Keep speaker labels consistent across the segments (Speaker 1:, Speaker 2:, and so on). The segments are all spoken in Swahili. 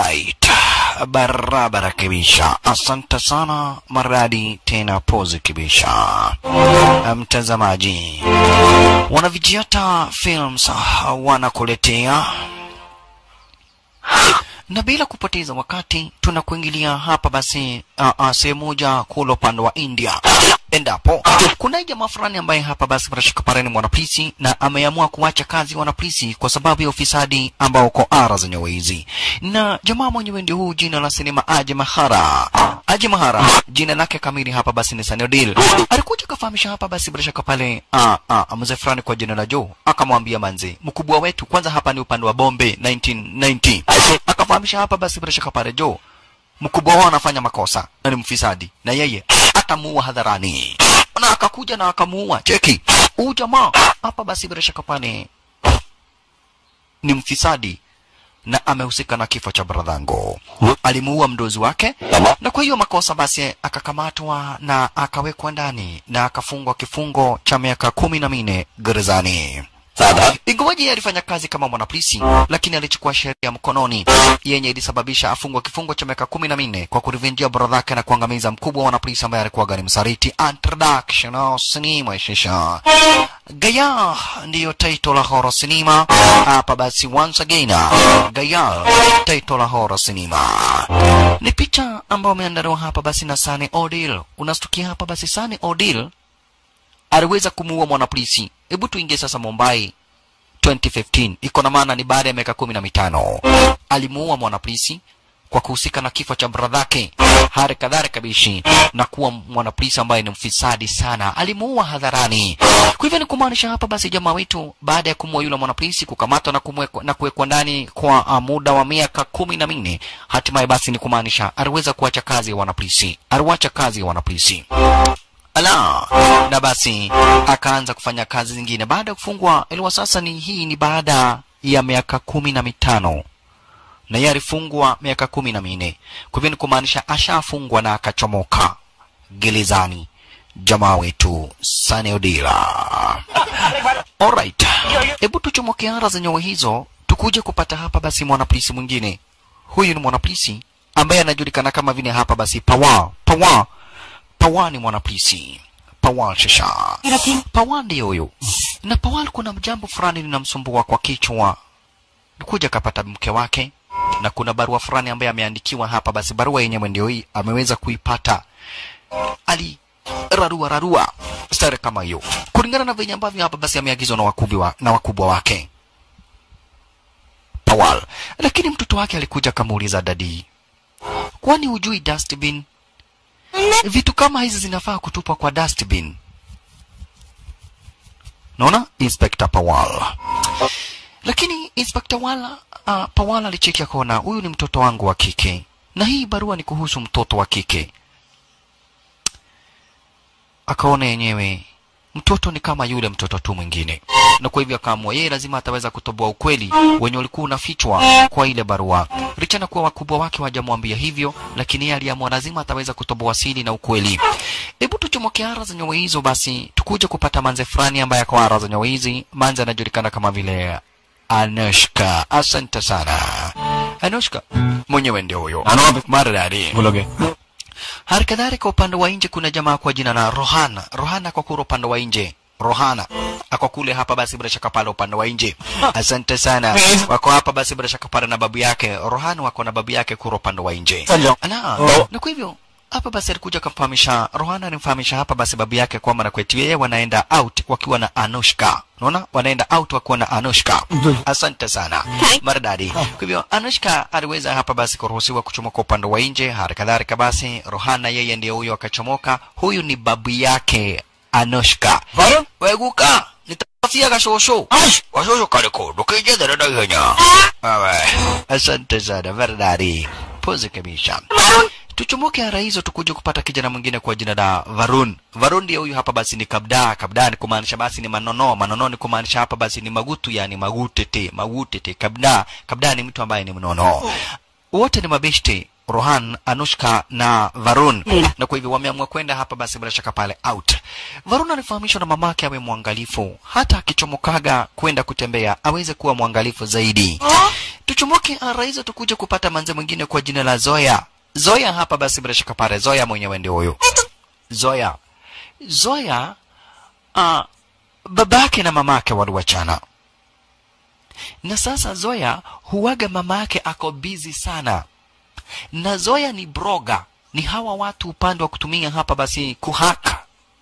Speaker 1: Alright, barabara kabisa. Asante sana maradi tena pozi kabisa, mtazamaji. Wanavijiata Films wanakuletea na bila kupoteza wakati tunakuingilia hapa basi uh, uh, sehemu moja kule upande wa India endapo kuna jamaa fulani ambaye hapa basi barashika pareni mwanapolisi na ameamua kuacha kazi wanapolisi kwa sababu ya ufisadi ambao uko ara zenyewe hizi na jamaa mwenyewe ndio huu jina la sinema Aje Mahara Aje Mahara jina lake kamili hapa basi ni Sanodil alikuja kafahamisha hapa basi barashaka pale uh, uh, mzee fulani kwa jina la Joe akamwambia manzi mkubwa wetu kwanza hapa ni upande wa Bombe 1990 akafahamisha hapa basi bila shaka pale Joe mkubwa wao anafanya makosa na ni mfisadi na yeye atamuua hadharani na akakuja na akamuua cheki huu jamaa hapa basi bila shaka pale ni mfisadi na amehusika na kifo cha bradhango alimuua mdozi wake na kwa hiyo makosa basi akakamatwa na akawekwa ndani na akafungwa kifungo cha miaka kumi na minne gerezani ingawaji alifanya kazi kama mwanapolisi lakini alichukua sheria mkononi yenye ilisababisha afungwa kifungo cha miaka kumi na minne kwa kurivenjia brodhake na kuangamiza mkubwa wa wanapolisi ambaye alikuwa gani msariti introduction sinema shisha gaya ndiyo title la horror sinema hapa basi once again gaya title la horror sinema ni picha ambayo ameandaliwa hapa basi na Sani Odil unastukia hapa basi Sani Odil aliweza kumuua mwanapolisi. Hebu tuingie sasa Mumbai 2015, iko na maana ni baada ya miaka kumi na mitano alimuua mwanapolisi kwa kuhusika na kifo cha bradhake, hali kadhalika bishi na kuwa mwanapolisi ambaye ni mfisadi sana, alimuua hadharani. Kwa hivyo ni kumaanisha hapa basi jamaa wetu baada ya kumuua yule mwanapolisi, kukamatwa na kumwekwa na kuwekwa ndani kwa uh, muda wa miaka kumi na minne, hatimaye basi ni kumaanisha aliweza kuacha kazi ya wanapolisi, aliwacha kazi ya wanapolisi ala na basi akaanza kufanya kazi zingine baada ya kufungwa iliwa sasa ni hii ni baada ya miaka kumi na mitano na yeye alifungwa miaka kumi na minne kwa hivyo ni kumaanisha ashafungwa na akachomoka gerezani jamaa wetu saneodila alright hebu tuchomoke ara zenyewe hizo tukuje kupata hapa basi mwanapolisi mwingine huyu ni mwanapolisi ambaye anajulikana kama vile hapa basi pawa pawa Pawan ni mwanapolisi. Pawan shasha. Pawan ndiye huyo. Na Pawan kuna jambo fulani linamsumbua kwa kichwa. Kuja kapata mke wake na kuna barua fulani ambaye ameandikiwa hapa basi barua yenyewe ndio hii ameweza kuipata. Ali rarua rarua stare kama hiyo. Kulingana na venye ambavyo hapa basi ameagizwa na wakubwa na wakubwa wake. Pawal. Lakini mtoto wake alikuja kamuuliza dadi. Kwani hujui dustbin vitu kama hizi zinafaa kutupwa kwa dustbin. Naona Inspector Pawal. Lakini Inspector Wala, uh, Pawal alicheki akaona huyu ni mtoto wangu wa kike na hii barua ni kuhusu mtoto wa kike. Akaona yenyewe mtoto ni kama yule mtoto tu mwingine, na kwa hivyo akaamua yeye lazima ataweza kutoboa ukweli wenye ulikuwa unafichwa kwa ile barua, licha na kuwa wakubwa wake wajamwambia hivyo, lakini yeye aliamua lazima ataweza kutoboa siri na ukweli. Hebu tuchomoke ara za nyawe hizo, basi tukuje kupata manze fulani ambaye ako ara za nyawe hizi. Manze anajulikana kama vile Anushka. Asante sana Anushka, mwenyewe ndio huyo maridadi.
Speaker 2: बोलोगे
Speaker 1: Hali kadhalika upande wa nje kuna jamaa kwa jina la Rohana. Rohana kwa kule upande wa nje. Rohana ako kule hapa basi bila shaka pale upande wa nje. Asante sana. Wako hapa basi bila shaka pale na babu yake. Rohana wako na babu yake kule upande wa nje.
Speaker 2: Sanjo.
Speaker 1: Ala,
Speaker 2: Oh.
Speaker 1: na kwa hivyo hapa basi alikuja kumfahamisha Rohana alimfahamisha hapa basi babu yake kwamba na kwetu yeye wanaenda out wakiwa na Anushka. Unaona? Wanaenda out wakiwa na Anushka. Asante sana. Maridadi. Kwa hivyo Anushka aliweza hapa basi kuruhusiwa kuchomoka upande wa nje. Hali kadhalika basi Rohana yeye ndiye huyo akachomoka. Huyu ni babu yake Anushka.
Speaker 2: Varun?
Speaker 1: Weguka. Nitafutia kashosho.
Speaker 2: Ash!
Speaker 1: Kashosho kaliko. Dokije dada daganya. Awe. Asante sana. Maridadi. Pose kabisa. Tuchomoke ara hizo tukuje kupata kijana mwingine kwa jina la Varun. Varun ndiye huyu hapa basi ni kabda. Kabda ni kumaanisha basi ni manono. Manono ni kumaanisha hapa basi ni magutu yani magutete. Magutete. Kabda. Kabda ni mtu ambaye ni mnono. Wote ni mabeshte. Rohan, Anushka na Varun. Na kwa hivyo wameamua kwenda hapa basi bila shaka pale out. Varun alifahamishwa na mamake awe mwangalifu. Hata akichomokaga kwenda kutembea aweze kuwa mwangalifu zaidi. tuchomoke araizo tukuja kupata manze mwingine kwa jina la Zoya. Zoya hapa basi bila shaka pale, Zoya mwenyewe ndio huyo. Zoya. Zoya uh, babake na mamake waliwachana. Na sasa Zoya huwaga mamake ako busy sana. Na Zoya ni broga, ni hawa watu upande wa kutumia hapa basi kuhaka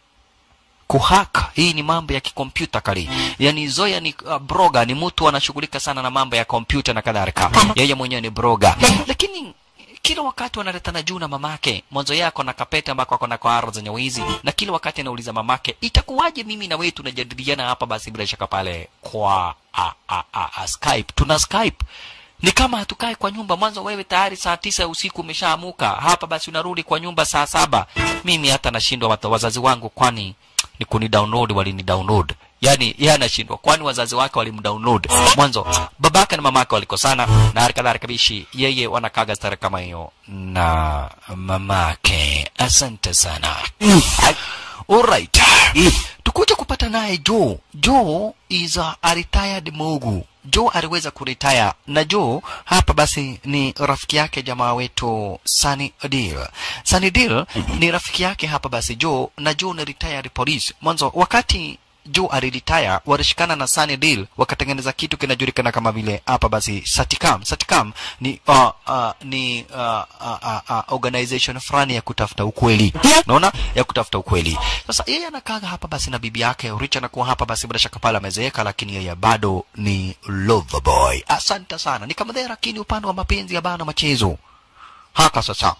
Speaker 1: kuhaka hii ni mambo ya kikompyuta kali yani zoya ni uh, broga ni mtu anashughulika sana na mambo ya kompyuta na kadhalika yeye mwenyewe ni broga lakini kila wakati wanaletana juu na mamake mwanzo yako na kapete ambako ako na kwaro zenye wizi na kila wakati anauliza mamake itakuwaje mimi na wewe tunajadiliana hapa basi bila shaka pale kwa a, a, a, a, skype tuna skype ni kama hatukae kwa nyumba mwanzo wewe tayari saa tisa ya usiku umeshaamuka hapa basi unarudi kwa nyumba saa saba mimi hata nashindwa wata- wazazi wangu kwani ni kuni download walini download yani yeye anashindwa kwani wazazi wake walimdownload mwanzo babake na mamake walikosana na hali kadhalika bishi yeye wanakaga stare kama hiyo na mamake asante sana alright tukuja kupata naye Joe. Joe is a, a retired Mugu. Joe aliweza kuretire na Joe hapa basi ni rafiki yake jamaa wetu Sunny Deal. Sunny Deal ni rafiki yake hapa basi Joe na Joe ni retired police. Mwanzo wakati Joe aliretire walishikana na Sunny Deal wakatengeneza kitu kinajulikana kama vile hapa basi Saticam. Saticam ni uh, uh, ni uh, uh, uh, uh, organization fulani ya kutafuta ukweli. Unaona? Ya kutafuta ukweli. Sasa yeye anakaa hapa basi na bibi yake Rich anakuwa hapa basi bila shaka pale amezeeka lakini yeye bado ni lover boy. Asante sana. Ni kama there lakini upande wa mapenzi ya bana machezo. Haka sasa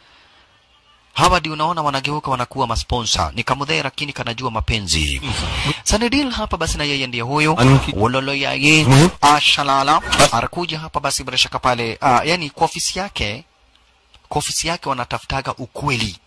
Speaker 1: hawa ndio unaona wanageuka wanakuwa masponsa ni kamudhee lakini kanajua mapenzi sanidil hapa basi na yeye ndiye huyo
Speaker 2: Anuki.
Speaker 1: wololo yaye
Speaker 2: Mhm.
Speaker 1: ashalala anakuja hapa basi bila shaka pale ah, yani kwa ofisi yake kwa ofisi yake wanatafutaga ukweli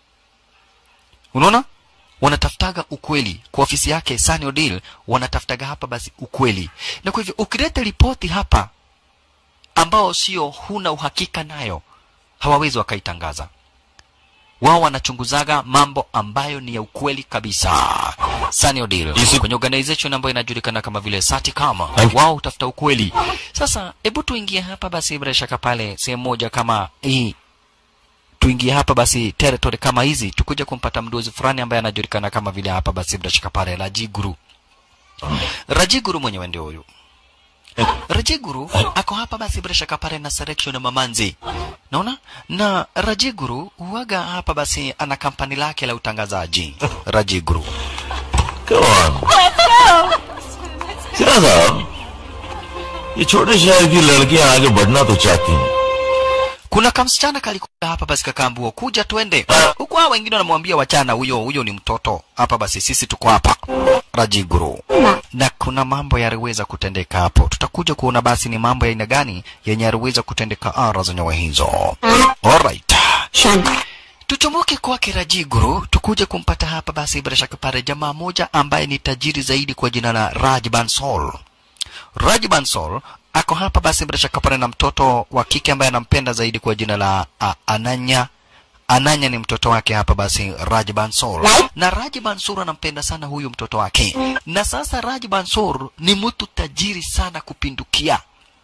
Speaker 1: unaona wanatafutaga ukweli kwa ofisi yake Sunny Odile wanatafutaga hapa basi ukweli na kwa hivyo ukileta ripoti hapa ambao sio huna uhakika nayo hawawezi wakaitangaza wao wanachunguzaga mambo ambayo ni ya ukweli kabisa Sunny Odile
Speaker 2: Isi-
Speaker 1: kwenye organization ambayo inajulikana kama vile Saticam
Speaker 2: Thank you.
Speaker 1: wao utafuta ukweli sasa hebu tuingie hapa basi bila shaka pale sehemu moja kama hii tuingie hapa basi territory kama hizi tukuja kumpata mdozi fulani ambaye anajulikana kama vile hapa basi bila shaka pale Rajiguru Rajiguru mwenyewe ndio huyu Rajiguru ako hapa basi bila shaka pale na selection ya Mamanzi. Naona? Na Rajiguru huaga hapa basi ana kampani lake la utangazaji. Rajiguru.
Speaker 2: Come on. सिरा साहब ये छोटे शहर की लड़कियां आगे बढ़ना तो चाहती हैं
Speaker 1: Kuna kamsichana kalikuja hapa basi kakaambiwa kuja twende. Huku hao wengine wanamwambia wachana huyo huyo ni mtoto. Hapa basi sisi tuko hapa. Rajiguru. Na kuna mambo yaliweza kutendeka hapo. Tutakuja kuona basi ni mambo ya aina gani yenye yaliweza kutendeka ara zenyewe hizo. Alright. tuchomoke kwake Rajiguru tukuje kumpata hapa basi bila shaka pale jamaa moja ambaye ni tajiri zaidi kwa jina la Raj Bansal. Raj Bansal ako hapa basi bila shaka pale na mtoto wa kike ambaye anampenda zaidi kwa jina la uh, Ananya. Ananya ni mtoto wake hapa basi Raj Bansal. Na Raj Bansur anampenda sana huyu mtoto wake. Na sasa Raj Bansur ni mtu tajiri sana kupindukia.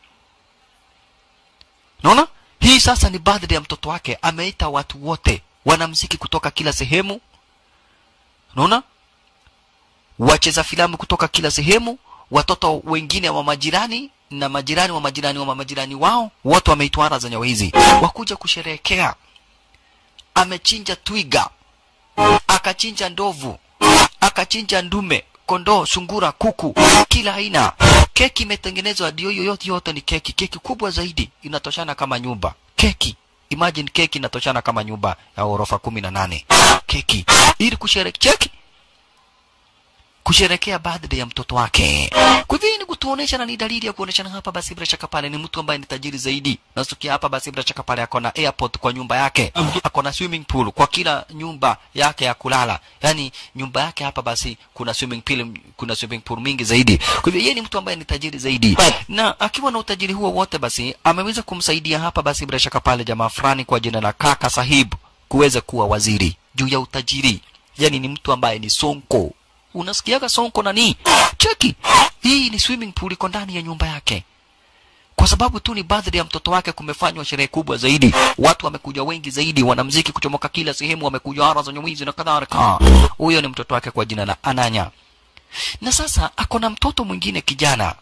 Speaker 1: Naona? Hii sasa ni birthday ya mtoto wake. Ameita watu wote wanamziki kutoka kila sehemu. Unaona? Wacheza filamu kutoka kila sehemu, watoto wengine wa majirani na majirani wa majirani wa majirani wao, wote wameitwa ara zenye hizi wakuja kusherehekea. Amechinja twiga, akachinja ndovu, akachinja ndume, kondoo, sungura, kuku, kila aina. Keki imetengenezwa ndio hiyo yote yote ni keki, keki kubwa zaidi inatoshana kama nyumba. Keki imagine keki inatoshana kama nyumba ya ghorofa kumi na nane. Keki ili kusherehekea keki kusherekea birthday ya mtoto wake. Kwa hivyo hii ni kutuonesha na ni dalili ya kuoneshana hapa basi bila shaka pale ni mtu ambaye ni tajiri zaidi. Na tukia hapa basi bila shaka pale ako na airport kwa nyumba yake. Ako na swimming pool kwa kila nyumba yake ya kulala. Yaani nyumba yake hapa basi kuna swimming pool kuna swimming pool mingi zaidi. Kwa hivyo yeye ni mtu ambaye ni tajiri zaidi. Na akiwa na utajiri huo wote basi ameweza kumsaidia hapa basi bila shaka pale jamaa fulani kwa jina la Kaka Sahib kuweza kuwa waziri juu ya utajiri. Yaani ni mtu ambaye ni sonko unasikiaga sonko nani cheki hii ni swimming pool iko ndani ya nyumba yake kwa sababu tu ni birthday ya mtoto wake kumefanywa sherehe kubwa zaidi watu wamekuja wengi zaidi wanamziki kuchomoka kila sehemu wamekuja ara za nyamwizi na kadhalika huyo ni mtoto wake kwa jina la ananya na sasa ako na mtoto mwingine kijana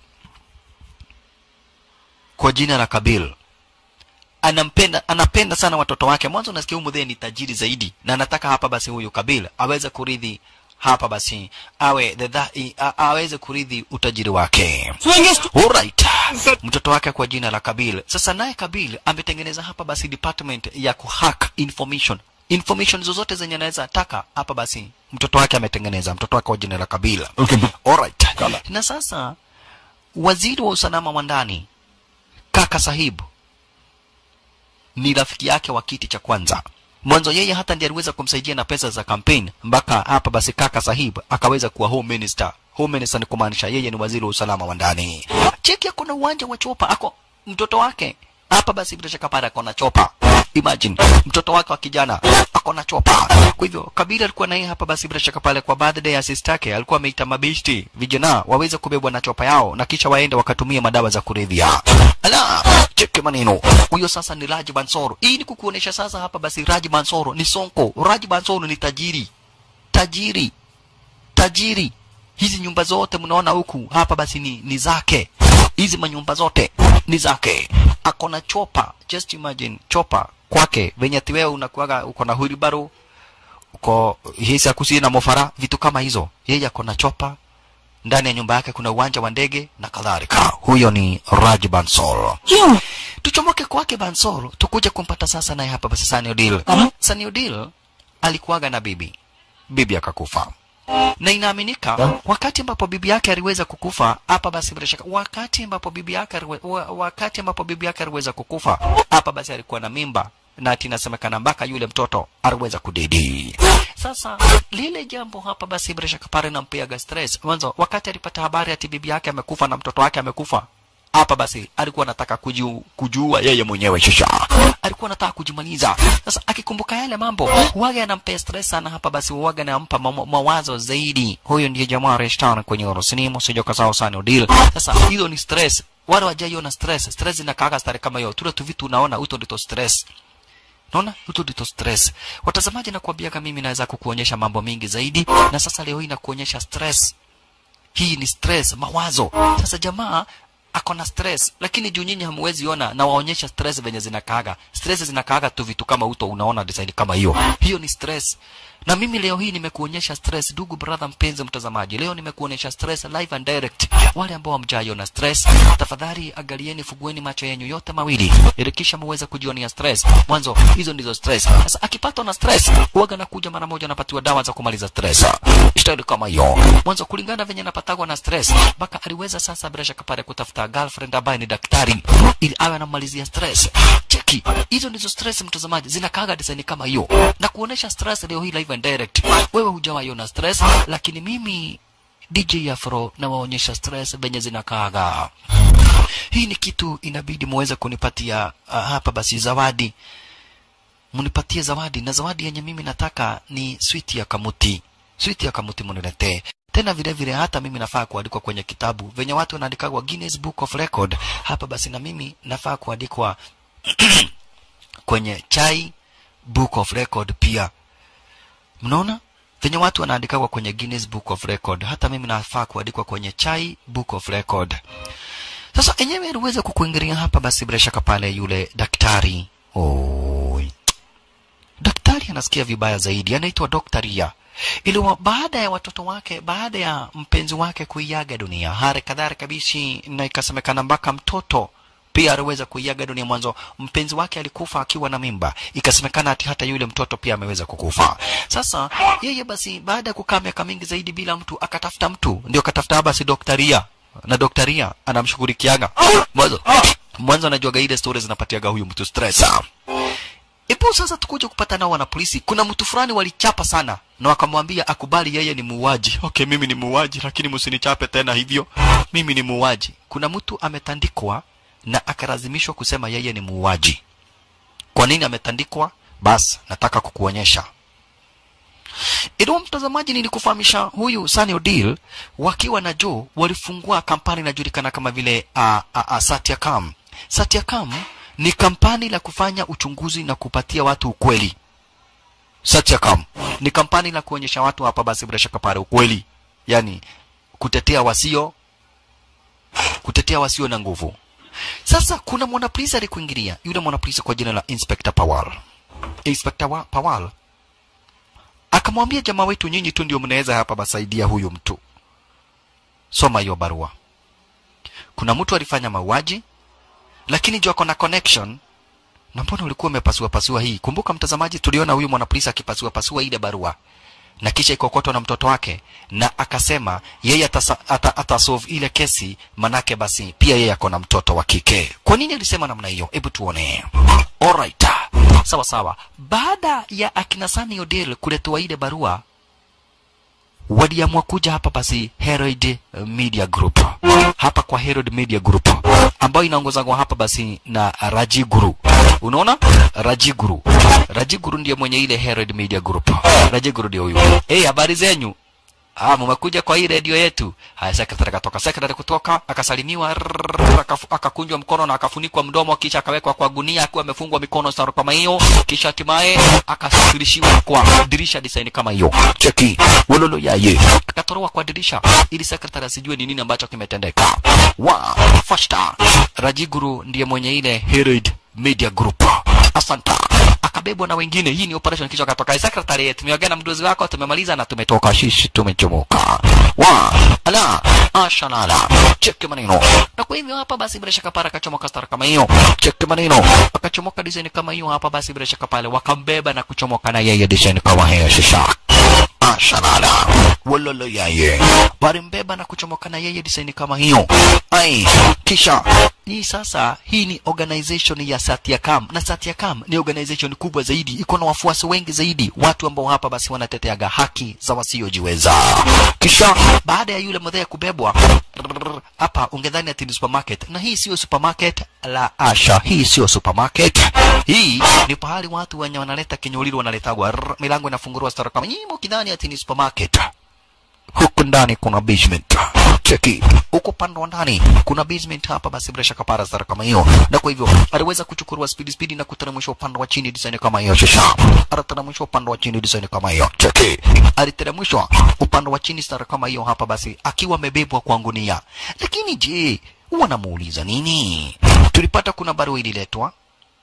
Speaker 1: kwa jina la kabil anampenda anapenda sana watoto wake mwanzo unasikia huyu mzee ni tajiri zaidi na anataka hapa basi huyu kabil aweze kurithi hapa basi awe the dha, i- a, aweze kurithi utajiri wake Alright. mtoto wake kwa jina la kabil sasa naye kabil ametengeneza hapa basi department ya kuhack information information zozote zenye anaweza taka hapa basi mtoto wake ametengeneza mtoto wake kwa jina la kabil
Speaker 2: Okay.
Speaker 1: Alright. na sasa waziri wa usalama wa ndani kaka sahibu ni rafiki yake wa kiti cha kwanza mwanzo yeye hata ndiye aliweza kumsaidia na pesa za campaign mpaka hapa basi kaka sahib akaweza kuwa home minister home minister ni kumaanisha yeye ni waziri wa usalama wa ndani cheki ako na uwanja wa chopa ako mtoto wake hapa basi bila shaka pale ako na chopa imagine mtoto wake wa kijana ako na chopa kwa hivyo kabila alikuwa naye hapa basi bila shaka pale kwa birthday ya sister yake alikuwa ameita mabeshti vijana waweze kubebwa na chopa yao na kisha waende wakatumia madawa za kuridhia ala cheke maneno huyo sasa ni Raji Bansoro hii ni kukuonesha sasa hapa basi Raji Bansoro ni sonko Raji Bansoro ni tajiri tajiri tajiri hizi nyumba zote mnaona huku hapa basi ni, ni zake hizi manyumba zote ni zake ako na chopa just imagine chopa kwake venye ati wewe unakuaga uko na hulibaru uko hisi akusi na mofara vitu kama hizo yeye ako na chopa ndani ya nyumba yake kuna uwanja wa ndege na kadhalika huyo ni Raj Bansal tuchomoke kwake Bansal tukuje kumpata sasa naye hapa basi Sunny Odile Sunny Odile alikuwaga na bibi bibi akakufa na inaaminika wakati ambapo bibi yake aliweza kukufa hapa basi bila shaka wakati ambapo bibi yake aliwe- wa- wakati ambapo bibi yake aliweza kukufa hapa basi alikuwa na mimba na ati inasemekana mpaka yule mtoto aliweza kudidi sasa lile jambo hapa basi bila shaka pale nampiaga stress mwanzo wakati alipata habari ati bibi yake amekufa na mtoto wake amekufa hapa basi alikuwa anataka kujiu, kujua yeye mwenyewe shisha alikuwa anataka kujimaliza sasa akikumbuka yale mambo waga anampea stress sana hapa basi waga anampa ma- mawazo zaidi huyo ndiye jamaa reshtan kwenye orosinimu sio kasao sana udil sasa hiyo ni stress wale wajaiona stress stress inakaaga stare kama hiyo tule tu vitu unaona uto ndito stress naona hizo ndito stress watazamaji nakuambiaga mimi naweza kukuonyesha mambo mingi zaidi na sasa leo hii nakuonyesha stress hii ni stress mawazo sasa jamaa ako na stress lakini juu nyinyi hamwezi ona na waonyesha stress venye zinakaaga stress zinakaaga tu vitu kama uto unaona design kama hiyo hiyo ni stress na mimi leo hii nimekuonyesha stress ndugu brother mpenzi mtazamaji leo nimekuonyesha stress live and direct wale ambao hamjaiona stress tafadhali angalieni fugueni macho yenu yote mawili ili kisha muweze kujionia stress mwanzo hizo ndizo stress sasa akipatwa na stress huwaga nakuja mara moja anapatiwa dawa za kumaliza stress staili kama hiyo mwanzo kulingana venye napatagwa na stress mpaka aliweza sasa bila shaka pale kutafuta girlfriend ambaye ni daktari ili awe anamalizia stress cheki hizo ndizo stress mtazamaji zinakaaga design kama hiyo na kuonesha stress leo hii live and direct wewe hujawaiona stress lakini mimi DJ Afro na waonyesha stress venye zinakaaga hii ni kitu inabidi muweze kunipatia uh, hapa basi zawadi munipatie zawadi na zawadi yenye mimi nataka ni switi ya kamuti switi ya kamuti muniletee tena vile vile hata mimi nafaa kuandikwa kwenye kitabu venye watu wanaandikagwa Guinness Book of Record hapa basi na mimi nafaa kuandikwa kwenye chai Book of Record pia mnaona venye watu wanaandikagwa kwenye Guinness Book of Record hata mimi nafaa kuandikwa kwenye chai Book of Record sasa enyewe aliweza kukuingilia hapa basi bila shaka pale yule daktari Oi. daktari anasikia vibaya zaidi anaitwa Dr. Ria iliwa baada ya watoto wake baada ya mpenzi wake kuiaga dunia hali kadhalika bishi na ikasemekana mpaka mtoto pia aliweza kuiaga dunia mwanzo mpenzi wake alikufa akiwa na mimba ikasemekana ati hata yule mtoto pia ameweza kukufa sasa yeye basi baada ya kukaa miaka mingi zaidi bila mtu akatafuta mtu ndio akatafuta basi doktaria na doktaria anamshughulikiaga mwanzo mwanzo anajuaga ile stories zinapatiaga huyu mtu stress Ipo sasa tukuja kupata nao wana polisi. Kuna mtu fulani walichapa sana na wakamwambia akubali yeye ni muuaji. Okay, mimi ni muuaji lakini msinichape tena hivyo. Mimi ni muuaji. Kuna mtu ametandikwa na akalazimishwa kusema yeye ni muuaji. Kwa nini ametandikwa? Bas, nataka kukuonyesha. Ilo mtazamaji, nilikufahamisha huyu Sunny Odile wakiwa na Joe walifungua kampani inajulikana kama vile uh, uh, uh, Satyakam Satyakam ni kampani la kufanya uchunguzi na kupatia watu ukweli. Satyakam ni kampani la kuonyesha watu hapa basi bila shaka pale ukweli, yani kutetea wasio kutetea wasio na nguvu. Sasa kuna mwanapolisi alikuingilia, yule mwanapolisi kwa jina la Inspector Pawal. Inspector wa Pawal akamwambia jamaa wetu, nyinyi tu ndio mnaweza hapa basaidia huyu mtu. Soma hiyo barua. Kuna mtu alifanya mauaji, lakini juu ako na connection na mbona ulikuwa umepasua pasua hii? Kumbuka mtazamaji, tuliona huyu mwanapolisi akipasua pasua ile barua na kisha ikokotwa na mtoto wake, na akasema yeye atasa, ata, atasolve ile kesi, manake basi pia yeye ako na mtoto wa kike. Kwa nini alisema namna hiyo? Hebu tuone. Alright, sawa sawa. Baada ya akina Sunny Odell kuletewa ile barua, waliamua kuja hapa basi Herald Media Group, hapa kwa Herald Media Group ambayo inaongozwa hapa basi na Raji Guru. Unaona, Raji Guru, Raji Guru ndiye mwenye ile Herald Media Group. Raji Guru ndio huyu. Eh, hey, habari zenyu? Ah, mmekuja kwa hii redio yetu. Haya, sekretari akatoka. Sekretari kutoka akasalimiwa, rrrr, akafu- akakunjwa mkono na akafunikwa mdomo, kisha akawekwa kwa gunia akiwa amefungwa mikono saro kama hiyo, kisha hatimaye akasafirishiwa kwa dirisha design kama hiyo. Cheki wololo yaye, akatoroa kwa dirisha ili sekretari asijue ni nini ambacho kimetendeka. Wa fashta Rajiguru ndiye mwenye ile Herald Media Group. Asanta akabebwa na wengine. Hii ni operation kisha akatoka. Secretary, tumeongea na mdozi wako, tumemaliza na tumetoka. Shishi, tumechomoka. Wa ala ashalala, cheki maneno. Na kwa hivyo hapa basi bila shaka pale akachomoka star kama hiyo, cheki maneno, akachomoka design kama hiyo hapa basi bila shaka pale wakambeba na kuchomoka na yeye design kama hiyo shisha ashalala wololo yaye walimbeba na kuchomoka na yeye design kama hiyo ai kisha hii sasa hii ni organization ya Satyakam na Satyakam ni organization kubwa zaidi iko na wafuasi wengi zaidi watu ambao hapa basi wanateteaga haki za wasiojiweza kisha baada ya yule mdhee kubebwa rrrr, hapa ungedhani ati ni supermarket na hii sio supermarket la asha hii sio supermarket hii ni pahali watu wenye wanaleta kinyolilo wanaletagwa rrrr, milango inafunguliwa stara kama nyimo kidhani ati ni supermarket huku ndani kuna basement cheki huko pande wa ndani kuna basement hapa basi bila shaka para stara kama hiyo na kwa hivyo aliweza kuchukua speed speed na kuteremsha upande wa chini design kama hiyo shisha aliteremshwa upande wa chini design kama hiyo cheki aliteremshwa upande wa chini stara kama hiyo hapa basi akiwa amebebwa kwa ngunia lakini je wanamuuliza nini tulipata kuna barua ililetwa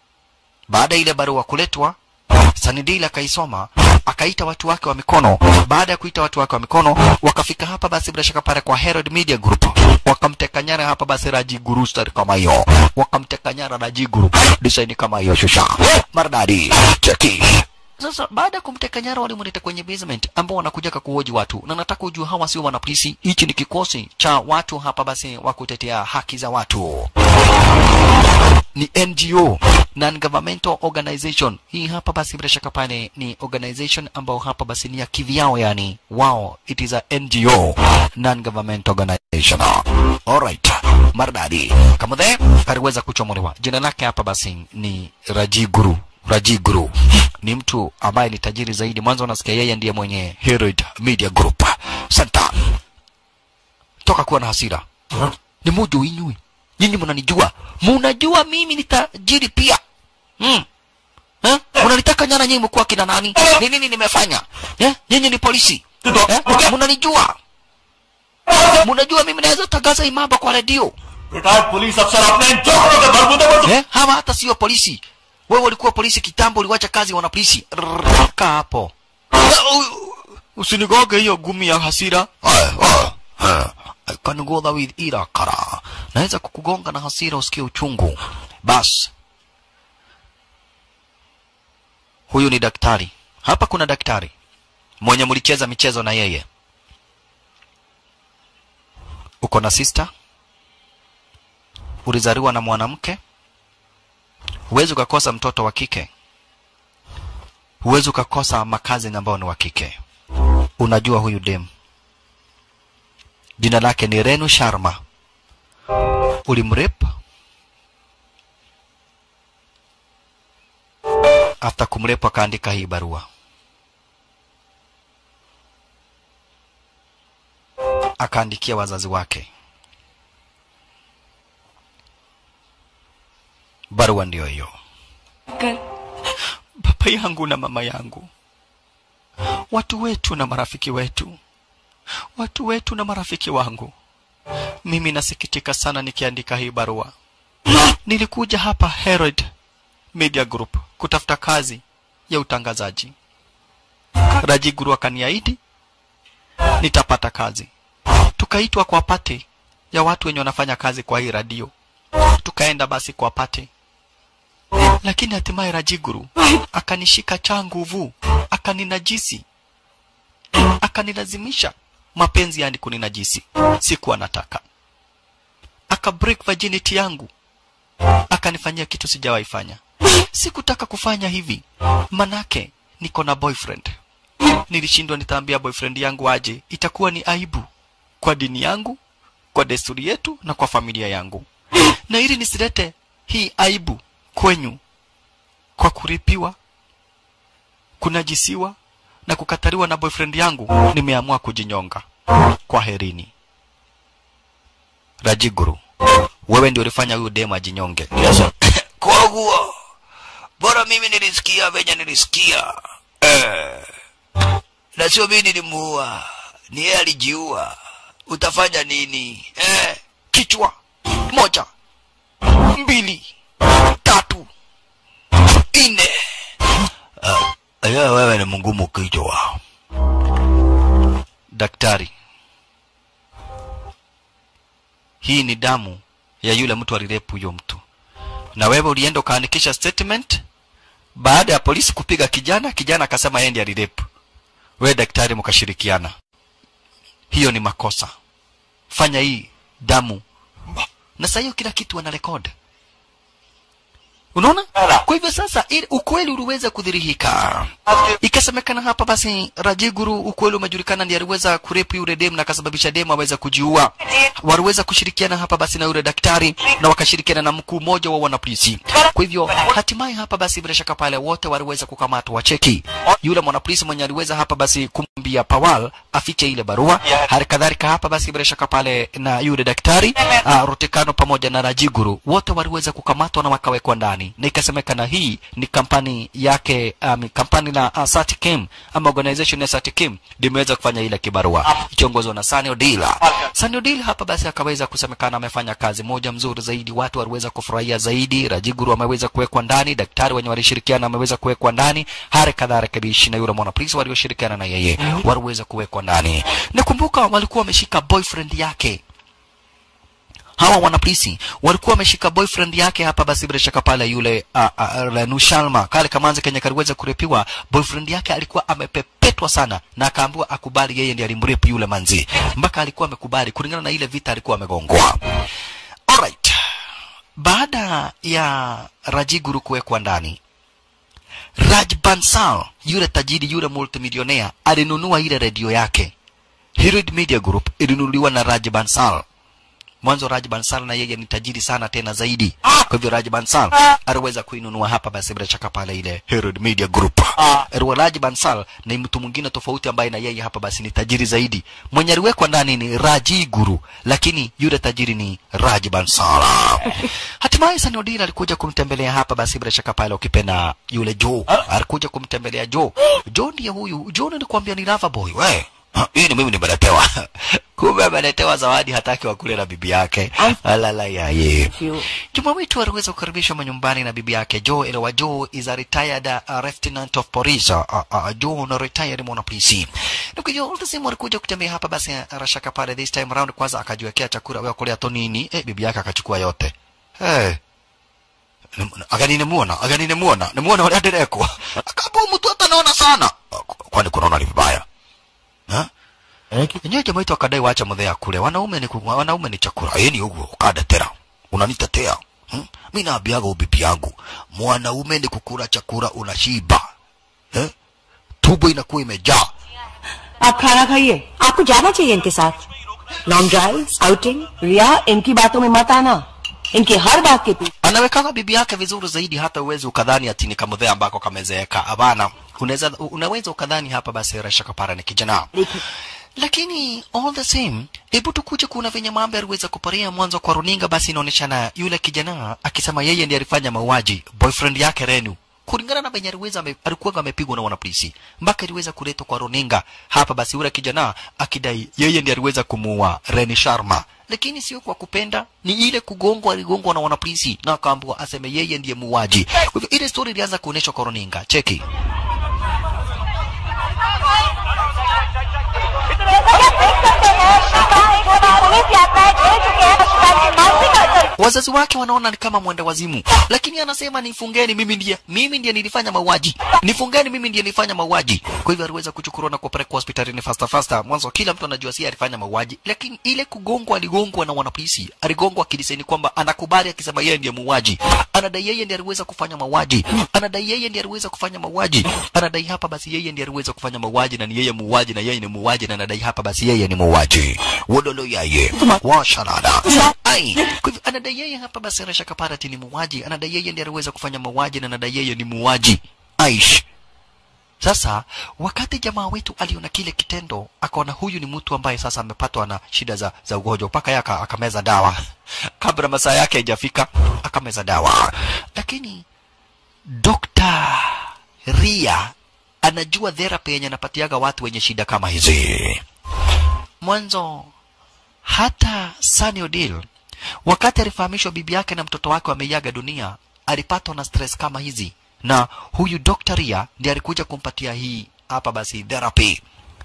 Speaker 1: baada ya ile barua kuletwa Sanidil akaisoma akaita watu wake wa mikono. Baada ya kuita watu wake wa mikono, wakafika hapa basi bila shaka pale kwa Herald Media Group, wakamteka nyara hapa basi Raji Guru star kama hiyo, wakamteka nyara Raji Guru design kama hiyo, shusha maridadi cheki sasa baada ya kumteka nyara walimleta kwenye basement ambao wanakuja kuhoji watu, na nataka ujue hawa sio wanapolisi. Hichi ni kikosi cha watu hapa basi wa kutetea haki za watu, ni NGO, non governmental organization. Hii hapa basi bila shaka pale ni organization ambao hapa basi ni ya kivyao, yani wao, it is a NGO, non governmental organization. Alright, maridadi kama the aliweza kuchomolewa. Jina lake hapa basi ni Raji Guru. Raji Guru ni mtu ambaye ni tajiri zaidi. Mwanzo unasikia yeye ndiye mwenye Herald Media Group. Santa toka kuwa na hasira ni mujo inyui, nyinyi mnanijua, munajua mimi ni tajiri pia hmm. Eh? Mnanitaka nyara nyinyi mkuwa kina nani? Ni nini nimefanya? Eh? Nyinyi ni polisi. Eh? Mnanijua. Mnajua mimi naweza tangaza imamba kwa redio.
Speaker 2: Retired police अफसर अपने जोड़ों के बलबूते पर
Speaker 1: Eh? Hawa hata sio polisi. Wewe ulikuwa polisi kitambo, uliwacha kazi wana polisi. Rrrr, Kaa hapo. Eh, u- Usinigoge hiyo gumi ya hasira. Eh, eh, eh. I can go there with irakara. Naweza kukugonga na hasira usikie uchungu. Bas. Huyu ni daktari. Hapa kuna daktari mwenye mlicheza michezo na yeye. Uko na sister? Ulizaliwa na mwanamke? huwezi ukakosa mtoto wa kike, huwezi ukakosa makazi ambao ni wa kike. Unajua huyu dem jina lake ni Renu Sharma, ulimrep after kumrep akaandika hii barua, akaandikia wazazi wake barua ndio hiyo
Speaker 3: कर
Speaker 1: baba yangu na mama yangu watu wetu na marafiki wetu watu wetu na marafiki wangu mimi nasikitika sana nikiandika hii barua nilikuja hapa herod media group kutafuta kazi ya utangazaji raji guru akaniahidi nitapata kazi tukaitwa kwa pate ya watu wenye wanafanya kazi kwa hii radio tukaenda basi kwa pate lakini hatimaye Rajiguru akanishika cha nguvu, akaninajisi, akanilazimisha mapenzi yani kuninajisi. Sikuwa nataka, aka break virginity yangu, akanifanyia kitu sijawahi fanya. Sikutaka kufanya hivi, manake niko na boyfriend. Nilishindwa, nitaambia boyfriend yangu aje, itakuwa ni aibu kwa dini yangu, kwa desturi yetu na kwa familia yangu, na ili nisilete hii aibu kwenyu kwa kuripiwa, kunajisiwa na kukataliwa na boyfriend yangu, nimeamua kujinyonga. Kwa herini. Rajiguru, wewe ndio ulifanya huyu demu ajinyonge.
Speaker 2: Yes, sir.
Speaker 1: Koguo, bora mimi nilisikia venye nilisikia eh. Na sio mimi nilimuua, ni yeye alijiua. Utafanya nini eh? Kichwa moja, mbili, tatu, nne. Uh, wewe ni mngumu kichwa. Daktari, hii ni damu ya yule mtu alirepu huyo mtu, na wewe ulienda ukaandikisha statement baada ya polisi kupiga kijana. Kijana akasema yeye ndiye alirepu, wewe daktari mkashirikiana. Hiyo ni makosa. Fanya hii damu, na sasa hiyo kila kitu wana record. Unaona? Kwa hivyo sasa ili ukweli uliweza kudhihirika. Ikasemekana hapa basi Rajiguru ukweli umejulikana ndiye aliweza kurepu yule demu na akasababisha demu aweza kujiua. Waliweza kushirikiana hapa basi na yule daktari na wakashirikiana na mkuu mmoja wa wanapolisi. Kwa hivyo hatimaye hapa basi bila shaka pale wote waliweza kukamatwa wacheki. Yule mwanapolisi mwenye aliweza hapa basi kumwambia Pawal afiche ile barua. Hali kadhalika hapa basi bila shaka pale na yule daktari uh, Rotekano pamoja na Rajiguru wote waliweza kukamatwa na wakawekwa ndani, na ikasemekana hii ni kampani yake um, kampani la uh, Satikim ama organization ya Satikim limeweza kufanya ile kibarua ikiongozwa na Sani Odila. Sani Odila hapa basi akaweza kusemekana amefanya kazi moja mzuri zaidi, watu waliweza kufurahia zaidi. Rajiguru ameweza kuwekwa ndani, daktari wenye walishirikiana ameweza kuwekwa ndani, hali kadhalika bishi na yule mwanapolisi walioshirikiana na yeye waliweza kuwekwa ndani. Nakumbuka walikuwa wameshika boyfriend yake hawa wanapolisi walikuwa wameshika boyfriend yake hapa basi bila shaka pale yule uh, uh, Renu Shalma kale kamanzi kenye kaliweza kurepiwa boyfriend yake alikuwa amepepetwa sana na akaambiwa akubali yeye ndiye alimrepu yule manzi mpaka alikuwa amekubali kulingana na ile vita alikuwa amegongwa alright baada ya Rajiguru kuwekwa ndani Raj Bansal yule tajiri yule multimillionaire alinunua ile redio yake Hirid Media Group ilinunuliwa na Raj Bansal mwanzo Raj Bansal na yeye ni tajiri sana tena zaidi. Kwa hivyo Raj Bansal aliweza kuinunua hapa basi bila shaka pale ile Herald Media Group. Erwa Raj Bansal ni mtu mwingine tofauti ambaye na yeye hapa basi ni tajiri zaidi. Mwenye aliwekwa ndani ni Raji Guru, lakini yule tajiri ni Raj Bansal. Hatimaye Sani Odira alikuja kumtembelea hapa basi bila shaka pale ukipenda yule Joe. Alikuja kumtembelea Joe. Joe ndiye huyu. Joe nilikwambia ni lover boy. We, hii ni mimi nimeletewa. Kumbe ameletewa zawadi hataki wakule na bibi yake. Alala ya ye. Juma wetu aliweza kukaribishwa manyumbani na bibi yake Joe Elewa. Joe is a retired uh, lieutenant of police. Uh, uh, Joe na retired mwana polisi. Ndugu Joe ulisema alikuja kutembea hapa basi rashaka pale this time round kwanza akajiwekea chakula wewe kulea to nini? Eh, bibi yake akachukua yote. Hey. Agani nimuona, agani nimuona, nimuona wale adereko. Akabu mtu hata naona sana. Kwani kunaona ni vibaya? Ha? Enyewe jamaa wetu akadai waacha muthea kule. Wanaume ni ku- wanaume ni chakula. Yeni uguo ukadetera. Unanitetea. Hmm? Mimi naambiaga ubibi yangu, mwanaume ni kukula chakula unashiba. Eh? Tumbo inakuwa imejaa.
Speaker 3: आप खाना खाइए आपको जाना चाहिए इनके साथ long drive outing रिया इनकी बातों में मत आना इनकी हर बात के पीछे
Speaker 1: Anawekaga bibi yake vizuri zaidi hata uwezi ukadhani ati ni kamuthea ambako kamezeeka. Hapana. Unaweza unaweza ukadhani hapa basi Rasha Kapara ni kijana. lakini all the same hebu tukuje kuna venye mambo yaliweza kuparia mwanzo kwa runinga basi inaonyeshana yule kijana akisema yeye ndiye alifanya mauaji boyfriend yake Renu kulingana na venye aliweza ame- alikuwa amepigwa na wanapolisi mpaka iliweza kuletwa kwa runinga hapa basi yule kijana akidai yeye ndiye aliweza kumuua Reni Sharma lakini sio kwa kupenda ni ile kugongwa aligongwa na wanapolisi na akaambiwa aseme yeye ndiye muuaji kwa hivyo ile story ilianza kuonyeshwa kwa runinga cheki
Speaker 4: police यात्राएं दे चुके हैं अस्पताल की मानसिक असर
Speaker 1: wazazi wake wanaona ni kama mwenda wazimu lakini anasema nifungeni mimi ndiye mimi ndiye nilifanya mauaji nifungeni mimi ndiye nilifanya mauaji kwa hivyo aliweza kuchukuliwa na kupelekwa hospitalini fasta fasta mwanzo kila mtu anajua si alifanya mauaji lakini ile kugongwa aligongwa na wanapolisi aligongwa akidiseni kwamba anakubali akisema yeye ndiye muuaji anadai yeye ndiye aliweza kufanya mauaji anadai yeye ndiye aliweza kufanya mauaji anadai hapa basi yeye ndiye aliweza kufanya mauaji na ni yeye muuaji na yeye ni muuaji na anadai hapa basi yeye ni muuaji wodolo yaye washarada ai kwa hivyo anadai yeye hapa basi Rasha Kaparati ni muuaji anadai yeye ndiye aliweza kufanya mauaji na anadai yeye ni muuaji aish sasa wakati jamaa wetu aliona kile kitendo akaona huyu ni mtu ambaye sasa amepatwa na shida za, za ugonjwa mpaka yeye aka- akameza dawa kabla masaa yake haijafika akameza dawa lakini Dr. Ria anajua therapy yenye anapatiaga watu wenye shida kama hizi mwanzo hata Sunny Odile wakati alifahamishwa bibi yake na mtoto wake wameiaga dunia alipatwa na stress kama hizi na huyu Dr. Ria ndiye alikuja kumpatia hii hapa basi therapy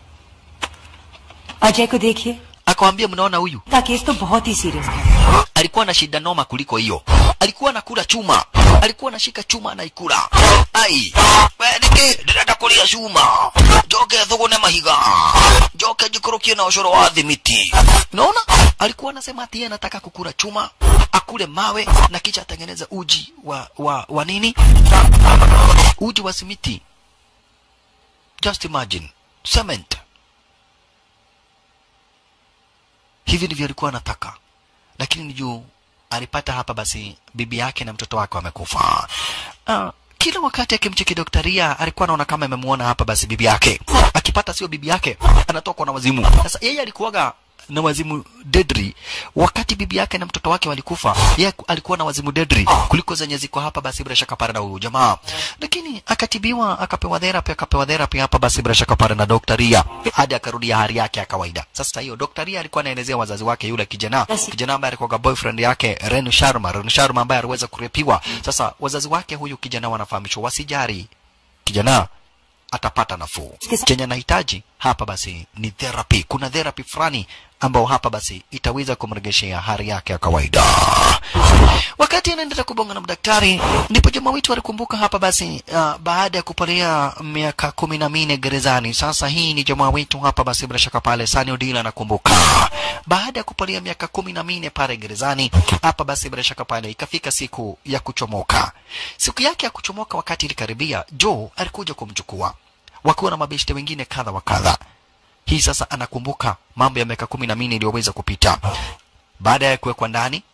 Speaker 3: Ajay को देखिए
Speaker 1: akamwambia mnaona huyu
Speaker 3: का case तो बहुत ही serious था
Speaker 1: alikuwa na shida noma kuliko hiyo alikuwa anakula chuma alikuwa anashika chuma anaikula ai wenike ndirenda kuria chuma njoke thugune mahiga njoke njikorokie na ucoro wa thimiti naona alikuwa anasema ati yeye anataka kukula chuma akule mawe na kisha atengeneze uji wa wa, wa nini uji wa simiti just imagine cement hivi ndivyo alikuwa anataka lakini ni juu alipata hapa basi bibi yake na mtoto wake wamekufa. Uh, kila wakati akimcheki doktaria alikuwa anaona kama amemuona hapa basi bibi yake, akipata sio bibi yake anatokwa na wazimu. Sasa yeye alikuwaga na wazimu dedri wakati bibi yake na mtoto wake walikufa, yeye alikuwa na wazimu dedri kuliko zenye ziko hapa basi bila shaka pale na huyu jamaa, lakini akatibiwa, akapewa therapy, akapewa therapy hapa basi bila shaka pale na doktaria hadi akarudia hali yake ya kawaida. Sasa hiyo doktaria alikuwa anaelezea wazazi wake yule kijana kijana ambaye alikuwa boyfriend yake Renu Sharma, Renu Sharma ambaye aliweza kurepiwa. Sasa wazazi wake huyu kijana wanafahamishwa wasijari, kijana atapata nafuu. Chenye anahitaji hapa basi ni therapy. Kuna therapy fulani ambao hapa basi itaweza kumregeshea hali yake ya kawaida. Wakati anaendelea kubonga na mdaktari, ndipo jamaa wetu alikumbuka hapa basi, uh, baada ya kupolea miaka kumi na minne gerezani. Sasa hii ni jamaa wetu hapa basi, bila shaka pale Sani Odila anakumbuka baada ya kupolea miaka kumi na minne pale gerezani, hapa basi bila shaka pale ikafika siku ya kuchomoka. Siku yake ya kuchomoka, wakati ilikaribia, Joe alikuja kumchukua wakiwa na mabeshte wengine kadha wa kadha. Hii sasa anakumbuka mambo ya miaka kumi na minne iliyoweza kupita baada ya kuwekwa ndani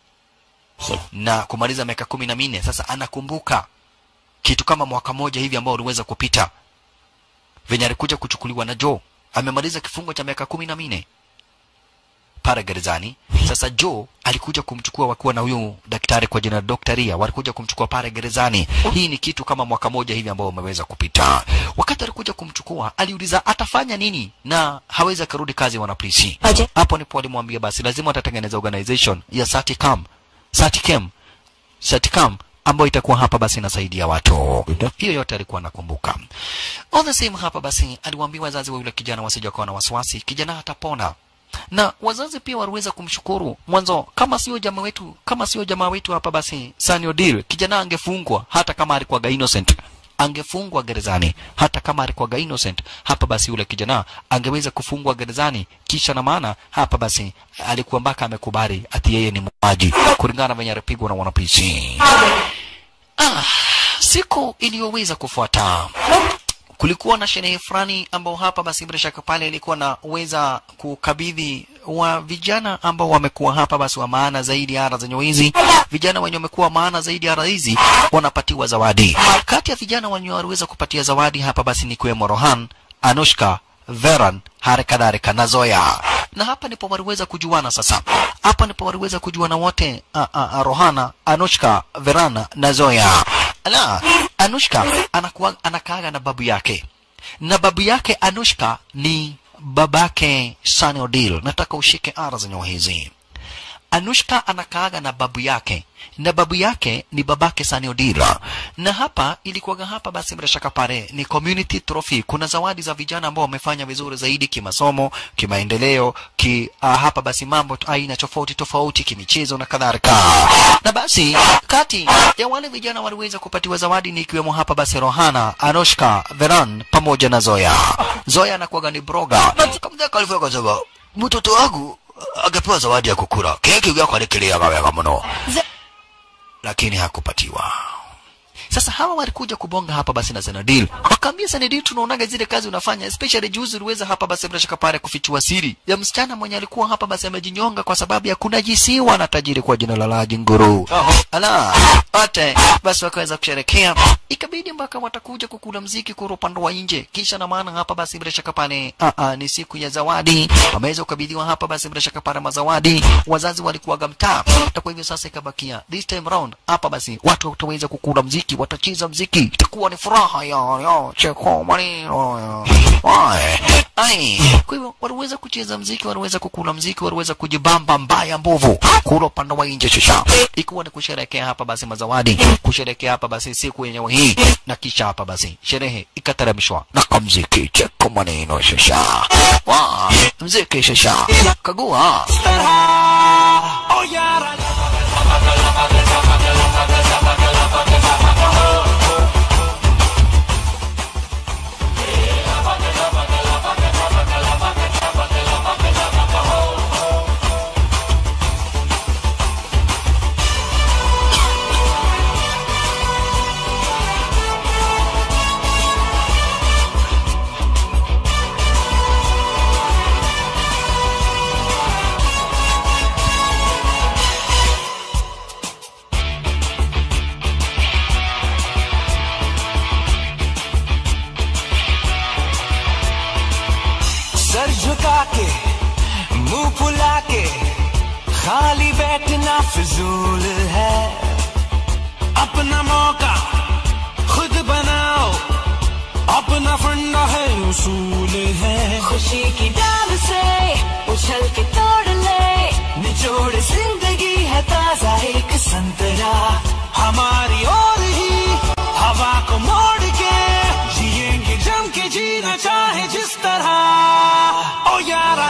Speaker 1: na kumaliza miaka kumi na minne. Sasa anakumbuka kitu kama mwaka moja hivi ambao uliweza kupita venye alikuja kuchukuliwa na Joe. Amemaliza kifungo cha miaka kumi na minne pale gerezani. Sasa Joe alikuja kumchukua wakiwa na huyu daktari kwa jina la Dr. Ria, walikuja kumchukua pale gerezani. Hii ni kitu kama mwaka moja hivi ambao umeweza kupita. Wakati alikuja kumchukua, aliuliza atafanya nini na hawezi akarudi kazi wanapolisi.
Speaker 3: Aje.
Speaker 1: Hapo ndipo walimwambia basi lazima watatengeneza organization ya Saticam, Saticam, Saticam ambayo itakuwa hapa basi inasaidia watu. Hiyo yote alikuwa anakumbuka. All the same hapa basi aliwaambia wazazi wa yule kijana wasije kuwa na wasiwasi, kijana atapona na wazazi pia waliweza kumshukuru mwanzo. Kama sio jamaa wetu, kama sio jamaa wetu hapa basi Sani Odile, kijana angefungwa hata kama alikuwa innocent, angefungwa gerezani hata kama alikuwa innocent. Hapa basi yule kijana angeweza kufungwa gerezani, kisha na maana hapa basi alikuwa mpaka amekubali ati yeye ni muuaji kulingana na venye alipigwa na wanapolisi. Ah, siku iliyoweza kufuata kulikuwa na sherehe fulani ambao hapa basi bila shaka pale ilikuwa na uweza kukabidhi wa vijana ambao wamekuwa hapa basi wa maana zaidi ya ara zenye wizi. Vijana wenye wamekuwa maana zaidi ya ara hizi wanapatiwa zawadi. Kati ya vijana wenye waliweza kupatia zawadi hapa basi ni kuwemo Rohan, Anushka, Veran hali kadhalika na Zoya. Na hapa ndipo waliweza kujuana sasa. Hapa ndipo waliweza kujuana wote a, a, a, Rohana, Anushka, Verana na Zoya. Ala, Anushka anakuwa anakaaga na babu yake. Na babu yake Anushka ni babake Sunny Odile. Nataka ushike ara zenye hizi. Anushka anakaaga na babu yake na babu yake ni babake Sunny Odile. Na hapa ilikuwaga hapa basi bila shaka pale ni community trophy. Kuna zawadi za vijana ambao wamefanya vizuri zaidi kimasomo, kimaendeleo, ki uh, hapa basi mambo tu- aina tofauti tofauti kimichezo na kadhalika. Na basi kati ya wale vijana waliweza kupatiwa zawadi ni ikiwemo hapa basi Rohana, Anushka, Veran pamoja na Zoya. Zoya anakuwaga ni broga. Kama kalifika kusema mtoto wangu angepewa zawadi ya kukula keki yako alikiliaga wega mno lakini hakupatiwa sasa hawa walikuja kubonga hapa basi na Zenadil wakaambia Zenadil tunaonaga zile kazi unafanya especially juzi uliweza hapa basi bila shaka pale kufichua siri ya msichana mwenye alikuwa hapa basi amejinyonga kwa sababu ya kunajisiwa na tajiri kwa jina la Laji Nguru ala wote basi wakaweza kusherekea ikabidi mpaka watakuja kukula mziki kwa upande wa nje kisha na maana hapa basi bila shaka pale a a ni siku ya zawadi wameweza kukabidhiwa hapa basi bila shaka pale mazawadi wazazi walikuwaga mtaa na kwa hivyo sasa ikabakia this time round hapa basi watu wataweza kukula mziki watacheza mziki itakuwa ni furaha ya ya cheko maneno ya Wai. ai kwa hivyo waliweza kucheza mziki waliweza kukula mziki waliweza kujibamba mbaya mbovu kula upande wa nje shisha ikiwa ni kusherekea hapa basi mazawadi kusherekea hapa basi siku yenyewe hii na kisha hapa basi sherehe ikateremshwa na kamziki cheko maneno shisha wa mziki shisha kagua
Speaker 5: सर झुका के मुंह फुला के खाली बैठना फिजूल है अपना मौका खुद बनाओ अपना फंडा है उसूल है
Speaker 6: खुशी की डाल से उछल के तोड़ ले
Speaker 5: निचोड़ जिंदगी है ताजा एक संतरा हमारी और ही हवा को मोड़ के जिएंगे जम के जीना चाहे जिस तरह ओ यारा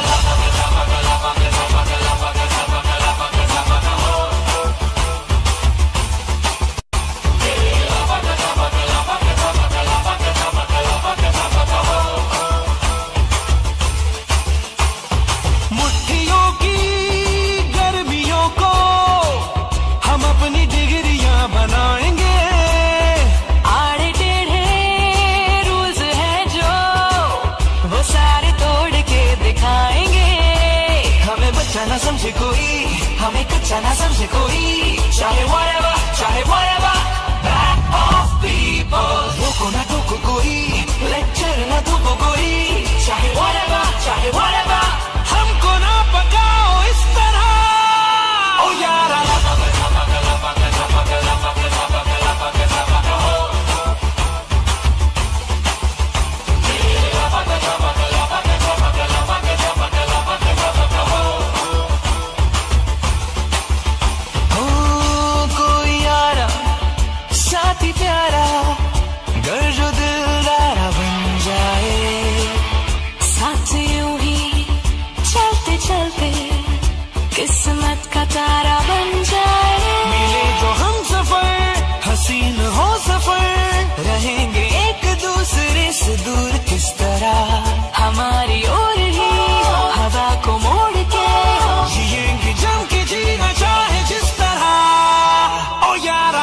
Speaker 5: मुट्ठियों की गर्मियों को हम अपनी डिग्रियां बनाएंगे
Speaker 6: आड़े टेढ़े रूल्स हैं जो वो सारे तोड़ के दिखाएंगे
Speaker 5: हमें बच्चा ना समझे कोई हमें कच्चा ना समझे कोई चाहे whatever चाहे whatever back of people रोको ना टोको कोई लेक्चर ना टोको कोई चाहे whatever चाहे whatever हमको ना पकाओ इस तरह ओ यारा ओ कोई यारा साथी प्यारा घर जो दिलदारा बन जाए
Speaker 6: साथ यूं ही चलते चलते किस्मत का तारा बन जाए
Speaker 5: मिले जो हम सफर हसीन हो सफर रहेंगे एक दूसरे से दूर किस तरह
Speaker 6: हमारी ओर ही हवा को मोड़ के
Speaker 5: जिएंगे जम के जीना चाहे जिस तरह ओ यारा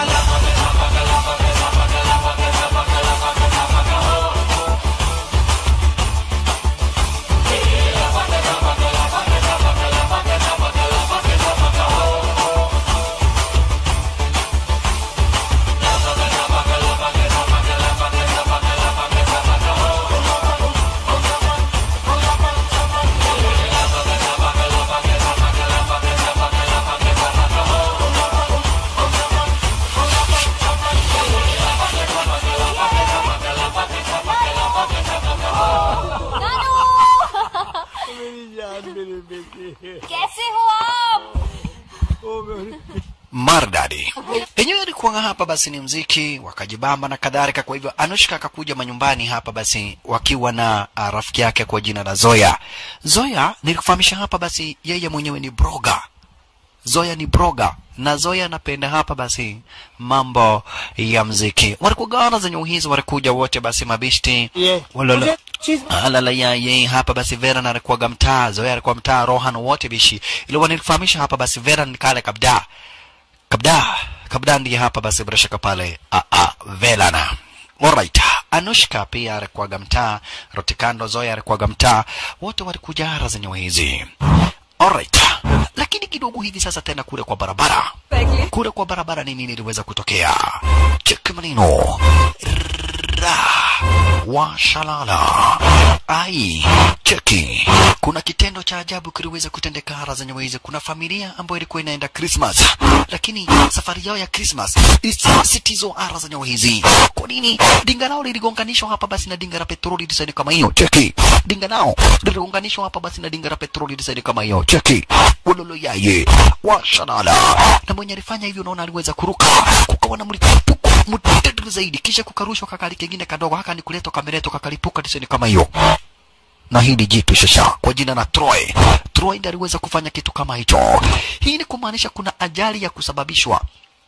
Speaker 1: maridadi yenyewe alikuwa hapa basi ni mziki wakajibamba na kadhalika kwa hivyo anushka akakuja manyumbani hapa basi wakiwa na uh, rafiki yake kwa jina la zoya zoya nilikufahamisha hapa basi yeye mwenyewe ni broga zoya ni broga na zoya anapenda hapa basi mambo ya mziki walikugawana zenye uhizi walikuja wote basi mabishti
Speaker 7: Yeah.
Speaker 1: walala
Speaker 7: She's
Speaker 1: alala ya ye hapa basi vera na alikuwaga mtaa zoya alikuwa mtaa rohan wote bishi ile wanilifahamisha hapa basi vera ni kale kabda kabda kabda ndiye hapa basi bila shaka pale a a velana Alright. Anushka pia alikuwaga mtaa, Rotikando Zoya alikuwaga mtaa, wote walikuja ara zenye hizi. Alright. Lakini kidogo hivi sasa tena kule kwa barabara. Kule kwa barabara ni nini iliweza kutokea? Cheki maneno. Ra. Washalala. Ai. Cheki. Kuna kitendo cha ajabu kiliweza kutendeka ara zenye hizi. Kuna familia ambayo ilikuwa inaenda Christmas. Lakini safari yao ya Christmas isisitizo ara zenye hizi. Kwa nini? Dinga lao liligonganishwa hapa basi na dinga la petroli design kama hiyo. Cheki. Dinga nao liligonganishwa hapa basi na dinga la petroli design kama hiyo. Cheki. Wololo yaye. Washalala. Na mwenye alifanya hivyo unaona aliweza kuruka. Kukawa na mlipuko mtete zaidi kisha kukarushwa kakali kengine kadogo haka ni kuletwa kamereto kakalipuka design kama hiyo na hili jitu shasha kwa jina la Troy. Troy ndiye aliweza kufanya kitu kama hicho. Hii ni kumaanisha kuna ajali ya kusababishwa,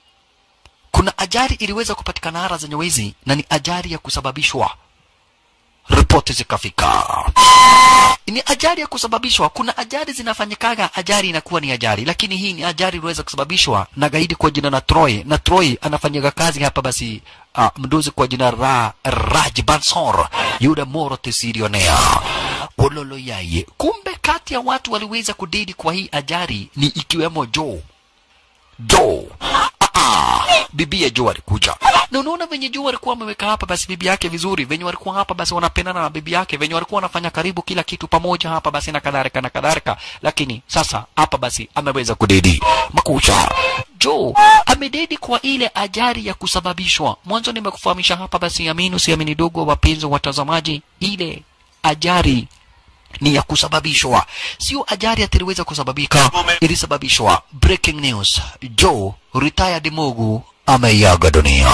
Speaker 1: kuna ajali iliweza kupatikana ara zenye wizi na ni ajali ya kusababishwa. Ripoti zikafika ni ajali ya kusababishwa. Kuna ajali zinafanyikaga, ajali inakuwa ni ajali, lakini hii ni ajali iliweza kusababishwa na gaidi kwa jina la Troy, na Troy anafanyaga kazi hapa basi uh, mdozi kwa jina la Raj Bansor, yule moro tisilionea ololo yaye. Kumbe kati ya watu waliweza kudedi kwa hii ajali ni ikiwemo Joe Joe Ah, bibi ya Joe alikuja na unaona venye Joe alikuwa ameweka hapa basi bibi yake vizuri, venye walikuwa hapa basi wanapendana na bibi yake, venye walikuwa wanafanya karibu kila kitu pamoja hapa basi na kadhalika na kadhalika, lakini sasa hapa basi ameweza kudedi makucha. Joe amededi kwa ile ajali ya kusababishwa. Mwanzo nimekufahamisha hapa basi, amini usiamini, dogo wapenzi watazamaji, ile ajali ni ya kusababishwa, sio ajali atiliweza kusababika, ilisababishwa. Breaking news, Joe retired Mugu ameiaga dunia.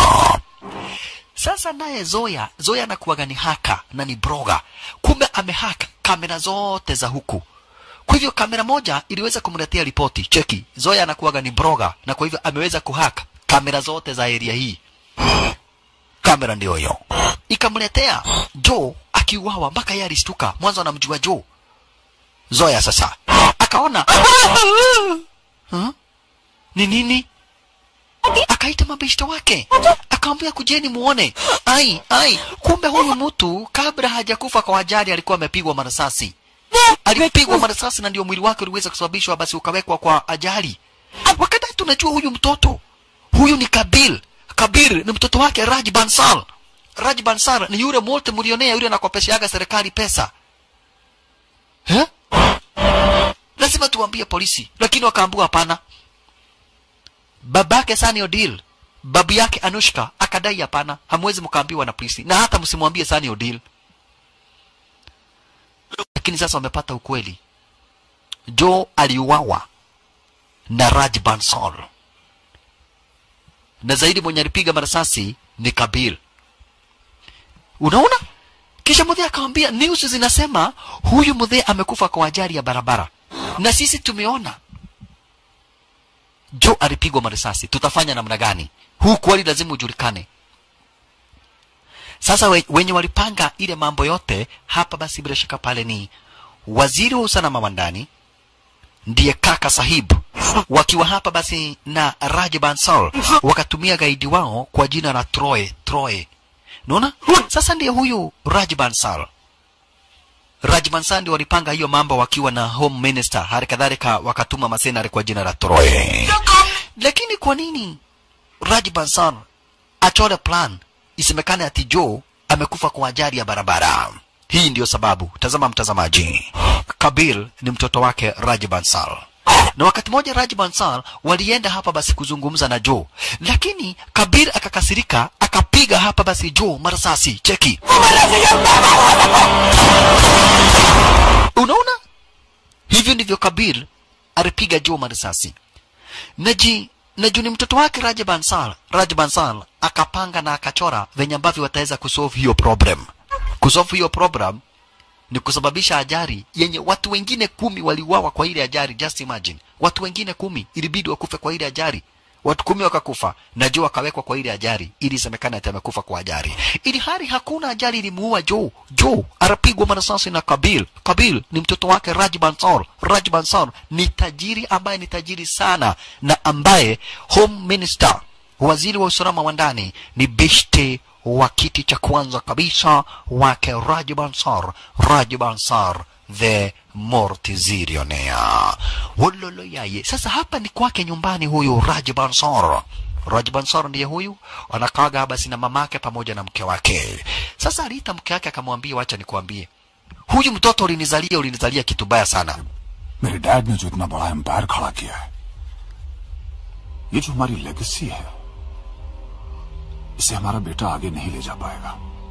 Speaker 1: Sasa naye Zoya, Zoya anakuwaga ni haka na ni broga, kumbe amehaka kamera zote za huku. Kwa hivyo kamera moja iliweza kumletea ripoti, cheki, Zoya anakuwaga ni broga, na kwa hivyo ameweza kuhaka kamera zote za area hii. Kamera ndio hiyo ikamletea Joe akiuawa, mpaka yeye alistuka. Mwanzo anamjua Joe. Zoya sasa akaona huh? ni nini akaita mabeshte wake akamwambia kujeni muone ai ai kumbe huyu mtu kabla hajakufa kwa ajali alikuwa amepigwa marasasi alipigwa marasasi na ndio mwili wake uliweza kusababishwa basi ukawekwa kwa ajali wakati tunajua huyu mtoto huyu ni kabil kabir ni mtoto wake raj bansal raj bansal ni yule multi milionea yule anakopeshaga serikali pesa eh? lazima tuambie polisi lakini wakaambua hapana babake Sunny Odil, babu yake Anushka akadai hapana, hamwezi mkaambiwa na polisi na hata msimwambie Sunny Odil. Lakini sasa wamepata ukweli, Joe aliuawa na Raj Bansal, na zaidi mwenye alipiga marasasi ni Kabil. Unaona? Kisha mudhee akamwambia, news zinasema huyu mudhee amekufa kwa ajali ya barabara, na sisi tumeona Joe alipigwa marisasi, tutafanya namna gani? Huu kweli lazima ujulikane. Sasa we, wenye walipanga ile mambo yote hapa, basi bila shaka pale ni waziri wa usalama wa ndani ndiye kaka Sahib, wakiwa hapa basi na Raj Bansal, wakatumia gaidi wao kwa jina la Troy Troy. Unaona? Sasa ndiye huyu Raj Bansal Raj Bansal ndio walipanga hiyo mambo wakiwa na home minister, hali kadhalika wakatuma masenari kwa jina la Troy. Lakini kwa nini Raj Bansal achore plan isemekane ati Joe amekufa kwa ajali ya barabara? Hii ndiyo sababu. Tazama mtazamaji, Kabil ni mtoto wake Raj Bansal na wakati mmoja Raj Bansal walienda hapa basi kuzungumza na Joe, lakini Kabir akakasirika akapiga hapa basi Joe marasasi. Cheki, unaona, hivyo ndivyo Kabir alipiga Joe marasasi. naji naju ni mtoto wake Raj Bansal. Raj Bansal akapanga na akachora venye ambavyo wataweza kusolve hiyo problem. Kusolve hiyo problem ni kusababisha ajali yenye watu wengine kumi waliuawa kwa ile ajali. Just imagine, watu wengine kumi ilibidi wakufe kwa ile ajali, watu kumi wakakufa na Joe akawekwa kwa ile ajali ili isemekane ati amekufa kwa ajali, ili hali hakuna ajali ilimuua Joe. Joe anapigwa marasasi na Kabil. Kabil ni mtoto wake Raj Bansal. Raj Bansal ni tajiri ambaye ni tajiri sana na ambaye home minister, waziri wa usalama wa ndani ni beshte wa kiti cha kwanza kabisa wake Raj Bansar, Raj Bansar the Mortizirionaire. Wololo yaye. Sasa hapa ni kwake nyumbani huyu Raj Bansar. Raj Bansar ndiye huyu anakaga basi na mamake pamoja na mke wake. Sasa aliita mke wake akamwambia, wacha nikuambie, huyu mtoto ulinizalia, ulinizalia kitu baya sana.
Speaker 7: मेरे dad ने जो इतना बड़ा एम्पायर खड़ा किया है ये जो हमारी लेगेसी है इसे हमारा बेटा आगे नहीं ले जा पाएगा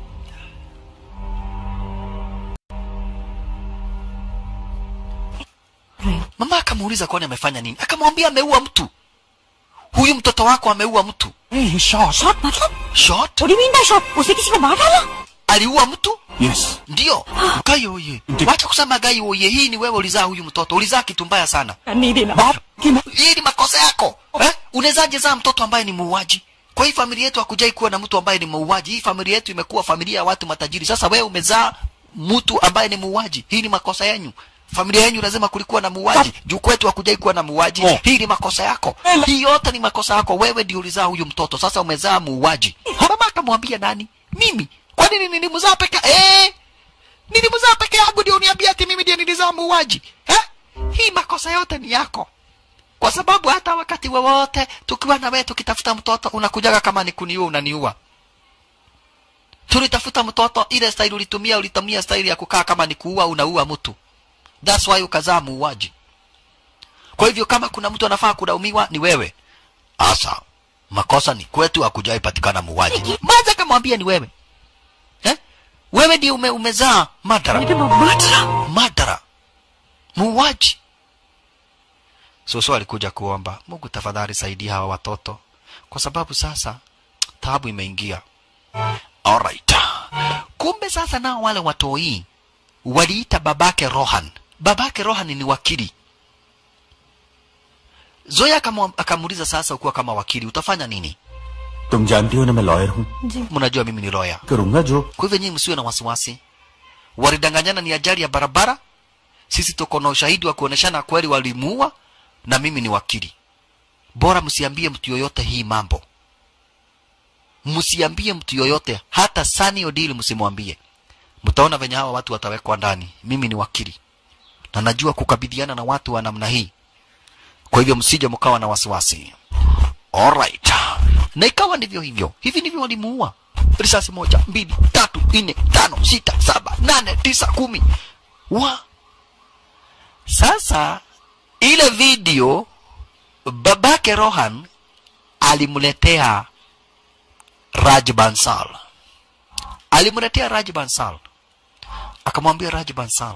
Speaker 1: Mama akamuuliza kwani amefanya nini? Akamwambia ameua mtu. Huyu mtoto wako ameua mtu.
Speaker 3: Shot shot मतलब
Speaker 1: Shot?
Speaker 3: What do you mean by shot? उसने किसी को मार डाला
Speaker 1: Aliua mtu?
Speaker 7: Yes
Speaker 1: Ndio. Gai oye. Wacha kusema gai oye. Hii ni wewe ulizaa huyu mtoto. Ulizaa kitu mbaya sana.
Speaker 3: नहीं देना बाप कि मैं
Speaker 1: Hii ni makosa yako. Eh? Unawezaje zaa mtoto ambaye ni muuaji? Kwa hii familia yetu hakujai kuwa na mtu ambaye ni muuaji. Hii familia yetu imekuwa familia ya watu matajiri. Sasa wewe umezaa mtu ambaye ni muuaji. Hii ni makosa yenu. Familia yenu lazima kulikuwa na muuaji. Juu kwetu hakujai kuwa na muuaji.
Speaker 7: Oh.
Speaker 1: Hii ni makosa yako. Hii yote ni makosa yako. Wewe ndio ulizaa huyu mtoto. Sasa umezaa muuaji. Mama akamwambia nani? Mimi. Kwa nini nilimzaa peke eh? Nilimzaa peke yangu ndio uniambia ati mimi ndio nilizaa muuaji. Eh? Hii makosa yote ni yako kwa sababu hata wakati wowote tukiwa na wewe tukitafuta mtoto unakujaga kama ni kuniua unaniua tulitafuta mtoto ile staili ulitumia ulitumia staili ya kukaa kama ni kuua unaua mtu that's why ukazaa muuaji kwa hivyo kama kuna mtu anafaa kulaumiwa ni wewe asa makosa ni kwetu hakujai patikana muuaji maza akamwambia ni wewe eh? wewe ndio ume, umezaa madara madara muuaji Susu alikuja kuomba, Mungu tafadhali saidia hawa watoto, kwa sababu sasa taabu imeingia. Alright. Kumbe sasa nao wale watoi waliita babake Rohan. Babake Rohan ni wakili. Zoya akamu- akamuuliza sasa, ukiwa kama wakili utafanya nini?
Speaker 7: तुम जानती हो ना मैं लॉयर हूँ
Speaker 1: Mnajua mimi ni lawyer.
Speaker 7: करूंगा जो
Speaker 1: Kwa hivyo nyinyi msiwe na wasiwasi. Walidanganyana ni ajali ya barabara. Sisi tuko na ushahidi wa kuoneshana kweli walimuua, na mimi ni wakili. Bora msiambie mtu yoyote hii mambo, msiambie mtu yoyote, hata Sani Odili msimwambie. Mtaona venye hawa watu watawekwa ndani. Mimi ni wakili na najua kukabidhiana na watu wa namna hii, kwa hivyo msije mkawa na wasiwasi. Alright. Na ikawa ndivyo hivyo. Hivi ndivyo walimuua. Risasi moja, mbili, tatu, nne, tano, sita, saba, nane, tisa, kumi. Wa. Sasa ile video babake Rohan alimletea Raj Bansal. Alimletea Raj Bansal. Akamwambia Raj Bansal.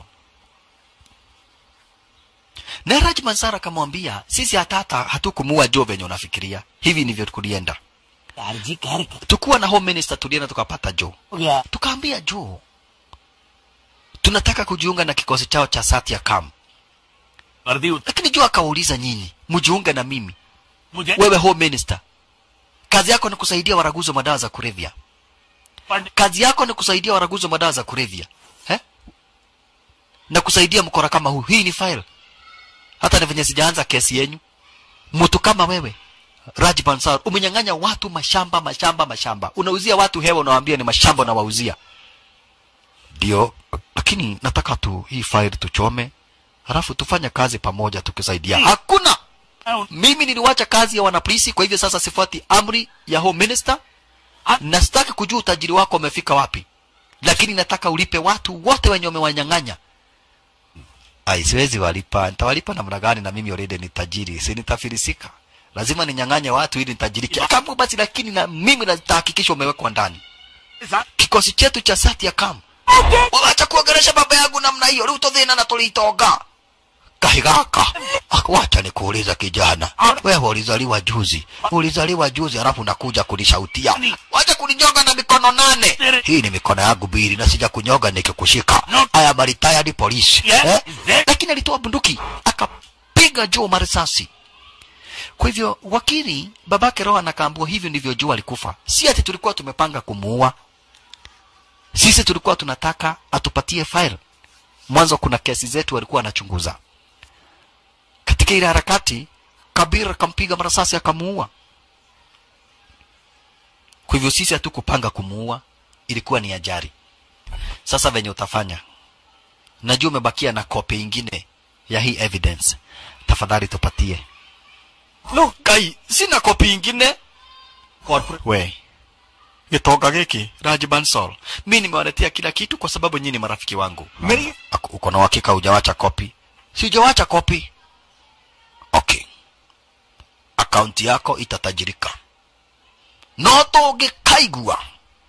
Speaker 1: Na Raj Bansal akamwambia sisi hata hata hatukumuua Joe venye unafikiria. Hivi ndivyo kulienda.
Speaker 3: यार जी कह रहे
Speaker 1: Tukuwa na home minister tulienda tukapata Joe.
Speaker 3: हो गया
Speaker 1: Tukaambia Joe tunataka kujiunga na kikosi chao cha Satya Kam.
Speaker 2: वर्दी
Speaker 1: Lakini Joe akawauliza nyinyi, mjiunge na mimi.
Speaker 2: मुझे
Speaker 1: Wewe home minister. Kazi yako ni kusaidia waraguzi wa madawa za kulevya.
Speaker 2: Pandit
Speaker 1: Kazi yako ni kusaidia waraguzi wa madawa za kulevya. Eh? Na kusaidia mkora kama huu. Hii ni file. Hata ni venye sijaanza kesi yenyu. Mtu kama wewe Raj Bansal umenyang'anya watu mashamba mashamba mashamba. Unauzia watu hewa unawaambia ni mashamba na wauzia. Ndio, lakini nataka tu hii file tuchome. Halafu tufanye kazi pamoja tukisaidia. Hakuna. Mimi niliwacha kazi ya wanapolisi kwa hivyo sasa sifuati amri ya home minister na sitaki kujua utajiri wako umefika wapi, lakini nataka ulipe watu wote wenye umewanyang'anya. Ai, siwezi walipa. Nitawalipa namna gani? Na mimi already ni tajiri, si nitafilisika? Lazima ninyang'anye watu ili nitajirike. Kama basi, lakini na mimi nitahakikisha umewekwa ndani kikosi chetu cha Satya Kam. Wacha kuongelesha baba yangu namna hiyo, rĩu tũthĩna na tũrĩitonga kahigaka wacha nikuuliza kijana wewe ulizaliwa juzi ulizaliwa juzi alafu nakuja kunishautia wacha kuninyonga na mikono nane hii ni mikono yangu mbili na sija kunyoga nikikushika haya maritaya ni polisi eh? lakini alitoa bunduki akapiga juu marisasi kwa hivyo wakili babake rohan akaambua hivyo ndivyo juu alikufa si ati tulikuwa tumepanga kumuua sisi tulikuwa tunataka atupatie file mwanzo kuna kesi zetu walikuwa wanachunguza katika ile harakati kabir akampiga marasasi akamuua kwa hivyo sisi hatukupanga kumuua ilikuwa ni ajari sasa venye utafanya najua umebakia na kopi ingine ya hii evidence tafadhali tupatie no kai sina kopi ingine we gĩtonga gĩkĩ Raj Bansal mi nimewaletea kila kitu kwa sababu nyinyi ni marafiki wangu Ako- uko na uhakika hujawacha kopi si hujawacha kopi okay akaunti yako itatajirika no tũngĩkaigua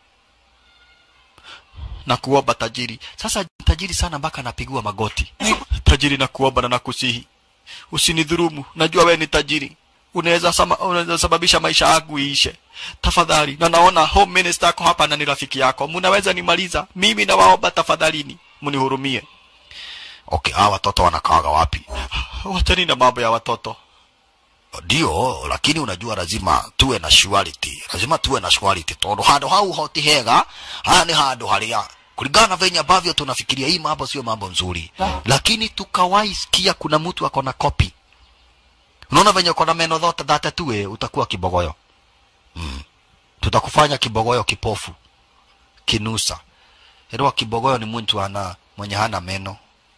Speaker 1: na kuomba tajiri sasa tajiri sana mpaka anapigiwa magoti tajiri na kuomba na nakusihi usinidhurumu najua we ni tajiri unaweza sama, unaweza sababisha maisha yangu iishe tafadhali na naona home minister ako hapa na ni rafiki yako mnaweza nimaliza mimi nawaomba tafadhalini mnihurumie okay hawa watoto wanakaaga wapi wachani na mambo ya watoto ndio lakini unajua lazima tuwe na surety lazima tuwe na surety tondu handu hau hoti hega haya ni handu haria kulingana na venye ambavyo tunafikiria hii mambo sio mambo nzuri lakini tukawahi sikia kuna mtu ako na kopi unaona venye uko na meno dhote dhate tuwe utakuwa kibogoyo mm. tutakufanya kibogoyo kipofu kinusa elewa kibogoyo ni mtu ana mwenye hana meno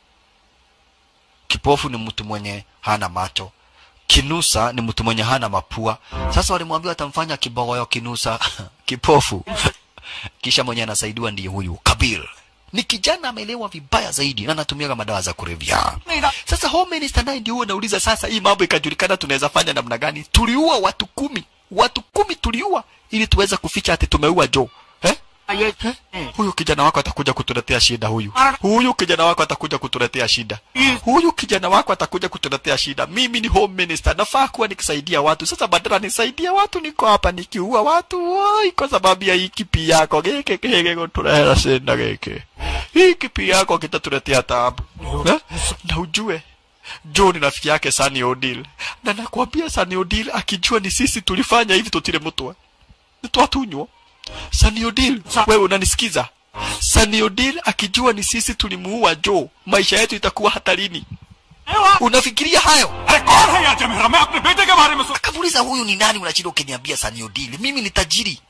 Speaker 1: kipofu ni mtu mwenye hana macho kinusa ni mtu mwenye hana mapua sasa walimwambia watamfanya kibogoyo kinusa kipofu kisha mwenye anasaidiwa ndiye huyu kabir ni kijana amelewa vibaya zaidi na anatumiaga madawa za kulevya sasa home minister naye ndio huwa anauliza sasa hii mambo ikajulikana tunaweza fanya namna gani tuliua watu kumi watu kumi tuliua ili tuweze kuficha ati tumeua jo eh? huyu kijana wako atakuja kutuletea shida huyu huyu kijana wako atakuja kutuletea shida huyu kijana wako atakuja kutuletea shida mimi ni home minister nafaa kuwa nikisaidia watu sasa badala nisaidia watu niko hapa nikiua watu wai kwa sababu ya hii kipi yako gike kige gutulehera shida gike hii kipi yako kitatuletea taabu eh? na ujue Joe ni rafiki yake Sunny Odile na nakwambia Sunny Odile akijua ni sisi tulifanya hivi tutire mutwa nitwatunywa Sunny Odile, wewe unanisikiza? Sunny Odile akijua ni sisi tulimuua Joe, maisha yetu itakuwa hatarini. Unafikiria hayo?
Speaker 7: अरे कौन है यहाँ मेरा मैं अपने बेटे के बारे में सोच
Speaker 1: Akamuuliza huyu ni nani unashinda ukiniambia Sunny Odile? Mimi ni tajiri.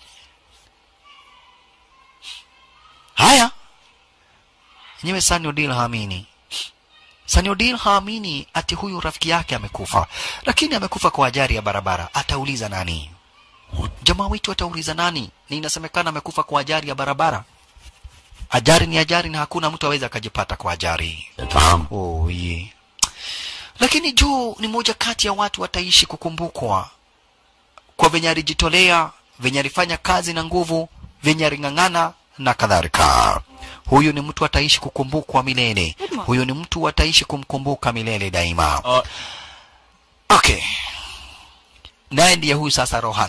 Speaker 1: Haya. Nyewe Sunny Odile haamini. Sunny Odile haamini ati huyu rafiki yake amekufa, lakini amekufa kwa ajali ya barabara. Atauliza nani? jamaa wetu atauliza nani ni inasemekana amekufa kwa ajali ya barabara ajali ni ajali na hakuna mtu aweza akajipata kwa ajali oh, yeah. lakini juu ni moja kati ya watu wataishi kukumbukwa kwa venye alijitolea venye alifanya kazi na nguvu venye aling'ang'ana na kadhalika huyu ni mtu ataishi kukumbukwa milele huyu ni mtu ataishi kumkumbuka milele daima okay naye ndiye huyu sasa rohan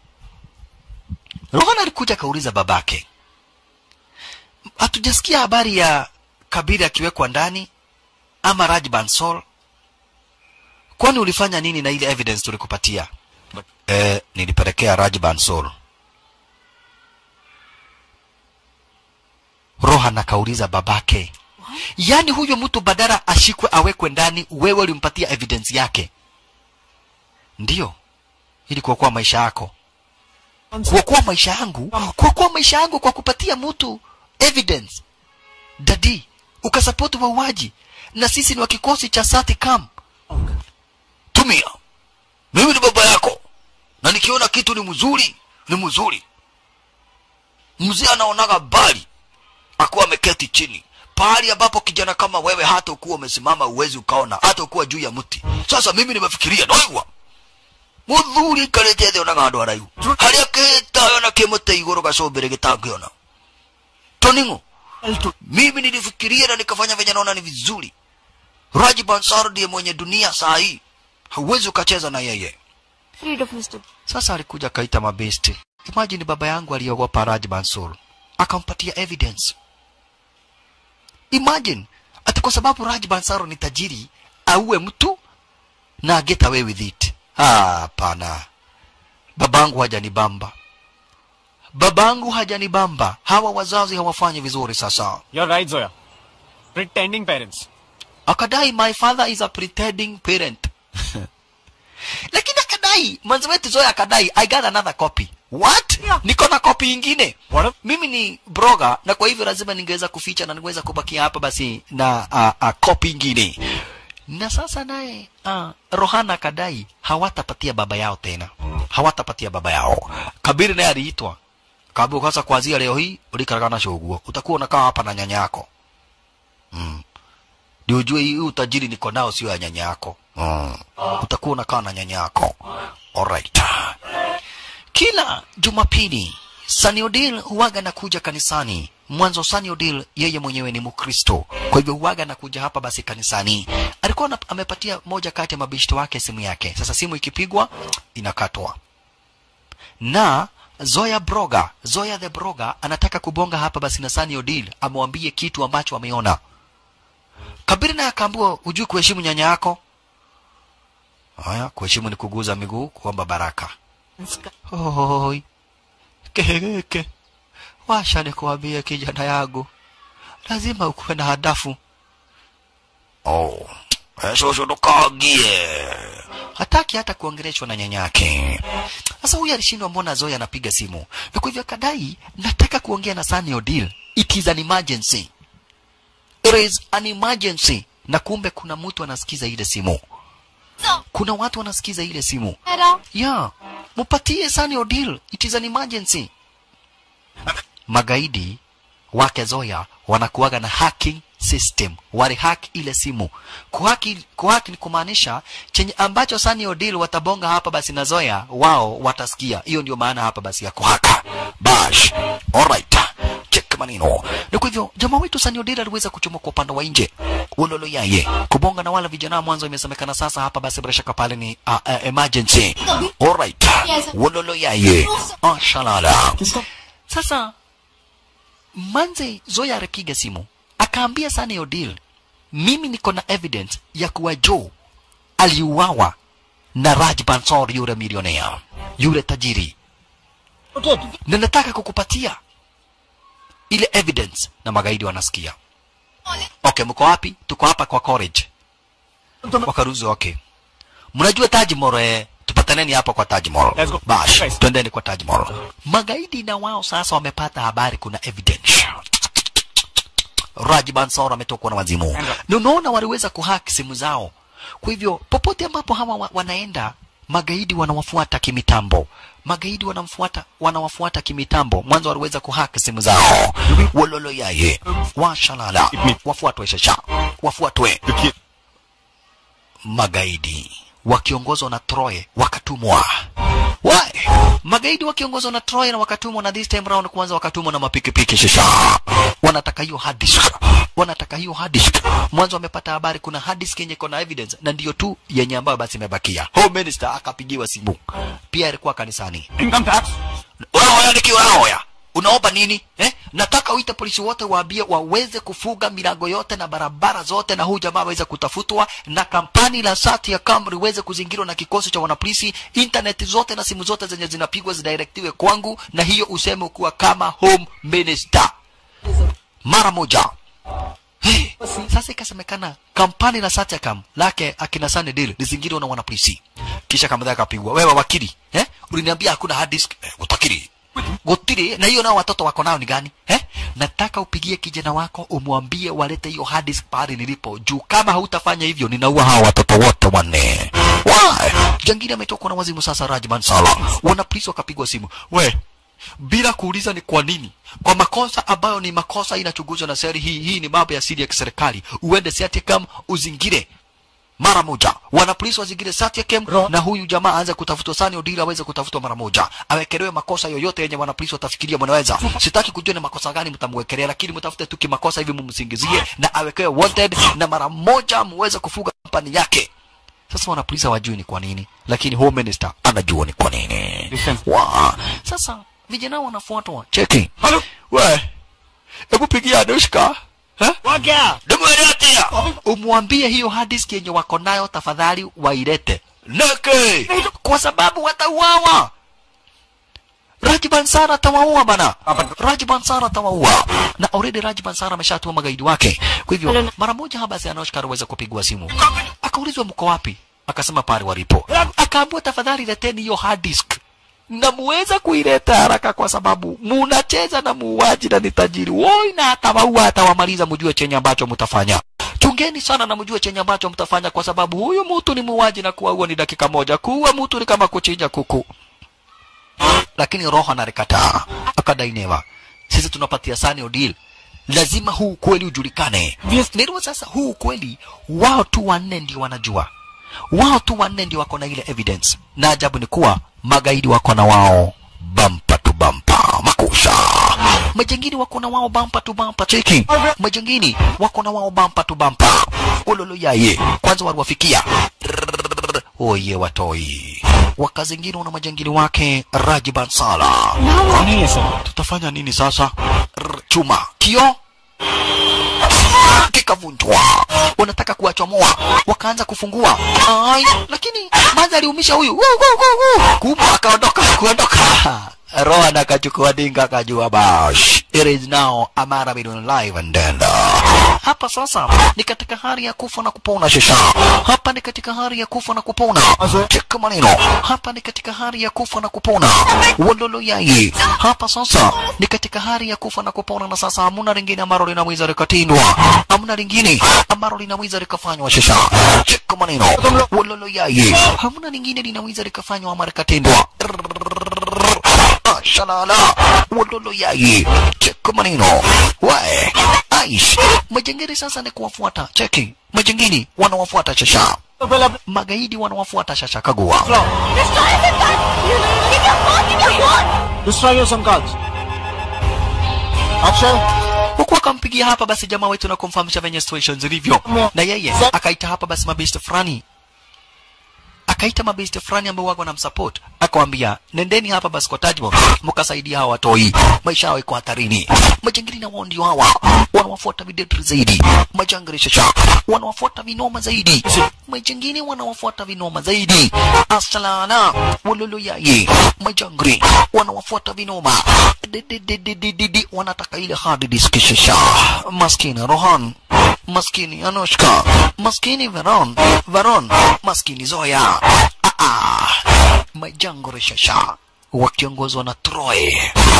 Speaker 1: rohan alikuja akauliza babake hatujasikia habari ya kabiri akiwekwa ndani ama raj bansol kwani ulifanya nini na ile evidence tulikupatia eh, nilipelekea raj bansol rohan akauliza babake yaani huyo mtu badala ashikwe awekwe ndani wewe ulimpatia evidence yake ndiyo ili kuokoa maisha yako kuokoa maisha yangu kuokoa maisha yangu kwa kupatia mtu evidence dadi ukasapoti wauaji na sisi ni wa kikosi cha satikam tumia mimi ni baba yako na nikiona kitu ni mzuri ni mzuri mzee anaonaga bali akuwa ameketi chini pahali ambapo kijana kama wewe hata ukuwa umesimama uwezi ukaona hata ukuwa juu ya mti sasa mimi nimefikiria naigwa muthuri ikarite thĩ onaga handũ haraihu harĩa kĩtayo na kĩmũte igũrũ gacumbĩrĩ gĩtangĩona toning'o mimi nilifikiria na nikafanya venye naona ni vizuri Raji Bansar ndiye mwenye dunia saa hii, hauwezi ukacheza na yeye.
Speaker 8: Afraid of Mr.
Speaker 1: Sasa alikuja kaita mabesti. Imagine baba yangu aliogopa Raj Bansur, akampatia evidence. Imagine ati kwa sababu Raj Bansar ni tajiri auwe mtu na get away with it. Ah, Hapana, babangu hajanibamba, babangu hajanibamba. Hawa wazazi hawafanyi vizuri. Sasa
Speaker 9: You're right, Zoya. Pretending parents.
Speaker 1: akadai my father is a pretending parent lakini akadai mwanzo wetu Zoya akadai I got another copy what niko na copy ingine
Speaker 9: What a-
Speaker 1: mimi ni broga na kwa hivyo lazima ningeweza kuficha na ningeweza kubakia hapa basi na uh, uh, copy ingine na sasa naye uh, Rohana akadai hawatapatia baba yao tena hawatapatia baba yao Kabiri naye aliitwa kaambiwa kwanza kuanzia leo hii ulikaragana shoguo utakuwa unakaa hapa na nyanya yako ndio ujue hii utajiri niko nao sio ya nyanya yako mm. utakuwa unakaa na nyanya yako alright kila jumapili Sunny Odile huwaga nakuja kanisani mwanzo Sunny Odile yeye mwenyewe ni mkristo kwa hivyo huwaga nakuja hapa basi kanisani alikuwa na, amepatia moja kati ya mabishto wake simu yake sasa simu ikipigwa inakatwa na Zoya Broga, Zoya the Broga anataka kubonga hapa basi na Sunny Odile amwambie kitu ambacho ameona. Kabiri naye akaambiwa hujui kuheshimu nyanya yako. Haya, kuheshimu ni kuguza miguu, kuomba baraka. Hoi. Keheke. Washa nikuambie kijana yangu. Lazima ukuwe na hadafu. Oh. Shosho ndokagie. Hataki hata kuongeleshwa na nyanyake. Sasa huyu alishindwa, mbona Zoya anapiga simu? Na kwa hivyo akadai, nataka kuongea na Sunny Odile. It is an emergency. It is an emergency. Na kumbe kuna mtu anasikiza ile simu. Kuna watu wanasikiza ile simu.
Speaker 8: Hello?
Speaker 1: Yeah, mupatie Sunny Odile. It is an emergency. Magaidi wake Zoya wanakuwaga na hacking system, walihack ile simu. Kuhaki, kuhaki ni kumaanisha chenye ambacho Sunny Odile watabonga hapa basi na Zoya wao watasikia. Hiyo ndio maana hapa basi ya kuhaka. Bash. Alright. Check maneno. Na kwa hivyo jamaa wetu Sunny Odile aliweza kuchoma kwa upande wa nje. Ulolo yaye. Kubonga na wala vijana mwanzo imesemekana sasa hapa basi bila shaka pale ni uh, uh, emergency. Alright. Ulolo yaye. Ah, shalala. Sasa Manze Zoya alipiga simu akaambia Sunny Odile, mimi niko na evidence ya kuwa Joe aliuawa na Raj Bansor, yule milionea, yule tajiri, na nataka kukupatia ile evidence. Na magaidi wanasikia. Okay, mko wapi? Tuko hapa kwa college. Wakaruzi, okay. Mnajua Taj Mahal eh? Tupataneni hapa kwa Taj Mahal.
Speaker 9: Let's go.
Speaker 1: Bash,
Speaker 9: Guys.
Speaker 1: twendeni kwa Taj Mahal. Magaidi na wao sasa wamepata habari kuna evidence. Raj Bansor ametokwa na wazimu. Na unaona waliweza kuhack simu zao. Kwa hivyo popote ambapo hawa wa, wanaenda magaidi wanawafuata kimitambo. Magaidi wanamfuata wanawafuata kimitambo. Mwanzo waliweza kuhack simu zao. Wololo yaye. Washalala. Wafuatwe shasha. Wafuatwe magaidi wakiongozwa na Troy wakatumwa. Why? Magaidi wakiongozwa na Troy na wakatumwa na this time round kwanza wakatumwa na mapikipiki shisha. Wanataka hiyo hard disk. Wanataka hiyo hard disk. Mwanzo wamepata habari kuna hard disk yenye iko na evidence na ndiyo tu yenye ambayo basi imebakia. Home Minister akapigiwa simu. Pia alikuwa kanisani.
Speaker 9: Income tax?
Speaker 1: Unaoya nikiwa naoya. Unaomba nini? Eh? Nataka uite polisi wote waambie waweze kufuga milango yote na barabara zote na huu jamaa aweze kutafutwa na kampani la sati ya Camry iweze kuzingirwa na kikosi cha wanapolisi, internet zote na simu zote zenye zinapigwa zidirectiwe kwangu na hiyo useme kuwa kama home minister. Mara moja. Hey, sasa ikasemekana kampani la Satyakam lake akina Sunny Deal lizingirwa na wanapolisi. Kisha kamadha akapigwa. Wewe wakili, eh? Uliniambia hakuna hard disk. Eh, utakiri. Gotiri na hiyo nao watoto wako nao ni gani? Eh? Nataka upigie kijana wako umwambie walete hiyo hard disk pale nilipo. Juu kama hautafanya hivyo ninaua hawa watoto wote wanne. Why? Jangili ametokwa na wazimu sasa Rajman Sala. Wanapolisi wakapigwa simu. We, bila kuuliza ni kwa nini kwa makosa ambayo ni makosa inachunguzwa na seri hii hii ni mambo ya siri ya kiserikali uende Satyakam uzingire mara moja wanapolisi wazingire Satyakem na huyu jamaa aanze kutafutwa Sani Odili aweze kutafutwa mara moja awekelewe makosa yoyote yenye wanapolisi watafikiria mnaweza sitaki kujua ni makosa gani mtamwekelea lakini mtafute tu kimakosa hivi mumsingizie na awekewe wanted na mara moja muweze kufuga kampani yake sasa wanapolisi hawajui ni kwa nini lakini home minister anajua ni kwa nini wa sasa vijana wanafuatwa cheki we hebu pigia Anushka eh? Ndimweletea. Umwambie hiyo hard disk yenye wako nayo tafadhali wailete. Neke. Kwa sababu watauawa. Raj Bansara atawaua bana. Raj Bansara atawaua. Na already Raj Bansara ameshatua magaidi wake. Kwa hivyo mara moja hapa basi Anushka aliweza kupigwa simu. Akaulizwa mko wapi? Akasema pale walipo. Akaambiwa tafadhali leteni hiyo hard disk na muweza kuileta haraka kwa sababu munacheza na muuaji na ni tajiri woi na atawaua atawamaliza mjue chenye ambacho mtafanya chungeni sana na mjue chenye ambacho mtafanya kwa sababu huyu mtu ni muuaji na kuwaua ni dakika moja kuua mtu ni kama kuchinja kuku lakini roho analikataa akadai never sisi tunapatia Sani Odil lazima huu ukweli ujulikane ndio sasa huu ukweli wao tu wanne ndio wanajua wao tu wanne ndio wako na ile evidence na ajabu ni kuwa magaidi wako na wao bampa tu bampa makusha majengini wako na wao bampa tu bampa cheki majengini wako na wao bampa tu bampa ulolo yaye kwanza waliwafikia oye watoi wakazingirwa na majangili wake Raji Bansala.
Speaker 9: नहीं है sir
Speaker 1: Tutafanya nini sasa? Rr, Chuma kio kikavunjwa, wanataka kuwachomoa, wakaanza kufungua ai, lakini maza aliumisha huyu Wuu, wuu, wuu, wuu. kumbe akaondoka kuondoka Rohan akachukua dinga akajua bash it is now Amara Bidun live and dead hapa sasa ni katika hali ya kufa na kupona shesha hapa ni katika hali ya kufa na kupona cheka maneno hapa ni katika hali ya kufa na kupona walolo yaye hapa sasa ni katika hali ya kufa na kupona na sasa hamuna lingine ambalo linaweza likatindwa hamuna lingine ambalo linaweza likafanywa shesha cheka maneno walolo yaye hamuna lingine linaweza likafanywa ama likatindwa shalala walolo yaye cheka maneno wae aish majengeri sasa ni kuwafuata cheki majengini wanawafuata shasha magaidi wanawafuata shasha kagua
Speaker 9: Destroy your some cards. Akshay,
Speaker 1: huku akampigia hapa basi jamaa wetu na kumfahamisha venye situation zilivyo na yeye akaita hapa basi mabeste fulani akaita mabeste fulani ambao wako na msupport akawambia nendeni hapa basi kwa Tajmo mkasaidia hawa watoi maisha yao iko hatarini majangili na wao ndio hawa wanawafuata videtri zaidi majangili shasha wanawafuata vinoma zaidi majangili wanawafuata vinoma zaidi asalana wololo yaye majangili wanawafuata vinoma Didididididi, wanataka ile hard disk shasha maskini Rohan maskini Anushka maskini Veron Veron maskini Zoya ah, ah. majangili shasha wakiongozwa na Troy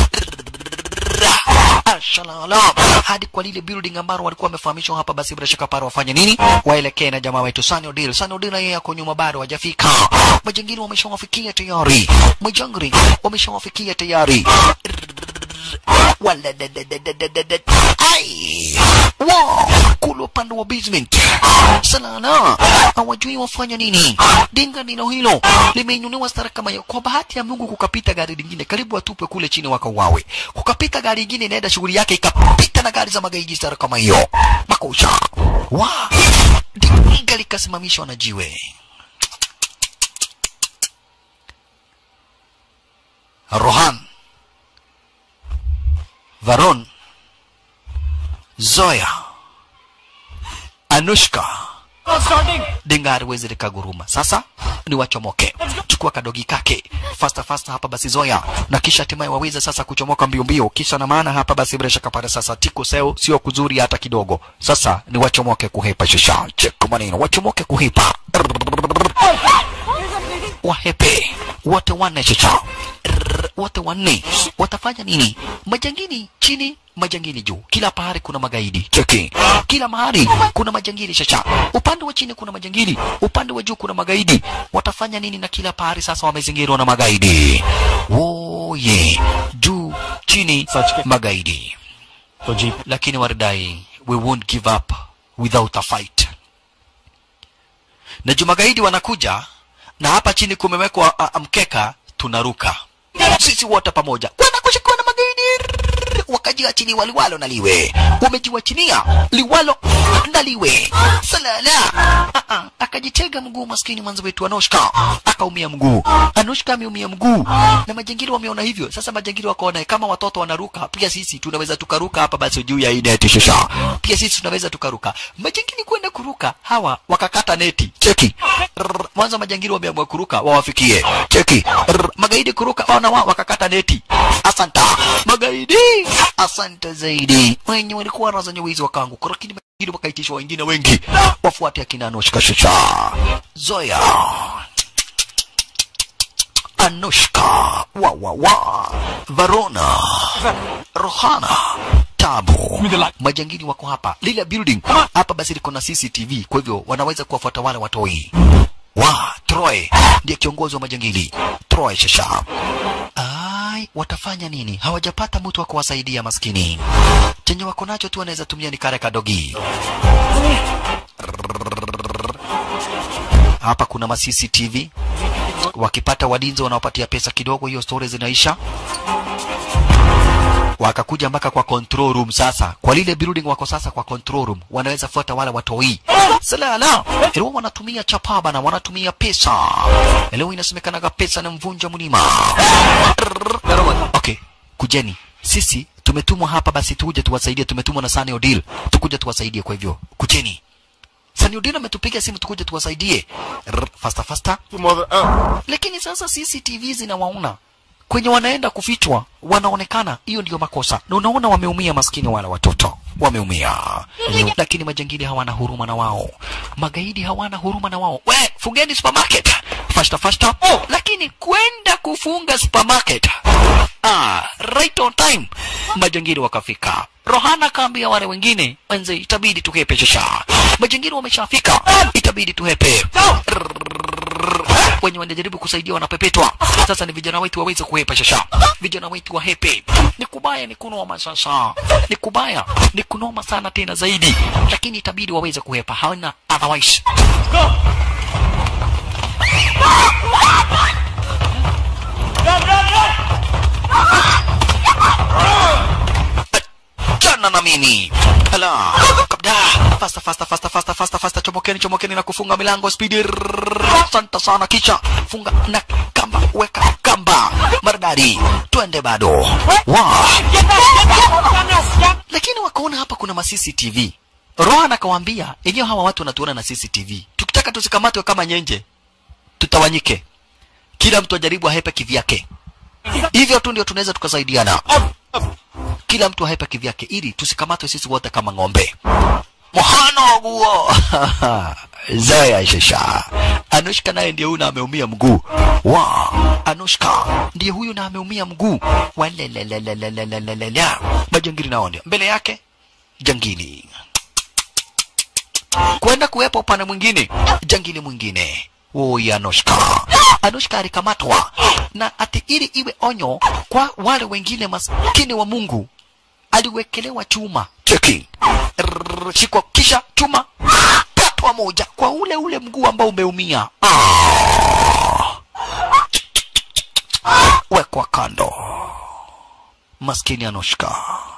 Speaker 1: Ashalala hadi kwa lile building ambalo walikuwa wamefahamishwa hapa, basi bila shaka pale wafanye nini? Waelekee na jamaa wetu Sani Odil. Sani Odil yeye ako nyuma, bado hajafika. Majangili wameshawafikia tayari, majangili wameshawafikia tayari. Wala da da da da da da da. Ai! Wow! Kule upande wa basement. Salana! Hawajui wafanya nini. Dinga nilo hilo limeinuliwa stara kama hiyo. Kwa bahati ya Mungu kukapita gari lingine karibu atupwe kule chini wakauawe. Kukapita gari lingine inaenda shughuli yake ikapita na gari za magaidi stara kama hiyo. Makusha. Wa! Dinga likasimamishwa na jiwe. Rohan Varon, Zoya, Anushka, dinga haliwezi likaguruma. Sasa ni wachomoke, chukua kadogi kake fasta fasta hapa basi Zoya, na kisha hatimaye waweze sasa kuchomoka mbio mbio, kisha na maana hapa basi bila shaka pale sasa tiko seo sio kuzuri hata kidogo. Sasa ni wachomoke kuhepa shisha, check maneno, wachomoke kuhepa wahepe wote wanne chicha Rrrr, wote wanne watafanya nini? Majangini chini, majangini juu. Kila pahali kuna magaidi cheki, kila mahali kuna majangili chacha. Upande wa chini kuna majangili, upande wa juu kuna magaidi. Watafanya nini? Na kila pahali sasa wamezingirwa na magaidi. Woye, juu chini, magaidi.
Speaker 9: तो jeep
Speaker 1: Lakini waridai, we won't give up without a fight na juma gaidi wanakuja na hapa chini kumewekwa a, a, mkeka tunaruka sisi wote pamoja wanakushikiwa na magaidi wakajiachilia liwalo na liwe wamejiwachilia liwalo na liwe salala Ah, ah, akajitega mguu maskini mwanzo wetu Anushka akaumia mguu Anushka ameumia mguu na majangili wameona hivyo sasa majangili wakaona kama watoto wanaruka pia sisi tunaweza tukaruka hapa basi juu ya hii neti shusha pia sisi tunaweza tukaruka majangili kwenda kuruka hawa wakakata neti cheki Rrr, mwanzo majangili wameamua kuruka wawafikie cheki Rrr, magaidi kuruka wana wao wakakata neti asanta magaidi asante zaidi wenye walikuwa wanazanya wizi wakaanguka lakini majangili wakaitishwa wengine wengi wafuate akina Anushka shusha Zoya Anushka wa wa wa Varona Rohana Tabu majangili wako hapa lile building hapa basi liko na CCTV kwa hivyo wanaweza kuwafuata wale watoi wa Troy ndiye kiongozi wa majangili Troy Shasha ai watafanya nini hawajapata mtu wa kuwasaidia maskini chenye wako nacho tu wanaweza tumia ni kare kadogi hapa kuna ma CCTV wakipata walinzi wanaopatia pesa kidogo hiyo story zinaisha wakakuja mpaka kwa control room sasa kwa lile building wako sasa kwa control room wanaweza fuata wale watoi salala leo wanatumia chapaba na wanatumia pesa leo inasemekanaga pesa na mvunja mlima okay kujeni sisi tumetumwa hapa basi tuje tuwasaidie tumetumwa na Sunny Odile tukuje tuwasaidie kwa hivyo kujeni Sunny Odile ametupiga simu tukuje tuwasaidie Rrr, faster faster lakini sasa CCTV zinawaona kwenye wanaenda kufichwa wanaonekana hiyo ndio makosa na unaona wameumia maskini wala watoto wameumia lakini majangili hawana huruma na wao magaidi hawana huruma na wao we fungeni supermarket fasta fasta lakini kwenda kufunga supermarket ah, right on time majangili wakafika rohana kaambia wale wengine wenze itabidi tuhepe shasha majangili wameshafika itabidi tuhepe wenye wanajaribu kusaidia wanapepetwa sasa ni vijana wetu waweze kuhepa shasha vijana wetu wahepe ni kubaya ni kunoma sasa ni kubaya ni kunoma sana tena zaidi lakini itabidi waweze kuhepa hawana otherwise chana na mimi ala kabda fasta fasta fasta fasta fasta fasta chomokeni chomokeni na kufunga milango spidi santa sana kisha funga na kamba weka kamba maridadi twende bado wow. lakini wakaona hapa kuna ma CCTV Rohan akawaambia yenyewe hawa watu wanatuona na CCTV tukitaka tusikamatwe kama nyenje tutawanyike kila mtu ajaribu ahepe kivyake hivyo tu ndio tunaweza tukasaidiana kila mtu ahepe kivyake ili tusikamatwe sisi wote kama ng'ombe mhano guo Zaya shasha Anushka naye ndiye huyu na ameumia mguu wa Anushka ndiye huyu na ameumia mguu walelelelelelelelelelele majangili naone mbele yake jangili kwenda kuwepo upande mwingine jangili mwingine Oi Anushka. Anushka alikamatwa na ati ili iwe onyo kwa wale wengine maskini wa Mungu aliwekelewa chuma cheki Rrrr, shikwa kisha chuma katwa moja kwa ule ule mguu ambao umeumia ah. wekwa kando maskini Anushka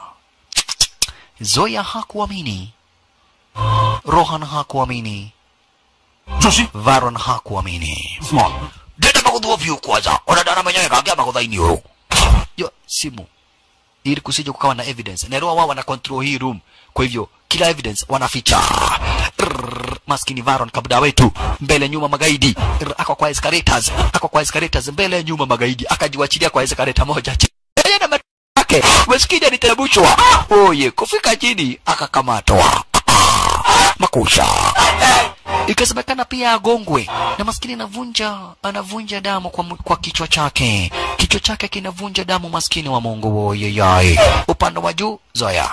Speaker 1: Zoya hakuamini Rohan hakuamini
Speaker 7: Joshi
Speaker 1: Varon hakuamini
Speaker 7: small
Speaker 1: ndenda magudhuo vyu kwanza onadana mwenyewe kaambia magudhaini uru yo simu ili kusije kukawa na evidence Nerua wao wana control hii room kwa hivyo kila evidence wanaficha Rrrr, maskini Varon kabda wetu mbele nyuma magaidi Rrr, ako kwa escalators ako kwa escalators mbele nyuma magaidi akajiwachilia kwa escalator moja chini yeye na matu yake maskini aliterebushwa oye kufika chini akakamatwa makusha ikasemekana pia agongwe na maskini anavunja anavunja damu kwa, mu- kwa kichwa chake kichwa chake kinavunja damu maskini wa Mungu woyeyai upande wa juu Zoya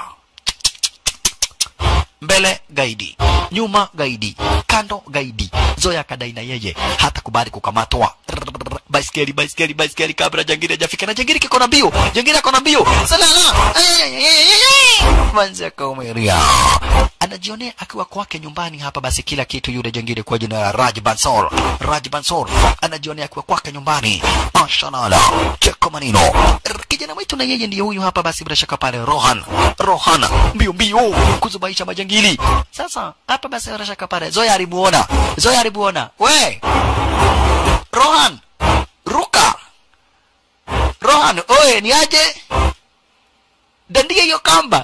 Speaker 1: mbele gaidi nyuma gaidi kando gaidi Zoya kadai na yeye hata kubali kukamatwa Rrrr, by baiskeli baiskeli baiskeli kabla jangiri hajafika na jangiri kiko na mbio jangiri ako na mbio salala manzi akaumeria anajionea akiwa kwake nyumbani hapa basi kila kitu yule jangiri kwa jina la Raj Bansor Raj Bansor anajionea akiwa kwake nyumbani ashalala cheko manino R- kijana wetu na yeye ndiyo huyu hapa basi bila shaka pale Rohan Rohan mbio mbio kuzubaisha majangili sasa hapa basi bila shaka pale Zoya alimuona Zoya alimuona we Rohan ruka Rohan oye ni aje dandia hiyo kamba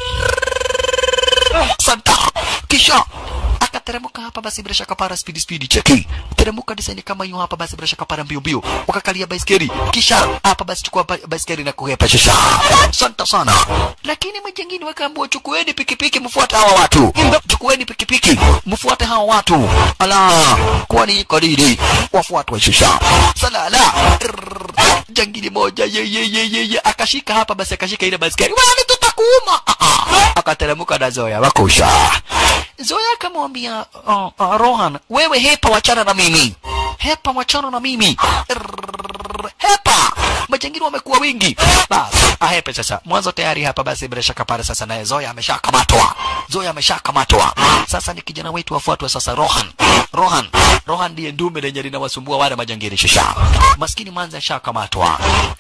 Speaker 1: santa kisha akateremka hapa basi bila shaka para speed speed cheki teremuka design kama hiyo hapa basi bila shaka para mbio mbio wakakalia baiskeli kisha hapa basi chukua ba- baiskeli na kuhepa shisha santa sana lakini majengini wakaambiwa chukueni pikipiki mfuate hawa watu chukueni pikipiki mfuate hawa watu ala kwani iko nini wafuatwe shisha salala Rrrr. jangili moja ye ye ye ye ye akashika hapa basi akashika ile baiskeli wewe tutakuuma Ah, ah. akateremka na Zoya wakusha Zoya akamwambia uh, uh, Rohan wewe hepa wachana na mimi hepa wachana na mimi Rrrr. hepa majangili wamekuwa wengi basi ahepe sasa mwanzo tayari hapa basi bila shaka pale sasa naye Zoya ameshakamatwa Zoya ameshakamatwa sasa ni kijana wetu afuatwe sasa Rohan Rohan Rohan ndiye ndume lenye linawasumbua wale majangili shisha maskini mwanzo ashakamatwa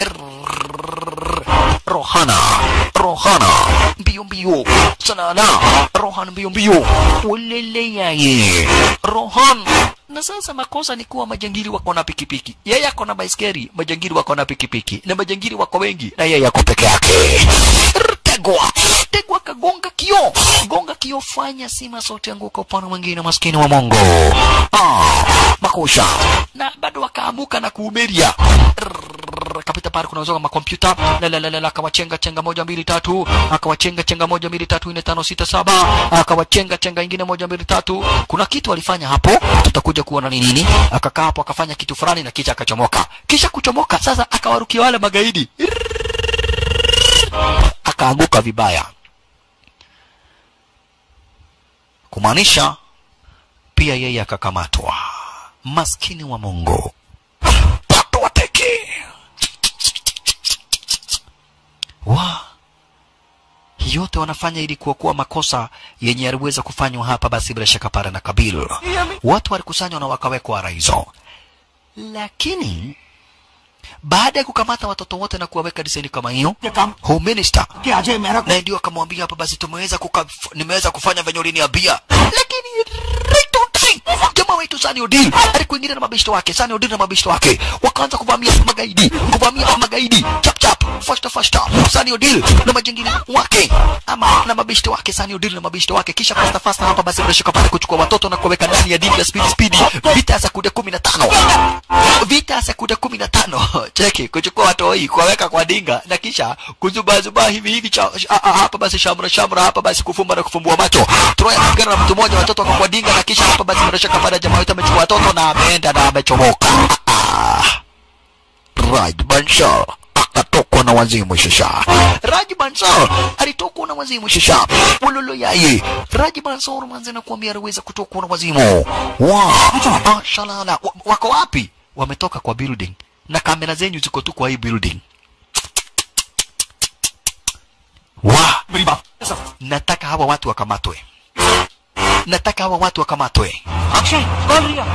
Speaker 1: Rohana Rohana mbio mbio sanana Rohan mbio mbio ulele yaye Rohan na sasa makosa ni kuwa majangili wako na pikipiki yeye ako na baiskeli majangili wako na pikipiki na majangili wako wengi na yeye ako peke yake tegwa tegwa kagonga kio gonga kio fanya sima sote anguka upande mwingine maskini wa mongo ah, makusha na bado wakaamuka na kuumeria kapita pale kunazoka makompyuta la la la la la, akawachenga chenga moja mbili tatu akawachenga chenga moja mbili tatu nne tano sita saba akawachenga chenga ingine moja mbili tatu kuna kitu alifanya hapo tutakuja kuona ni nini akakaa hapo akafanya kitu fulani na kisha akachomoka kisha kuchomoka sasa akawarukia wale magaidi akaanguka vibaya kumaanisha pia yeye akakamatwa maskini wa Mungu pato wateke wa yote wanafanya ili kuokoa makosa yenye yaliweza kufanywa hapa basi bila shaka pale na Kabil watu walikusanywa na wakawekwa raizo lakini baada ya kukamata watoto wote na kuwaweka diseni kama hiyo home minister
Speaker 9: कि अजय Mehra
Speaker 1: naye ndio akamwambia hapa basi tumeweza kuka, nimeweza kufanya venye uliniambia lakini right on time jamaa wetu Sani Odil alikuingilia na mabishto wake Sani Odil na mabishto wake wakaanza kuvamia magaidi kuvamia magaidi chap chap fasta fasta Sani Odil na majengini wake ama na mabishto wake Sani Odil na mabishto wake kisha fasta fasta hapa basi bila shaka pale kuchukua watoto na kuweka ndani ya dini ya speed speed vita ya sekunde 15 vita ya sekunde 15 cheki kuchukua watoi kuwaweka kwa dinga na kisha kuzubazuba hivi hivi cha, a, a, hapa basi shamra shamra hapa basi kufumba na kufumbua macho Troya kupigana na mtu mmoja watoto wako kwa dinga na kisha hapa basi bila shaka pale jamaa wetu amechukua watoto na ameenda na amechomoka Ah, Raj Bansal akatokwa na wazimu shisha Raj Bansal alitokwa na wazimu shisha ululu yaye Raj Bansal manze na kuambia aliweza kutokwa na wazimu wa ah, shalala Wa- wako wapi wametoka kwa building na kamera zenyu ziko tu kwa hii building wa
Speaker 7: मेरी बात
Speaker 1: nataka hawa watu wakamatwe nataka hawa watu wakamatwe
Speaker 9: Akshay कौन Riya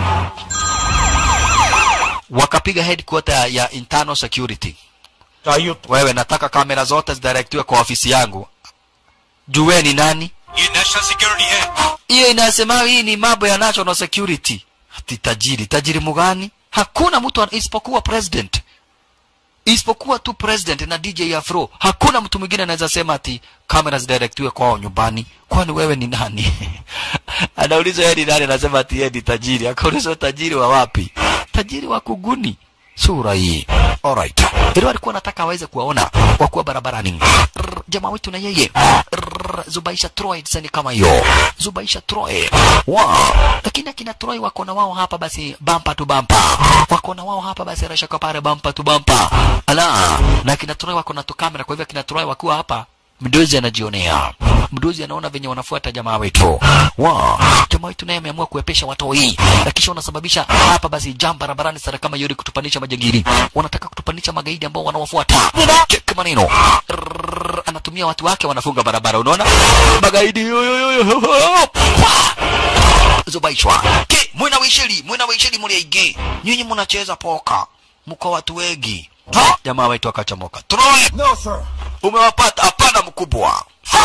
Speaker 1: wakapiga headquarter ya internal security
Speaker 9: चाहिए
Speaker 1: wewe nataka kamera zote zidirectiwe kwa ofisi yangu juwe ni nani
Speaker 7: ये national security है
Speaker 1: hiyo inasema hii ni mambo ya national security ati tajiri tajiri mugani hakuna mtu ana- isipokuwa president isipokuwa tu president na DJ Afro hakuna mtu mwingine anaweza sema ati kamera zidirectiwe kwao nyumbani kwani wewe ni nani anaulizwa yeye ni nani anasema ati yeye ni tajiri akaulizwa tajiri wa wapi tajiri wa kuguni sura hii alright vile walikuwa nataka aweze kuwaona wakuwa barabarani Rrr, jamaa wetu na yeye Rrr, Zubaisha Troy sani kama hiyo Zubaisha Troy wow. lakini akina Troy wako na wao hapa basi bampa tu bampa wako na wao hapa basi rashaka pale bampa tu bampa ala na akina Troy wako na tu kamera kwa hivyo akina Troy wakiwa hapa mdozi anajionea mdozi anaona venye wanafuata jamaa wetu wow. jamaa wetu naye ameamua kuepesha watoi na kisha wanasababisha hapa basi jam barabarani sana kama yori kutupanisha majangili wanataka kutupanisha magaidi ambao wanawafuata cheki maneno Rrrr, anatumia watu wake wanafunga barabara unaona magaidi yo, yo, yo, yo, yo. Pwa! zubaishwa ke mwina wishili mwina wishili muli aige nyinyi mnacheza poka mko watu wengi jamaa wetu akachomoka Troy
Speaker 7: No, sir.
Speaker 1: umewapata hapana mkubwa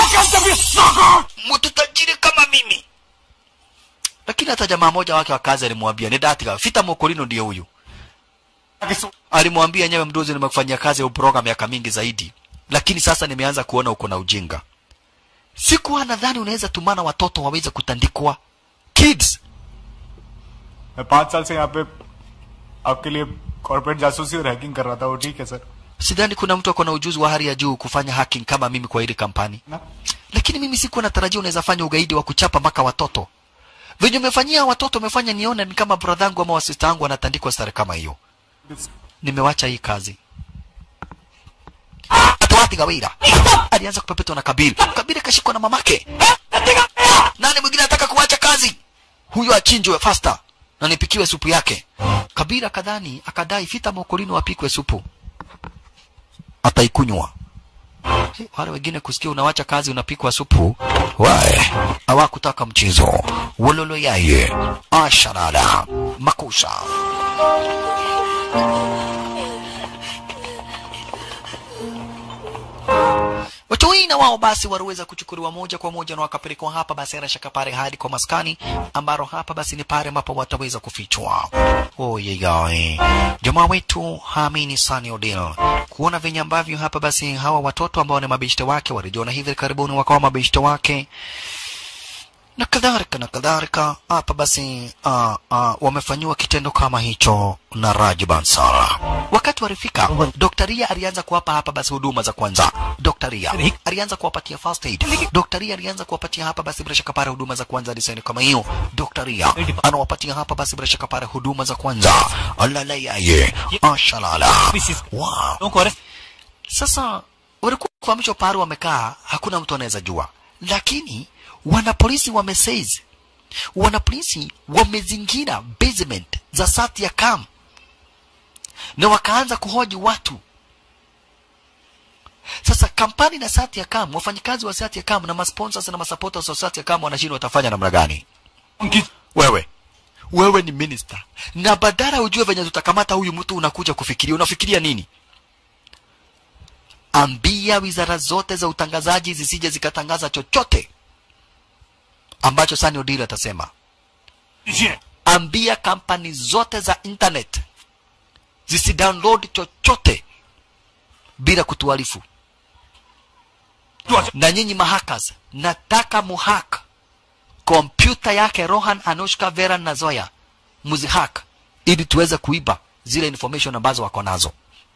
Speaker 1: mtu tajiri kama mimi lakini hata jamaa moja wake wa kazi alimwambia ni datika fita mokolino ndiye huyu alimwambia nyewe mdozi nimekufanyia kazi ya uproga miaka mingi zaidi lakini sasa nimeanza kuona uko na ujinga sikuwa nadhani unaweza tumana watoto waweze kutandikwa kids
Speaker 8: मैं पाँच साल से यहाँ पे आपके लिए कॉर्पोरेट जासूसी और हैकिंग कर रहा था वो ठीक है sir
Speaker 1: sidhani kuna mtu ako na ujuzi wa hali ya juu kufanya hacking kama mimi kwa hili kampani
Speaker 8: Na?
Speaker 1: lakini mimi sikuwa natarajia unaweza fanya ugaidi wa kuchapa mpaka watoto venye umefanyia watoto umefanya nione ni kama bradhangu ama wasista wangu wanatandikwa stare kama hiyo nimewacha hii kazi atawati gawira alianza kupepetwa na kabiri kabiri kashikwa na mamake nani mwingine anataka kuacha kazi huyo achinjwe faster na nipikiwe supu yake kabira kadhani akadai fita mokolino apikwe supu ataikunywa Eh, wale wengine kusikia unawacha kazi unapikwa supu wae hawakutaka mchezo wololo yaye asharada makusha watu hii na wao basi waliweza kuchukuliwa moja kwa moja na wakapelekwa hapa basi bila shaka pale hadi kwa maskani ambaro hapa basi ni pale ambapo wataweza kufichwa oyegae jamaa wetu haamini Sunny Odile kuona venye ambavyo hapa basi hawa watoto ambao ni mabeshte wake walijiona hivi karibuni wakawa mabeshte wake na kadhalika na kadhalika hapa basi uh, uh, wamefanyiwa kitendo kama hicho na Raj Bansal. Wakati walifika, Dr. Ria alianza kuwapa hapa basi huduma za kwanza. Dr. Ria alianza kuwapatia first aid. Dr. Ria alianza kuwapatia hapa basi bila shaka pale huduma za kwanza design kama hiyo. Dr. Ria anawapatia hapa basi bila shaka pale huduma za kwanza. Alala yaye, ashalala. Wow. Sasa walikuwa kuhamishwa pale wamekaa, hakuna mtu anaweza jua, lakini wanapolisi wameseize, wanapolisi wamezingira basement za Satya Kam na wakaanza kuhoji watu. Sasa kampani na Satya Kam, wafanyikazi wa Satya Kam na masponsors na masupporters wa Satya Kam wanashindwa watafanya namna gani? Wewe wewe ni minister na badala ujue venye tutakamata huyu mtu, unakuja kufikiria, unafikiria nini? ambia wizara zote za utangazaji zisije zikatangaza chochote ambacho Sunny Odile atasema. Ambia kampani zote za internet zisidownload chochote bila kutuarifu. Na nyinyi mahackers, nataka muhack kompyuta yake Rohan, Anushka, Vera na Zoya, muzihack ili tuweze kuiba zile information ambazo wako nazo.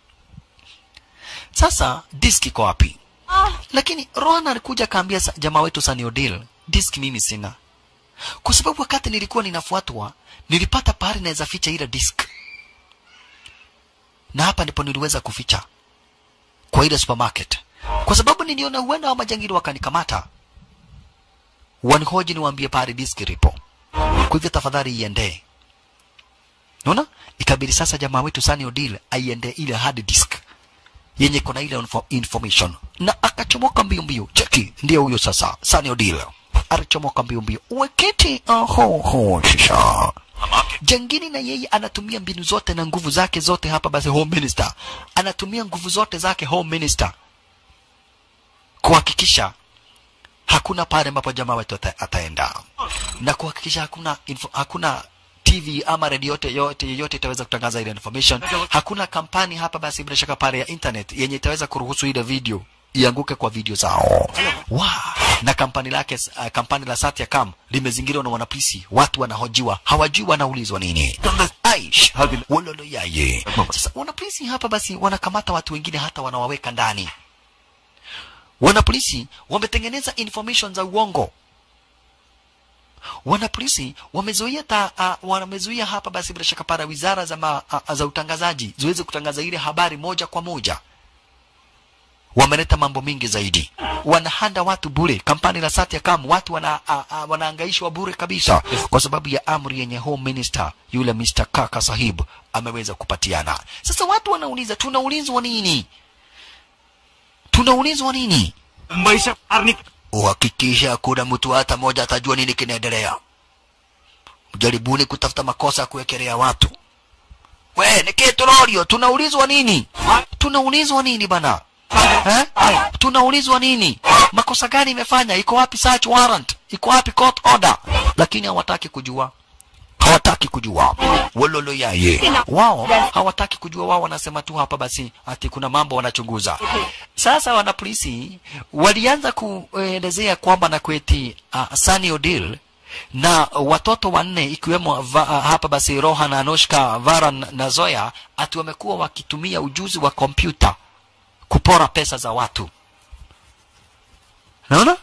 Speaker 1: Sasa disk iko wapi? Lakini Rohan alikuja akaambia sa- jamaa wetu Sunny Odile, disk mimi sina, kwa sababu wakati nilikuwa ninafuatwa nilipata pahali naweza ficha ile disk, na hapa ndipo niliweza kuficha kwa ile supermarket, kwa sababu niliona huenda wa majangili wakanikamata, wanihoji niwaambie pahali disk ilipo. Kwa hivyo tafadhali iendee. Unaona, ikabidi sasa jamaa wetu Sunny Odile aiendee ile hard disk yenye kona ile info, information na akachomoka mbio mbio. Cheki, ndio huyo sasa Sunny Odile alichomoka mbio mbio, wakati aho ho shisha Jangini na yeye anatumia mbinu zote na nguvu zake zote hapa basi home minister anatumia nguvu zote zake home minister kuhakikisha hakuna pale ambapo jamaa wetu ata, ataenda na kuhakikisha hakuna info, hakuna TV ama redio yote yote yote itaweza kutangaza ile information. Hakuna kampani hapa basi bila shaka pale ya internet yenye itaweza kuruhusu ile video ianguke kwa video zao. Wow. Na kampani lake uh, kampani la Satyakam limezingirwa na wanapolisi, watu wanahojiwa, hawajui wanaulizwa nini. Aish, wololo yaye. Sasa wanapolisi hapa basi wanakamata watu wengine hata wanawaweka ndani. Wanapolisi wametengeneza information za uongo wanapolisi wamezuia ta, uh, wamezuia hapa basi bila shaka para wizara za, ma, uh, za utangazaji ziweze kutangaza ile habari moja kwa moja wameleta mambo mingi zaidi wanahanda watu bure kampani la Satyakam watu wana, a, a, wanaangaishwa bure kabisa kwa sababu ya amri yenye home minister yule Mr. Kaka Sahib ameweza kupatiana sasa watu wanauliza tunaulizwa nini tunaulizwa nini
Speaker 9: Mumbai से बाहर निक
Speaker 1: uhakikisha hakuna mtu hata mmoja atajua nini kinaendelea jaribuni kutafuta makosa ya kuwekelea watu we nikie tulorio tunaulizwa nini tunaulizwa nini bana eh? tunaulizwa nini makosa gani imefanya iko wapi search warrant iko wapi court order lakini hawataki kujua hawataki kujua wololo yaye wao hawataki kujua wao wanasema tu hapa basi ati kuna mambo wanachunguza sasa wanapolisi walianza kuelezea kwamba na kweti uh, Sunny Odil na watoto wanne ikiwemo va, uh, hapa basi Rohan Anushka Varan na Zoya ati wamekuwa wakitumia ujuzi wa kompyuta kupora pesa za watu naona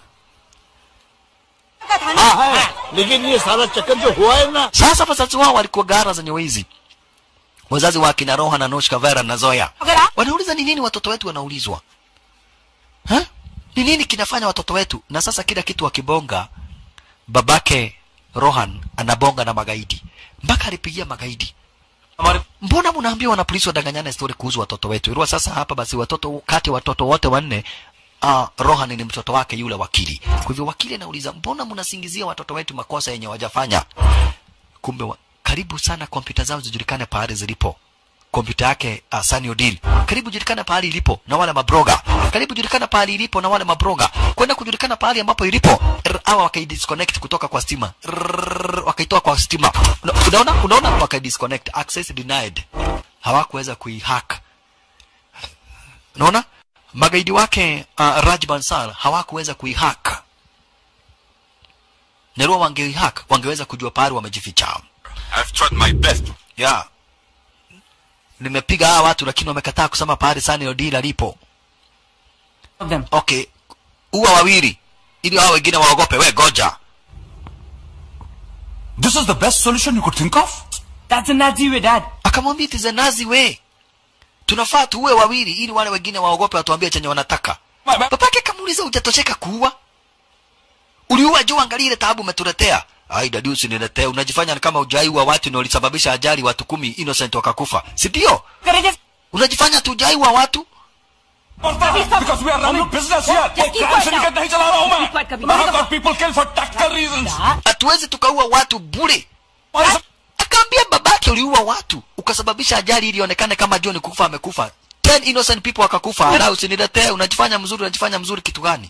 Speaker 9: लेकिन ये सारा चक्कर जो हुआ है ना
Speaker 1: sasa wazazi wao walikuwa gara zenye wizi wazazi wa kina Rohan Anushka Vera na Zoya wanauliza ni nini watoto wetu wanaulizwa ha? ni nini kinafanya watoto wetu na sasa kila kitu wakibonga babake Rohan anabonga na magaidi mpaka alipigia magaidi mbona mnaambia wana polisi wadanganyana story kuhusu watoto wetu ilikuwa sasa hapa basi watoto kati ya watoto wote wanne uh, Rohan ni mtoto wake yule wakili kwa hivyo wakili anauliza mbona mnasingizia watoto wetu makosa yenye wajafanya kumbe wa, karibu sana kompyuta zao zijulikane pahali zilipo kompyuta yake uh, Sunny Odil karibu julikana pahali ilipo na wale mabroga karibu julikana pahali ilipo na wale mabroga kwenda kujulikana pahali ambapo ilipo Rr, hawa wakaidisconnect kutoka kwa stima Rrrr, wakaitoa kwa stima Una- unaona unaona wakaidisconnect access denied hawakuweza kuihack unaona magaidi wake uh, Raj Bansal hawakuweza kuihack Nerua wangeihack wangeweza kujua pahali wamejificha
Speaker 7: I've tried my best.
Speaker 1: yeah. nimepiga hawa watu lakini wamekataa kusema pahali Sunny Odil alipo
Speaker 3: of them.
Speaker 1: okay uwa wawili ili hao wengine waogope we goja
Speaker 7: This is the best solution you could think of?
Speaker 3: That's a Nazi way, Dad.
Speaker 1: akamwambia it is a nazi way tunafaa tuue wawili ili wale wengine waogope watuambie chenye wanataka babake kamuuliza hujatosheka kuua uliua juu angalia ile taabu umetuletea ai dadi usiniletee unajifanya ni kama ujaiwa watu na ulisababisha ajali watu kumi innocent wakakufa si ndio
Speaker 3: Courageous.
Speaker 1: unajifanya tu ujaiwa watu
Speaker 7: Because we are running business here.
Speaker 3: Just keep
Speaker 7: Crime
Speaker 3: quiet now.
Speaker 7: syndicate नहीं चला रहा हूँ मैं.
Speaker 3: Keep quiet, कभी-
Speaker 7: I have got people killed for tactical reasons.
Speaker 1: hatuwezi tukaua watu bure
Speaker 7: What is-
Speaker 1: akaambia babake uliua watu ukasababisha ajali ili ionekane kama John kufa amekufa ten innocent people wakakufa ala usiniletee unajifanya mzuri unajifanya mzuri kitu gani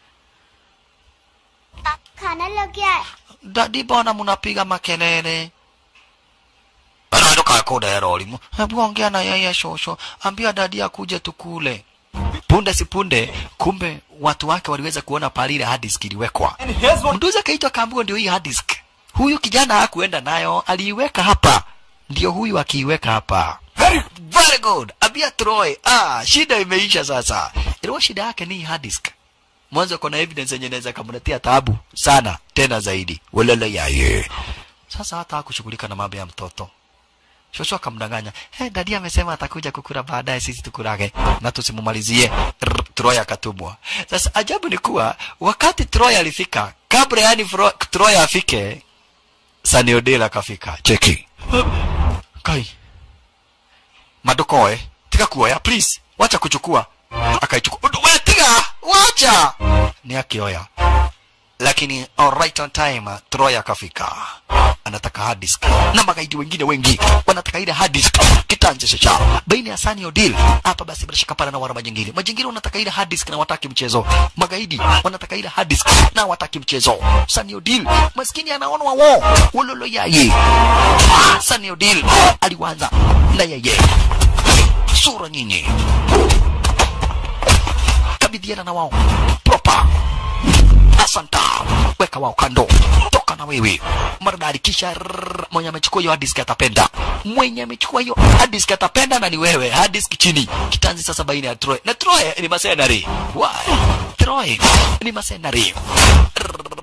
Speaker 4: खाना लेके आए
Speaker 1: dadi bona mnapiga makelele bana ndoka koda ya roli hebu ongea na yeye shosho ambia dadi akuje tukule punde si punde kumbe watu wake waliweza kuona pale ile hard disk iliwekwa
Speaker 9: And here's what
Speaker 1: mduzi akaitwa kaambiwa ndio hii hard disk huyu kijana hakuenda nayo aliiweka hapa ndio huyu akiiweka hapa very, very good abia troy ah shida imeisha sasa ilikuwa shida yake ni hii hard disk mwanzo kuna evidence yenye inaweza kamletea taabu sana tena zaidi walala yaye sasa hata hakushughulika na mambo ya mtoto shosho akamdanganya hey, dadi amesema atakuja kukura baadaye sisi tukurage na tusimumalizie Rr, Troy akatumwa sasa ajabu ni kuwa wakati Troy alifika kabla yani Fro- Troy afike Sunny Odell akafika cheki kai madokoe tika kuoya please wacha kuchukua akaichukua wewe tiga wacha ni akioya lakini all right on time Troy akafika anataka hard disk na magaidi wengine wengi wanataka ile hard disk kitanje cha baina ya Sunny Odell hapa basi bila shaka pala na wana majingine majingine wanataka ile hard disk na wataki mchezo magaidi wanataka ile hard disk na wataki mchezo Sunny Odell maskini anaona wao wololo yaye Sunny Odell aliwanza na yeye sura nyinyi kabidhiana na wao proper asanta weka wao kando toka na wewe maridadi kisha rrrr, mwenye amechukua hiyo hard disk atapenda mwenye amechukua hiyo hard disk atapenda na ni wewe hard disk chini kitanzi sasa baina ya Troy na Troy ni masenari why Troy ni masenari Rrrr,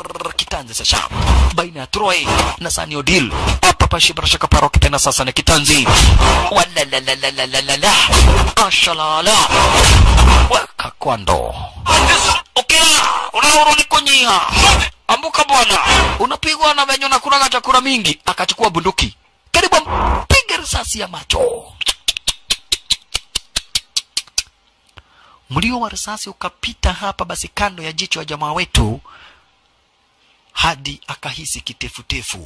Speaker 1: kitanzi sasa baina ya Troy na Sunny Odile hapa pashi bila shaka paro kitena sasa ni kitanzi walalalalalala ashalala weka kwando ukila unaurudi kunyia ambuka bwana unapigwa na venye unakulaga chakula mingi akachukua bunduki karibu mpige risasi ya macho mlio wa risasi ukapita hapa basi kando ya jicho ya jamaa wetu hadi akahisi kitefutefu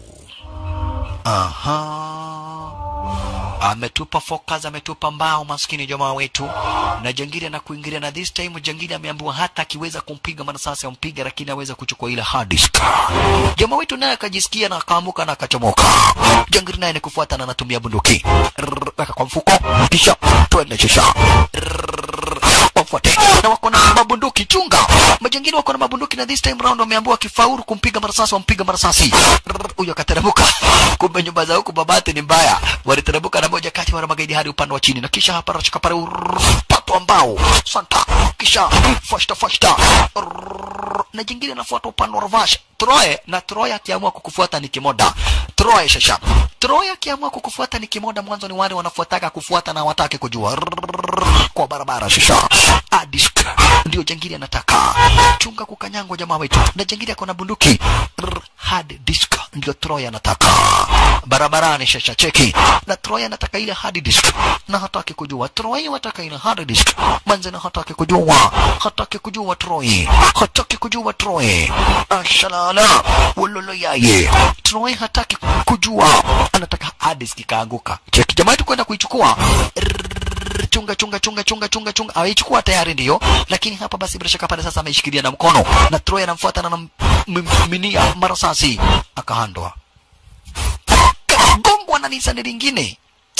Speaker 1: aha ametupa focus ametupa mbao maskini jamaa wetu na jangili na kuingilia na this time jangili ameambiwa hata akiweza kumpiga manasasi ampiga lakini aweza kuchukua ile hard disk jamaa wetu naye akajisikia na akaamuka na akachomoka jangili naye ni kufuata na anatumia bunduki Rrrr, weka kwa mfuko kisha twende shisha wafuate na wako na mabunduki chunga majangili wako na mabunduki na this time round wameambiwa kifaulu kumpiga marasasi wampiga marasasi Rrrr, huyo akateremka kumbe nyumba za huku babati ni mbaya waliteremka na moja kati ya wale magaidi hadi upande wa chini na kisha hapa rashika pale urrrr, pato ambao santa kisha fashta fashta Rrrr, na jingine nafuata upande wa ravash Troy na Troy akiamua kukufuata ni kimoda Troy shasha Troy akiamua kukufuata ni kimoda mwanzo ni wale wanafuataka kufuata na watake kujua Rrrr, kwa barabara shasha adisk ndio jangili anataka chunga kukanyangwa jamaa wetu na jangili ako na bunduki Rrrr, hard disk ndio Troy anataka barabarani shasha cheki na Troy anataka ile hard disk na hataki kujua Troy wataka ile hard disk manze na hataki kujua hataki kujua Troy hataki kujua Troy ashalala wololo yaye Troy hataki kujua anataka hard disk ikaanguka cheki jamaa yetu kwenda kuichukua Rrrr, chunga chunga chunga chunga chunga chunga ameichukua tayari ndiyo lakini hapa basi bila shaka pale sasa ameishikilia na mkono na Troy anamfuata na anamminia marasasi akahandwa kagongwa na nisani lingine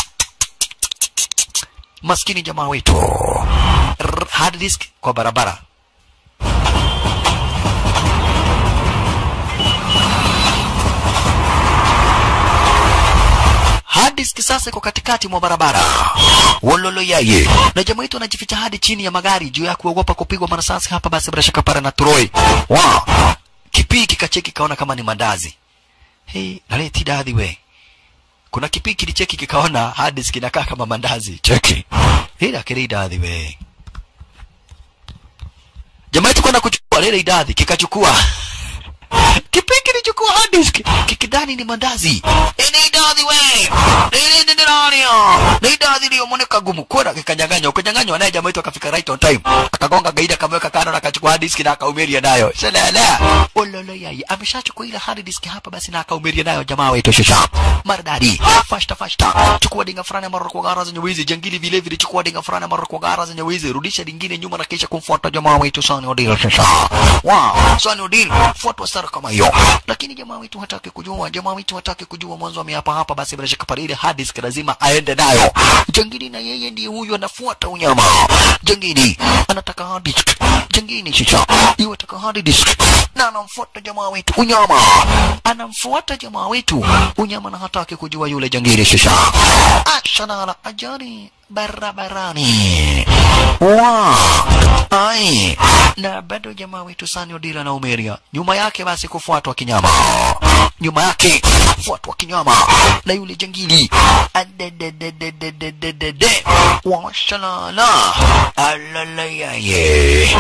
Speaker 1: maskini jamaa wetu Rrr, hard disk kwa barabara hard disk sasa iko katikati mwa barabara wololo yaye na jamaa wetu anajificha hadi chini ya magari juu ya kuogopa kupigwa marasasi hapa basi bila shaka pale na Troy wow. kipii kikacheki kaona kama ni mandazi hey, naleti dadhi we kuna kipii kilicheki kikaona hard disk inakaa kama mandazi cheki ila kile idadhi we jamaa yetu kwenda kuchukua lile idadhi kikachukua kipii kilichukua hard disk kikidhani ni mandazi ini idadhi we ili ndi ndio ni idadhi ndio moneka gumu kwenda kikanyang'anywa ukanyang'anywa naye jamaa yetu akafika right on time akagonga gaida akamweka kando na akachukua hard disk na akaumeria nayo shalala ololo yai ameshachukua ile hard disk hapa basi na akaumeria nayo jamaa wetu shasha maridadi fashta fashta chukua dinga fulani mara kwa gara zenye wizi jangili vile vile chukua dinga fulani mara kwa gara zenye wizi rudisha dingine nyuma na kisha kumfuata jamaa wetu Sani Odile shasha wow Sani Odile fuatwa sara kama hiyo lakini jamaa wetu hataki kujua jamaa wetu hataki kujua mwanzo ameapa hapa basi bila shaka pale hard disk lazima aende nayo jangili na yeye ndiye huyu anafuata unyama jangili anataka hard disk jangili shisha yeye anataka hard disk na anamfuata jamaa wetu unyama anamfuata jamaa wetu unyama na hataki kujua yule jangili shisha ashanala ajali barabarani wa ai na bado jamaa wetu Sani Odila na Umeria nyuma yake basi kufuatwa kinyama nyuma yake kufuatwa kinyama na yule jangili adedededededede washalala alalayaye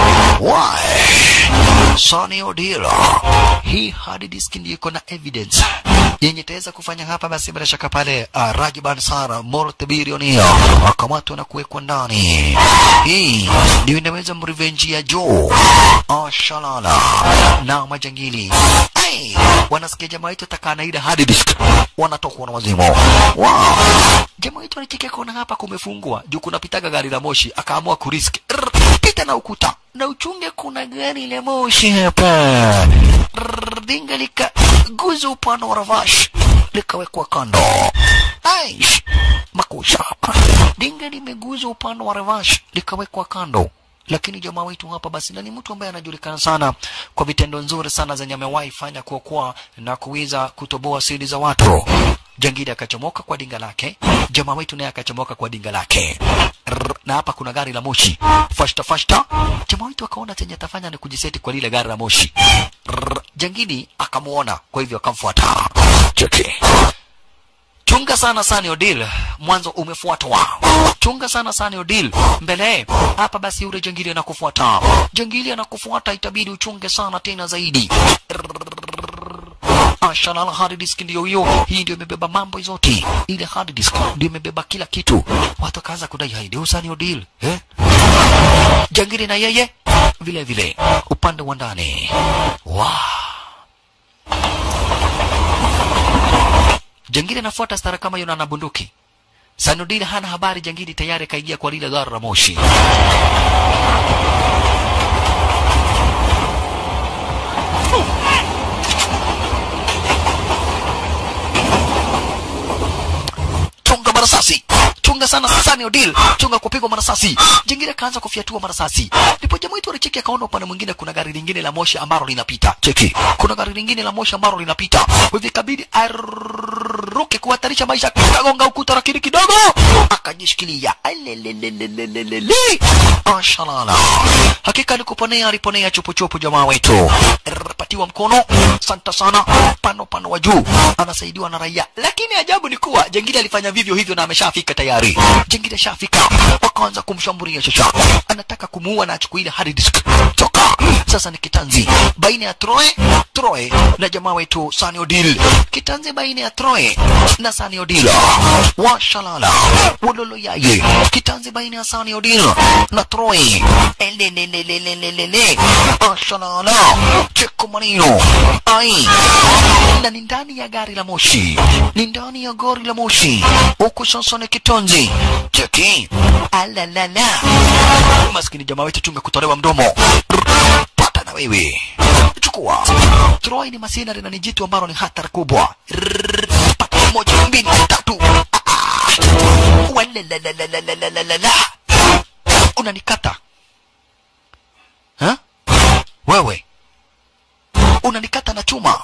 Speaker 1: why Sani Odila hii hard disk ndiyo iko na evidence yenye itaweza kufanya hapa basi bila shaka pale uh, Rajiban Sara multibilionia akamatwa na kuwekwa ndani. Hii ndio inaweza mrevenge ya Joe ashalala na majangili hey, wanasikia jamaa yetu takana ile hard disk wanatokwa na wazimu wow. Jamaa yetu alichekea kuona hapa kumefungwa juu kunapitaga gari la moshi, akaamua kurisk Rrr, pita na ukuta na uchunge, kuna gari la moshi hapa. Rrr, Dinga likaguza upande wa ravash likawekwa kando. Aish, makusha dinga limeguza upande wa ravash likawekwa kando lakini jamaa wetu hapa basi na ni mtu ambaye anajulikana sana kwa vitendo nzuri sana zenye amewahi fanya kuokoa na kuweza kutoboa siri za watu jangili akachomoka kwa dinga lake jamaa wetu naye akachomoka kwa dinga lake Rrr, na hapa kuna gari la moshi fashta fashta jamaa wetu akaona chenye atafanya ni kujiseti kwa lile gari la moshi Rrrr, jangili akamuona kwa hivyo akamfuata cheki chunga sana Sunny Odile, mwanzo umefuatwa. Chunga sana Sunny Odile, mbele hapa basi yule jangili anakufuata. Jangili anakufuata, itabidi uchunge sana tena zaidi. Ashalala hard disk ndio hiyo, hii ndio imebeba mambo zote. Ile hard disk ndio imebeba kila kitu. Watu wakaanza kudai hai ndio Sunny Odile, eh? Jangili na yeye vile vile upande wa ndani. Wow. Jangili anafuata stara kama yuna na bunduki. Sanudin hana habari, jangili tayari kaingia kwa lile gari la moshi. Chunga marasasi, chunga sana Sunny Odile, chunga kupigwa marasasi. Jingine akaanza kufyatua marasasi, ndipo jamaa wetu alicheki akaona upande mwingine kuna gari lingine la moshi ambalo linapita. Cheki, kuna gari lingine la moshi ambalo linapita, kwa hivyo ikabidi aruke kuhatarisha maisha, kagonga ukuta lakini kidogo akajishikilia. Alelelelelelele, ashalala. Hakika alikuponea, aliponea chupuchupu jamaa wetu, patiwa mkono, santa sana, pano pano wa juu, anasaidiwa na raia. Lakini ajabu ni kuwa jengine alifanya vivyo hivyo na ameshafika tayari. Jengine shafika, wakaanza kumshambulia shasha, anataka kumuua na achukue ile hard disk. Toka sasa ni kitanzi baina ya Troy Troy na jamaa wetu Sunny Odile, kitanzi baina ya Troy na Sunny Odile, washalala wololo yaye, kitanzi baina ya Sunny Odile na Troy, elelelelelelele, washalala cheko manino ai, na ni ndani ya gari la moshi, ni ndani ya gari la moshi, huku sasa ni kitanzi cheki, alalala, maskini jamaa wetu tumekutolewa mdomo pata na wewe chukua Troy ni masinari na ni jitu ambalo ni hatari kubwa Rrrr, pata moja mbili tatu Ah, ah. Walalalalalalalala. unanikata ha? wewe unanikata na chuma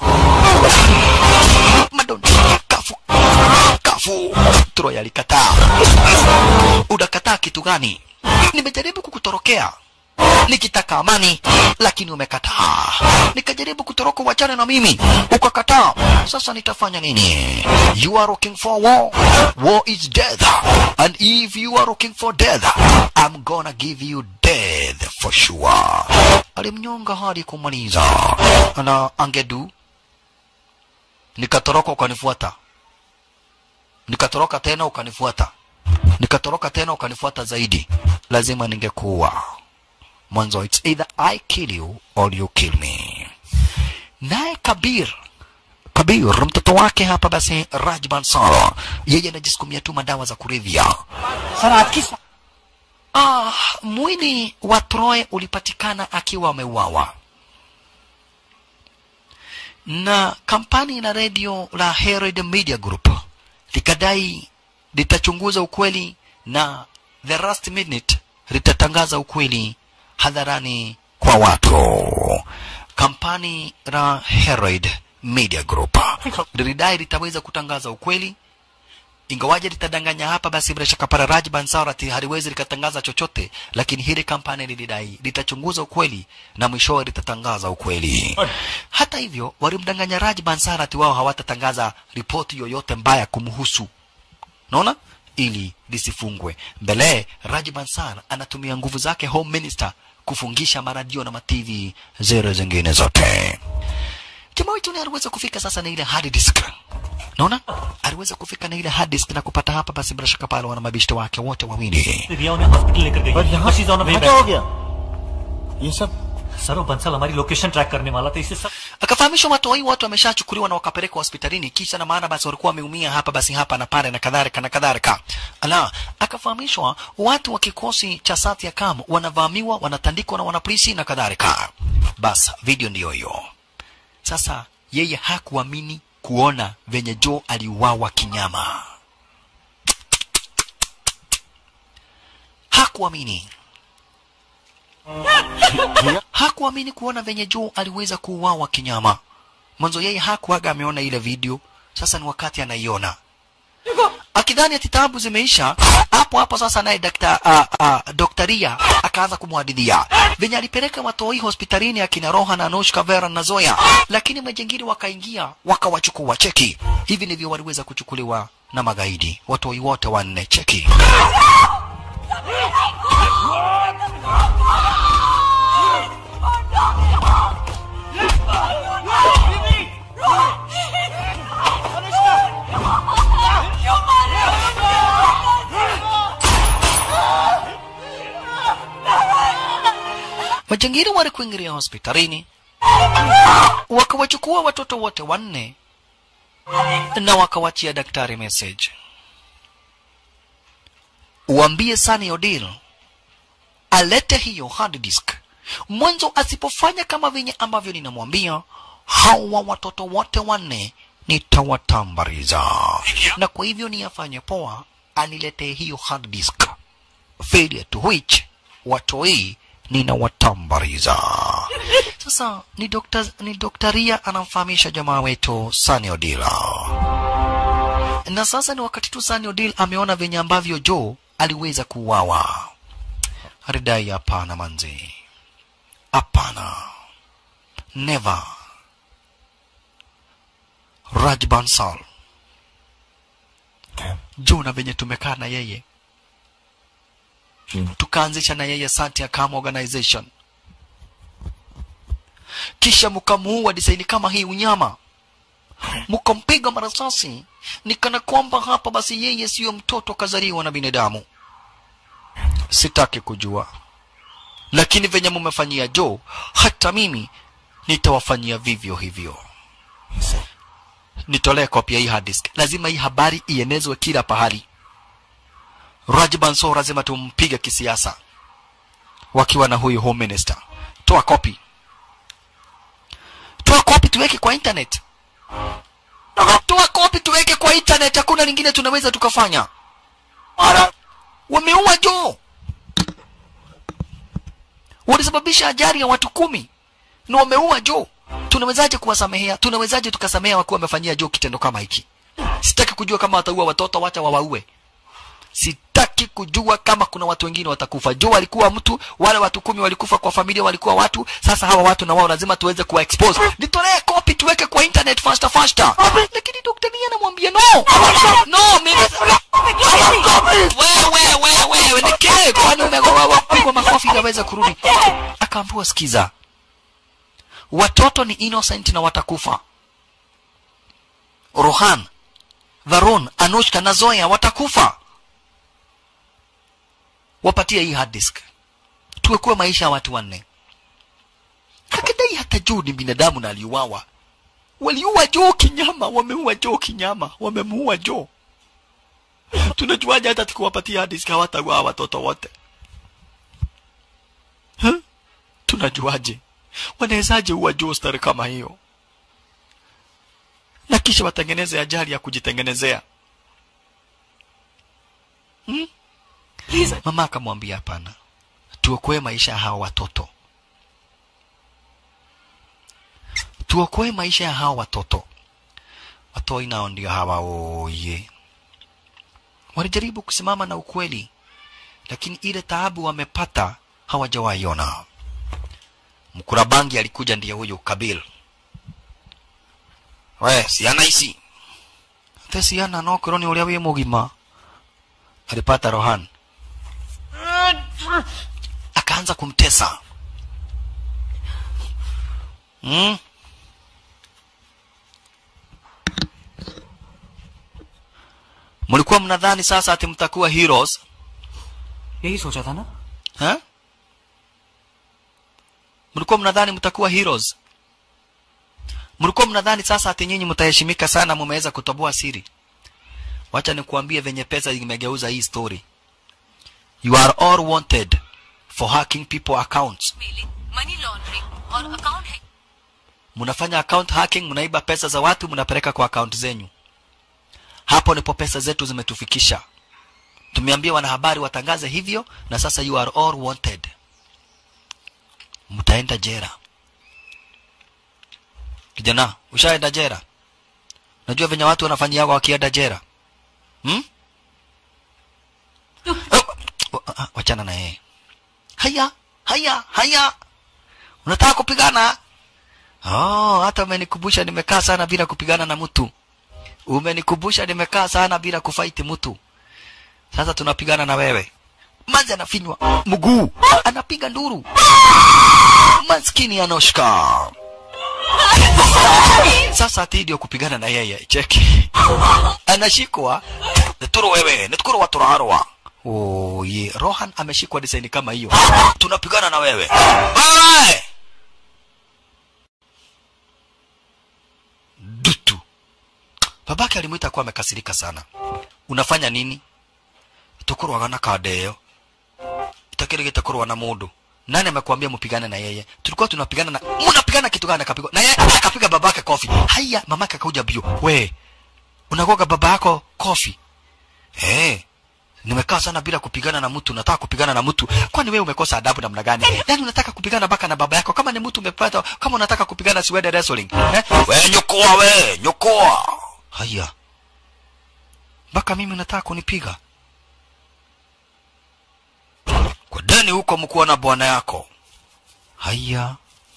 Speaker 1: madon kafu kafu Troy alikataa unakataa kitu gani nimejaribu kukutorokea nikitaka amani lakini umekataa nikajaribu kutoroka wachane na mimi ukakataa sasa nitafanya nini you are looking for war war is death and if you are looking for death i'm gonna give you death for sure alimnyonga hadi kumaliza na angedu nikatoroka ukanifuata nikatoroka tena ukanifuata nikatoroka tena ukanifuata zaidi lazima ningekuwa mwanzo it's either I kill you or you kill me. Naye Kabir Kabir mtoto wake hapa basi Raj Bansal, yeye anajisukumia tu madawa za kulevya. Ah, mwili wa Troy ulipatikana akiwa ameuawa na kampani la redio la Herald Media Group likadai litachunguza ukweli na the last minute litatangaza ukweli hadharani kwa watu. Kampani la Herald Media Group lilidai litaweza kutangaza ukweli ingawaje litadanganya hapa, basi bila shaka para Raj Bansarati haliwezi likatangaza chochote, lakini hili kampani lilidai litachunguza ukweli na mwishowe litatangaza ukweli. Hata hivyo, walimdanganya Raj Bansarati, wao hawatatangaza ripoti yoyote mbaya kumhusu, naona ili lisifungwe. Mbele Raj Bansar anatumia nguvu zake home minister kufungisha maradio na matv zero zingine zote. Jamaa wetu aliweza kufika sasa na ile hard disk naona aliweza kufika na ile hard disk na kupata hapa, basi bila shaka pale wana mabishto wake wote wawili.
Speaker 10: रिया उन्हें हॉस्पिटल लेकर गई
Speaker 9: यहाँ
Speaker 10: She's on her way
Speaker 9: यहाँ क्या हो
Speaker 10: back.
Speaker 9: गया ये सब
Speaker 10: सर वो बंसल हमारी लोकेशन ट्रैक करने वाला था इसे सब
Speaker 1: Akafahamishwa watoi wote wameshachukuliwa na wakapelekwa hospitalini, kisha na maana basi walikuwa wameumia hapa basi hapa na pale na kadhalika na kadhalika. Ala, akafahamishwa watu wa kikosi cha Satya Kam wanavamiwa, wanatandikwa na wanapolisi na kadhalika. Bas, video ndiyo hiyo. Sasa yeye hakuamini kuona venye Joe aliuawa kinyama. Hakuamini. hakuamini kuona venye Joe aliweza kuuawa kinyama. Mwanzo yeye hakuaga ameona ile video, sasa ni wakati anaiona. akidhani ati taabu zimeisha hapo hapo sasa naye dakta uh, uh, doktaria akaanza kumhadithia venye alipeleka watoi hospitalini akina roha na anushka vera na zoya lakini majengiri wakaingia wakawachukua cheki hivi ndivyo waliweza kuchukuliwa na magaidi watoi wote wanne cheki majangiri walikuingilia hospitalini wakawachukua watoto wote wanne na wakawachia daktari message uambie Sunny Odile alete hiyo hard disk mwanzo asipofanya kama venye ambavyo ninamwambia hawa watoto wote wanne nitawatambariza na kwa hivyo ni afanye poa aniletee hiyo hard disk failure to which watoi ninawatambariza sasa ni dokta, ni doktaria anamfahamisha jamaa wetu Sunny Odile na sasa ni wakati tu Sunny Odile ameona venye ambavyo Joe aliweza kuuawa alidai hapana manzi hapana never Raj Bansal Joe na venye tumekaa na yeye tukaanzisha na yeye Santi Akam Organization, kisha mkamuua disaini kama hii unyama, mkampiga marasasi, nikana kwamba hapa basi yeye siyo mtoto kazaliwa na binadamu. Sitaki kujua, lakini venye mumefanyia Joe, hata mimi nitawafanyia vivyo hivyo. Nitolee kopia hii hard disk, lazima hii habari ienezwe kila pahali. Raj Bansal lazima tumpige kisiasa wakiwa na huyu home minister. Toa kopi, toa kopi tuweke kwa internet, toa kopi tuweke kwa internet. Hakuna lingine tunaweza tukafanya. Wameua Joe, walisababisha ajali ya watu kumi na wameua Joe. Tunawezaje kuwasamehea? Tunawezaje tukasamehea wakiwa wamefanyia Joe kitendo kama hiki? Sitaki kujua kama wataua watoto, wacha wawaue sitaki kujua kama kuna watu wengine watakufa. Joe alikuwa mtu, wale watu kumi walikufa kwa familia, walikuwa watu. Sasa hawa watu na wao lazima tuweze kuwa expose. Nitolee copy tuweke kwa internet faster faster. Lakini Dr. Nia anamwambia no, no, mimi wewe wewe wewe nikee, kwani umegoa wapigwa makofi ili aweze kurudi? Akaambiwa sikiza, watoto ni innocent na watakufa. Rohan, Varun, Anushka na Zoya watakufa wapatie hii hard disk tuwekue maisha ya watu wanne akidai hata juu ni binadamu na aliuawa waliua joo kinyama wameua joo kinyama wamemuua joo tunajuaje hata tukiwapatia hard disk hawataua watoto wote huh? tunajuaje wanawezaje uwa joo stari kama hiyo na kisha watengeneze ajali ya kujitengenezea hmm? Mama akamwambia hapana, tuokoe maisha ya hawa watoto, tuokoe maisha ya hawa watoto. Watoi nao ndio hawa oye, walijaribu kusimama na ukweli, lakini ile taabu wamepata hawajawaiona. Mkurabangi alikuja ndiye huyu Kabil. We, siana ici te ciana no korwo nĩ ũrĩa wĩ mũgima alipata Rohan akaanza kumtesa hmm? mlikuwa mnadhani sasa ati mtakuwa heroes
Speaker 10: यही सोचा था ना
Speaker 1: ha? mlikuwa mnadhani mtakuwa heroes mlikuwa mnadhani sasa ati nyinyi mtaheshimika sana mumeweza kutoboa siri wacha nikuambie venye pesa imegeuza hii story you are all wanted for hacking people accounts
Speaker 6: money laundering और account है
Speaker 1: mnafanya account hacking mnaiba pesa za watu mnapeleka kwa account zenyu hapo ndipo pesa zetu zimetufikisha tumeambia wanahabari watangaze hivyo na sasa you are all wanted mtaenda jera kijana ushaenda jera najua venye watu wanafanyiaga wakienda jera hmm? Oh, oh, ah, wachana na yeye haya haya haya unataka kupigana oh, hata umenikumbusha nimekaa sana bila kupigana na mtu umenikumbusha nimekaa sana bila kufaiti mtu sasa tunapigana na wewe manzi anafinywa mguu anapiga nduru maskini anoshka sasa ati ndio kupigana na yeye cheki anashikwa nituru wewe nitukuru waturaharwa oh, ye rohan ameshikwa design kama hiyo tunapigana na wewe Bye! dutu babake alimwita kuwa amekasirika sana unafanya nini tukurwaga na kadeyo itakiri gitakurwa na mundu nani amekwambia mpigane na yeye tulikuwa tunapigana na mnapigana kitu gani akapigwa na yeye akapiga babake kofi haya mamake akakuja bio we unagoga baba yako kofi eh nimekaa sana bila kupigana na mtu nataka kupigana na mtu kwani wewe umekosa adabu namna gani yani unataka kupigana baka na baba yako kama ni mtu umepata kama unataka kupigana siwede wrestling eh? we nyokoa we nyokoa haya mpaka mimi unataka kunipiga kwa deni huko mkuwa na bwana yako haya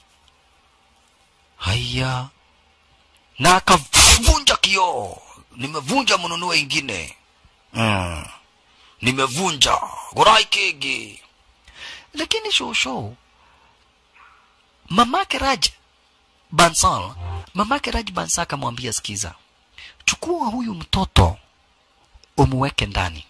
Speaker 1: haya na akavunja kioo nimevunja mnunue ingine mm. nimevunja gorai kegi lakini shosho mamake raj bansal mamake raj bansal akamwambia sikiza chukua huyu mtoto umuweke ndani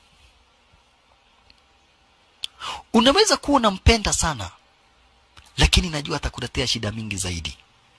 Speaker 1: unaweza kuwa unampenda sana lakini najua atakuletea shida mingi zaidi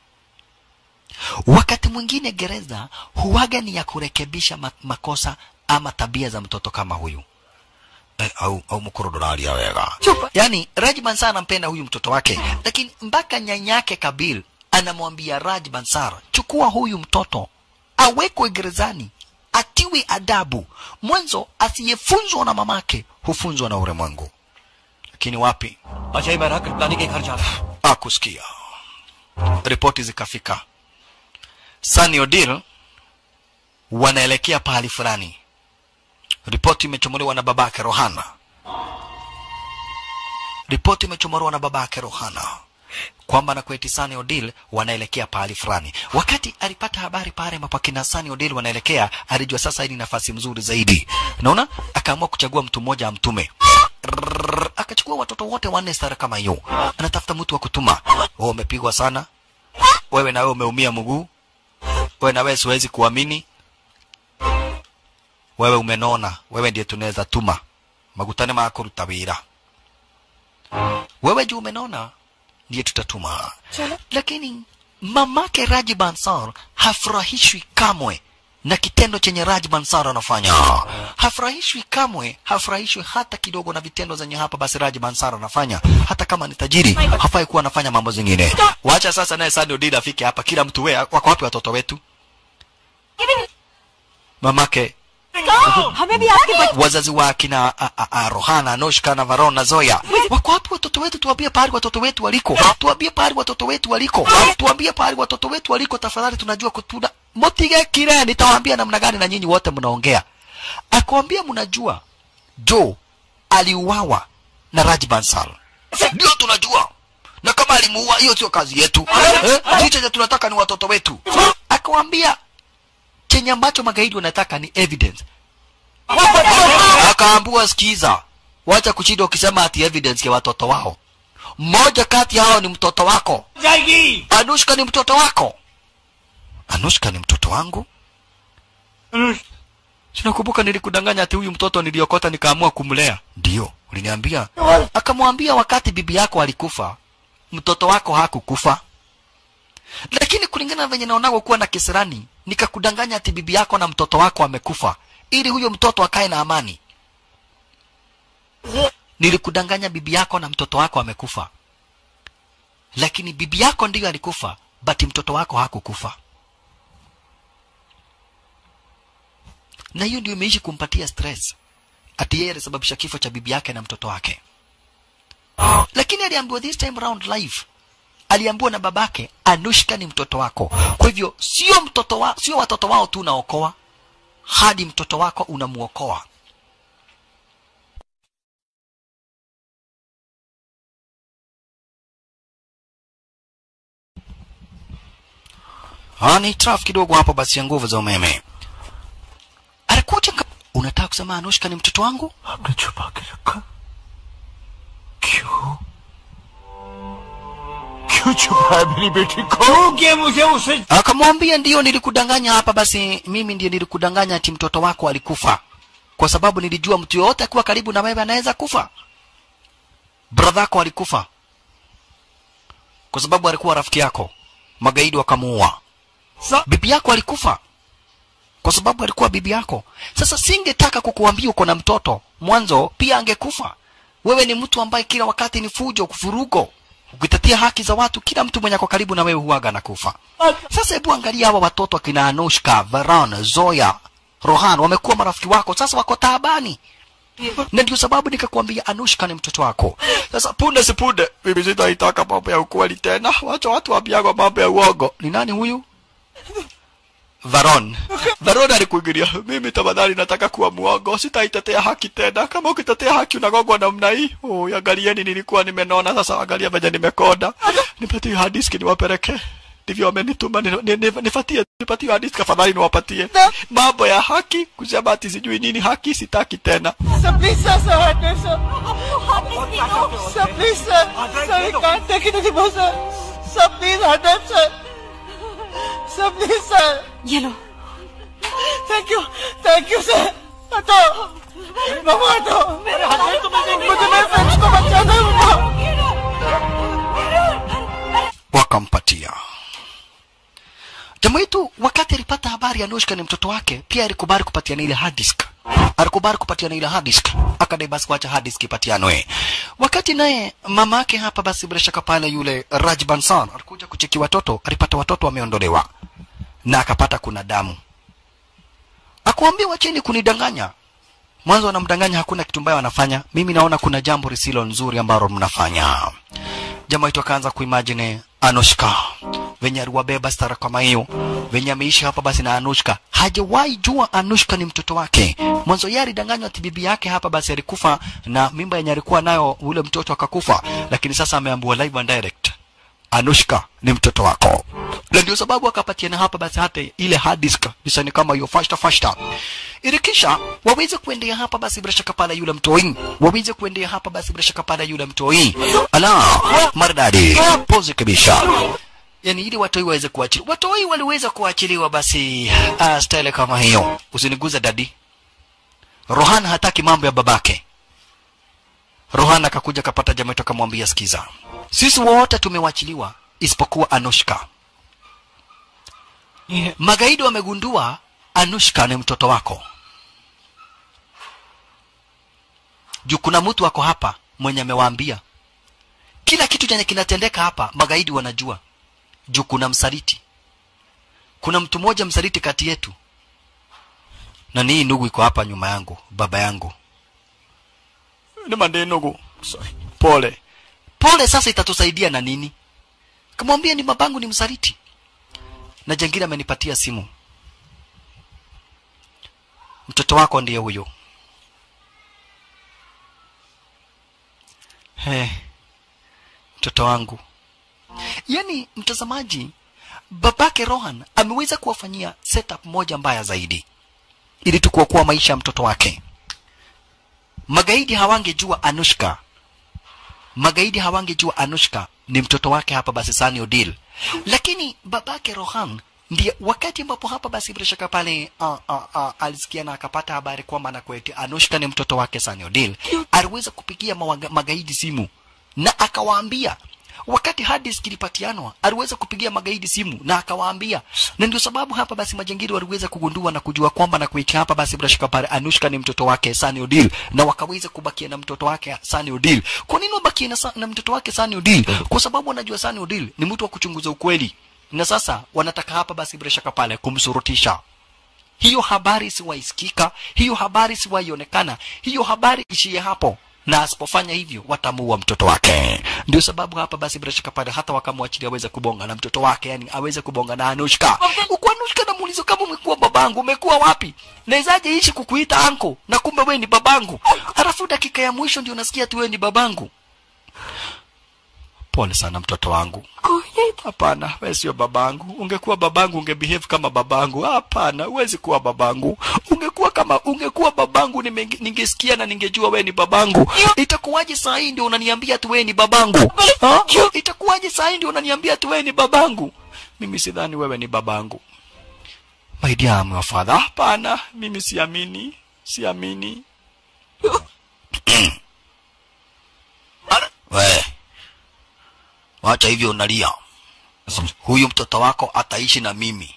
Speaker 1: wakati mwingine gereza huwaga ni ya kurekebisha ma- makosa ama tabia za mtoto kama huyu eh, au, au mkorodolaria wega yaani Raj Bansar anampenda huyu mtoto wake lakini mpaka nyanyake Kabil anamwambia Raj Bansar chukua huyu mtoto awekwe gerezani atiwi adabu mwanzo asiyefunzwa na mamake hufunzwa na ulimwengu lakini wapi
Speaker 10: Ajay मैं rocket लाने के घर जा रहा हूँ
Speaker 1: akusikia ripoti zikafika Sunny Odil wanaelekea pahali fulani ripoti imechomolewa na babake Rohana ripoti imechomolewa na babake Rohana kwamba na kweti Sunny Odil wanaelekea pahali fulani. Wakati alipata habari pale mapakina Sunny Odil wanaelekea, alijua sasa hii ni nafasi mzuri zaidi. Naona akaamua kuchagua mtu mmoja amtume. Rrrr, Akachukua watoto wote wanne stara kama hiyo, anatafuta mtu wa kutuma. Wewe umepigwa sana, wewe na wewe umeumia mguu, wewe na wewe siwezi kuamini, wewe umenona, wewe ndiye tunaweza tuma magutane makuruta wira wewe juu umenona ndiye tutatuma lakini mamake Raji Bansar hafurahishwi kamwe na kitendo chenye Raji Bansar anafanya hafurahishwi kamwe hafurahishwi hata kidogo na vitendo zenye hapa basi Raji Bansar anafanya hata kama ni tajiri hafai kuwa anafanya mambo zingine wacha sasa naye Sani Odida afike hapa kila mtu we wako wapi watoto wetu mamake
Speaker 3: हमें भी आपके बच-
Speaker 1: wazazi wa kina a- a- a- Rohana, Anushka na Varon na Zoya wako wapi watoto wetu? Tuambie pahali watoto wetu waliko, tuambie pahali watoto wetu waliko, tuambie pahali watoto wetu waliko tafadhali. Tunajua kutuna motige kile, nitawaambia namna gani na nyinyi wote mnaongea. Akwambia mnajua Joe aliuawa na Raj Bansal, ndio tunajua, na kama alimuua hiyo sio kazi yetu eh? Sisi chenye tunataka ni watoto wetu. Akawambia chenye ambacho magaidi wanataka ni evidence akaambua sikiza wacha kushida ukisema ati evidence ya watoto wao mmoja kati hao ni mtoto wako
Speaker 10: जाएगी
Speaker 1: anushka ni mtoto wako anushka ni mtoto wangu sinakumbuka nilikudanganya ati huyu mtoto niliokota nikaamua kumlea ndio uliniambia akamwambia wakati bibi yako alikufa mtoto wako hakukufa lakini kulingana na venye naonago kuwa na kisirani nikakudanganya ati bibi yako na mtoto wako amekufa ili huyo mtoto akae na amani nilikudanganya bibi yako na mtoto wako amekufa lakini bibi yako ndiyo alikufa but mtoto wako hakukufa na hiyo ndio imeishi kumpatia stress ati yeye alisababisha kifo cha bibi yake na mtoto wake lakini aliambiwa this time round life aliambiwa na babake anushka ni mtoto wako kwa hivyo sio mtoto wa, sio watoto wao tu naokoa hadi mtoto wako unamuokoa Ah, ni traf kidogo hapo basi ya nguvu za umeme alikuja ka- unataka kusema anushka ni mtoto wangu
Speaker 2: आपने छुपा के रखा क्यों क्यों छुपाया मेरी बेटी को
Speaker 10: क्योंकि मुझे उसे
Speaker 1: akamwambia ndiyo nilikudanganya hapa basi mimi ndiye nilikudanganya ati mtoto wako alikufa kwa sababu nilijua mtu yoyote akiwa karibu na wewe anaweza kufa bradha yako alikufa kwa sababu alikuwa rafiki yako magaidi wakamuua
Speaker 10: Sa-
Speaker 1: bibi yako alikufa kwa sababu alikuwa bibi yako sasa singetaka kukuambia uko na mtoto mwanzo pia angekufa wewe ni mtu ambaye kila wakati ni fujo kufurugo ukitetea haki za watu kila mtu mwenye ako karibu na wewe huaga na kufa sasa hebu angalia hawa watoto akina anushka varan zoya rohan wamekuwa marafiki wako sasa wako taabani na ndio sababu nikakwambia anushka ni mtoto wako sasa punde sipunde mimi sitaitaka mambo ya ukweli tena wacha watu waambiagwa mambo ya uongo ni nani huyu Varon. Varon alikuingilia, mimi tafadhali nataka kuwa muongo, sitaitetea haki tena. Kama ukitetea haki unagongwa namna hii. Oh, angalieni nilikuwa nimenona, sasa angalia venye nimekonda. Nipatie hard disk niwapeleke. Ndivyo wamenituma ni- ni- ni- nifatie nipatie hard disk afadhali niwapatie. Mambo ya haki, kusema ati sijui nini haki sitaki tena.
Speaker 5: Sir, please, sir, sir, hurt me, sir. Sir, please, sir. Sir, we can't take it anymore, sir. Sir, please, hurt them, sir. Sir, please, sir.
Speaker 3: ये लो
Speaker 5: Thank you. Thank you, sir. हटो बाबू हटो मुझे मेरे फ्रेंड्स को बचा दो बाबू
Speaker 1: wakampatia jamaa yetu wakati alipata habari anushka ni mtoto wake pia alikubali kupatiana ile hard disk alikubali kupatiana ile hard disk akadai basi kuacha hard disk ipatianwe wakati naye mama yake hapa basi bila shaka pale yule Raj Bansan alikuja kucheki watoto alipata watoto wameondolewa na akapata kuna damu akuambia wacheni kunidanganya mwanzo wanamdanganya hakuna kitu mbaya wanafanya mimi naona kuna jambo lisilo nzuri ambalo mnafanya jamaa wetu akaanza kuimagine Anushka venye aliwabeba stara kama hiyo, venye ameishi hapa basi na Anushka. Hajawahi jua Anushka ni mtoto wake. Mwanzo yeye alidanganywa ati bibi yake hapa basi alikufa na mimba yenye alikuwa nayo ule mtoto akakufa, lakini sasa ameambiwa live and direct Anushka ni mtoto wako, na ndio sababu akapatiana hapa basi hata ile hard disk nisani kama hiyo fasta fasta, ili kisha waweze kuendea hapa basi bila shaka pale yule mtoi, waweze kuendea hapa basi bila shaka pale yule mtoi. Ala, maridadi, pose kabisa yani ili watoi waweze kuachiliwa. Watoi waliweza kuachiliwa basi uh, style kama hiyo. Usiniguze dadi. Rohan hataki mambo ya babake. Rohan akakuja kapata jamaa yetu akamwambia, sikiza, sisi wote tumewachiliwa isipokuwa Anushka. Magaidi wamegundua Anushka ni mtoto wako. Juu kuna mtu wako hapa mwenye amewaambia kila kitu chenye kinatendeka hapa, magaidi wanajua. Juu kuna msaliti, kuna mtu mmoja msaliti kati yetu, na nii ndugu iko hapa nyuma yangu, baba yangu ni mande ndugu. Sorry. Pole pole. Sasa itatusaidia na nini? Kamwambia ni babangu ni msaliti, na jengine amenipatia simu, mtoto wako ndiye huyo. He, mtoto wangu. Yaani mtazamaji, babake Rohan ameweza kuwafanyia setup moja mbaya zaidi, ili tu kuokoa maisha ya mtoto wake. Magaidi hawangejua Anushka, magaidi hawangejua Anushka ni mtoto wake hapa basi Sunny Odile, lakini babake Rohan ndiye wakati ambapo hapa basi bila shaka pale uh, uh, uh, alisikia na akapata habari kwamba na kweti Anushka ni mtoto wake Sunny Odile, aliweza kupigia mawaga, magaidi simu na akawaambia wakati hard disk ilipatianwa aliweza kupigia magaidi simu na akawaambia, na ndio sababu hapa basi majangili waliweza kugundua na kujua kwamba na kuitia hapa basi bila shaka pale Anushka ni mtoto wake Sunny Odile, na wakaweza kubakia na mtoto wake Sunny Odile. Kwa nini wabakie na, sa- na mtoto wake Sunny Odile? Kwa sababu wanajua Sunny Odile ni mtu wa kuchunguza ukweli, na sasa wanataka hapa basi bila shaka pale kumsurutisha hiyo habari siwaisikika, hiyo habari siwaionekana, hiyo habari ishie hapo, na asipofanya hivyo watamuua mtoto wake. ndio sababu hapa basi bila shaka pale hata wakamwachilia aweze kubonga na mtoto wake yani aweze kubonga na Anushka uko Anushka na muulizo kama umekuwa babangu umekuwa wapi nawezaje ishi kukuita anko na kumbe wewe ni babangu alafu dakika ya mwisho ndio unasikia tu wewe ni babangu pole sana mtoto wangu hapana wewe sio babangu ungekuwa babangu ungebehave kama babangu hapana huwezi kuwa babangu ungekuwa kama ungekuwa babangu nime- ningesikia na ningejua wewe ni babangu itakuwaje saa hii ndio unaniambia tu wewe ni babangu ha? itakuwaje saa hii ndio unaniambia tu wewe ni babangu mimi sidhani wewe ni babangu my dear my father hapana mimi siamini siamini we wacha hivyo unalia huyu mtoto wako ataishi na mimi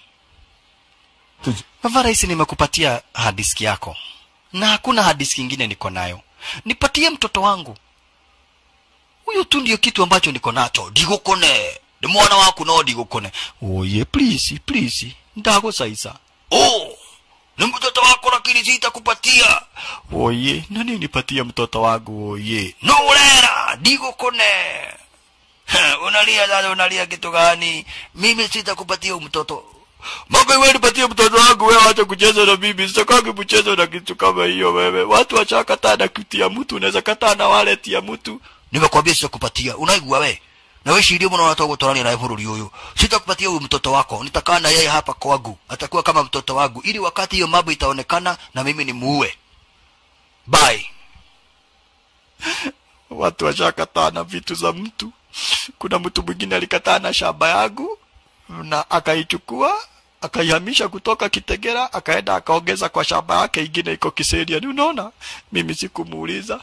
Speaker 1: Varais nimekupatia hadiski yako na hakuna hadiski ingine niko nayo nipatie mtoto wangu huyu tu ndio kitu ambacho niko nacho digukone ni mwana waku no digukone oye please please ndagucaisa oh ni mtoto wako lakini sitakupatia oye nani nipatie mtoto wangu oye no urera digukone unalia sasa unalia kitu gani mimi sitakupatia huyu mtoto Maka wewe nipatie mtoto wangu wewe acha kucheza na mimi. Sitaki kucheza na kitu kama hiyo wewe. Watu wachakataa na kitu ya mtu, unaweza kataa na wallet ya mtu. Nimekwambia sitakupatia. Unaigua wewe? Na wewe shirio mbona unataka kutorania na bururi huyu? Sitakupatia huyu mtoto wako. Nitakaa na yeye hapa kwangu. Atakuwa kama mtoto wangu ili wakati hiyo mambo itaonekana na mimi nimuue. Bye. Watu washakataa na vitu za mtu. Kuna mtu mwingine alikataa na shamba yangu na akaichukua akaihamisha kutoka Kitegera akaenda akaongeza kwa shamba yake ingine iko Kiseria. Ni unaona, mimi sikumuuliza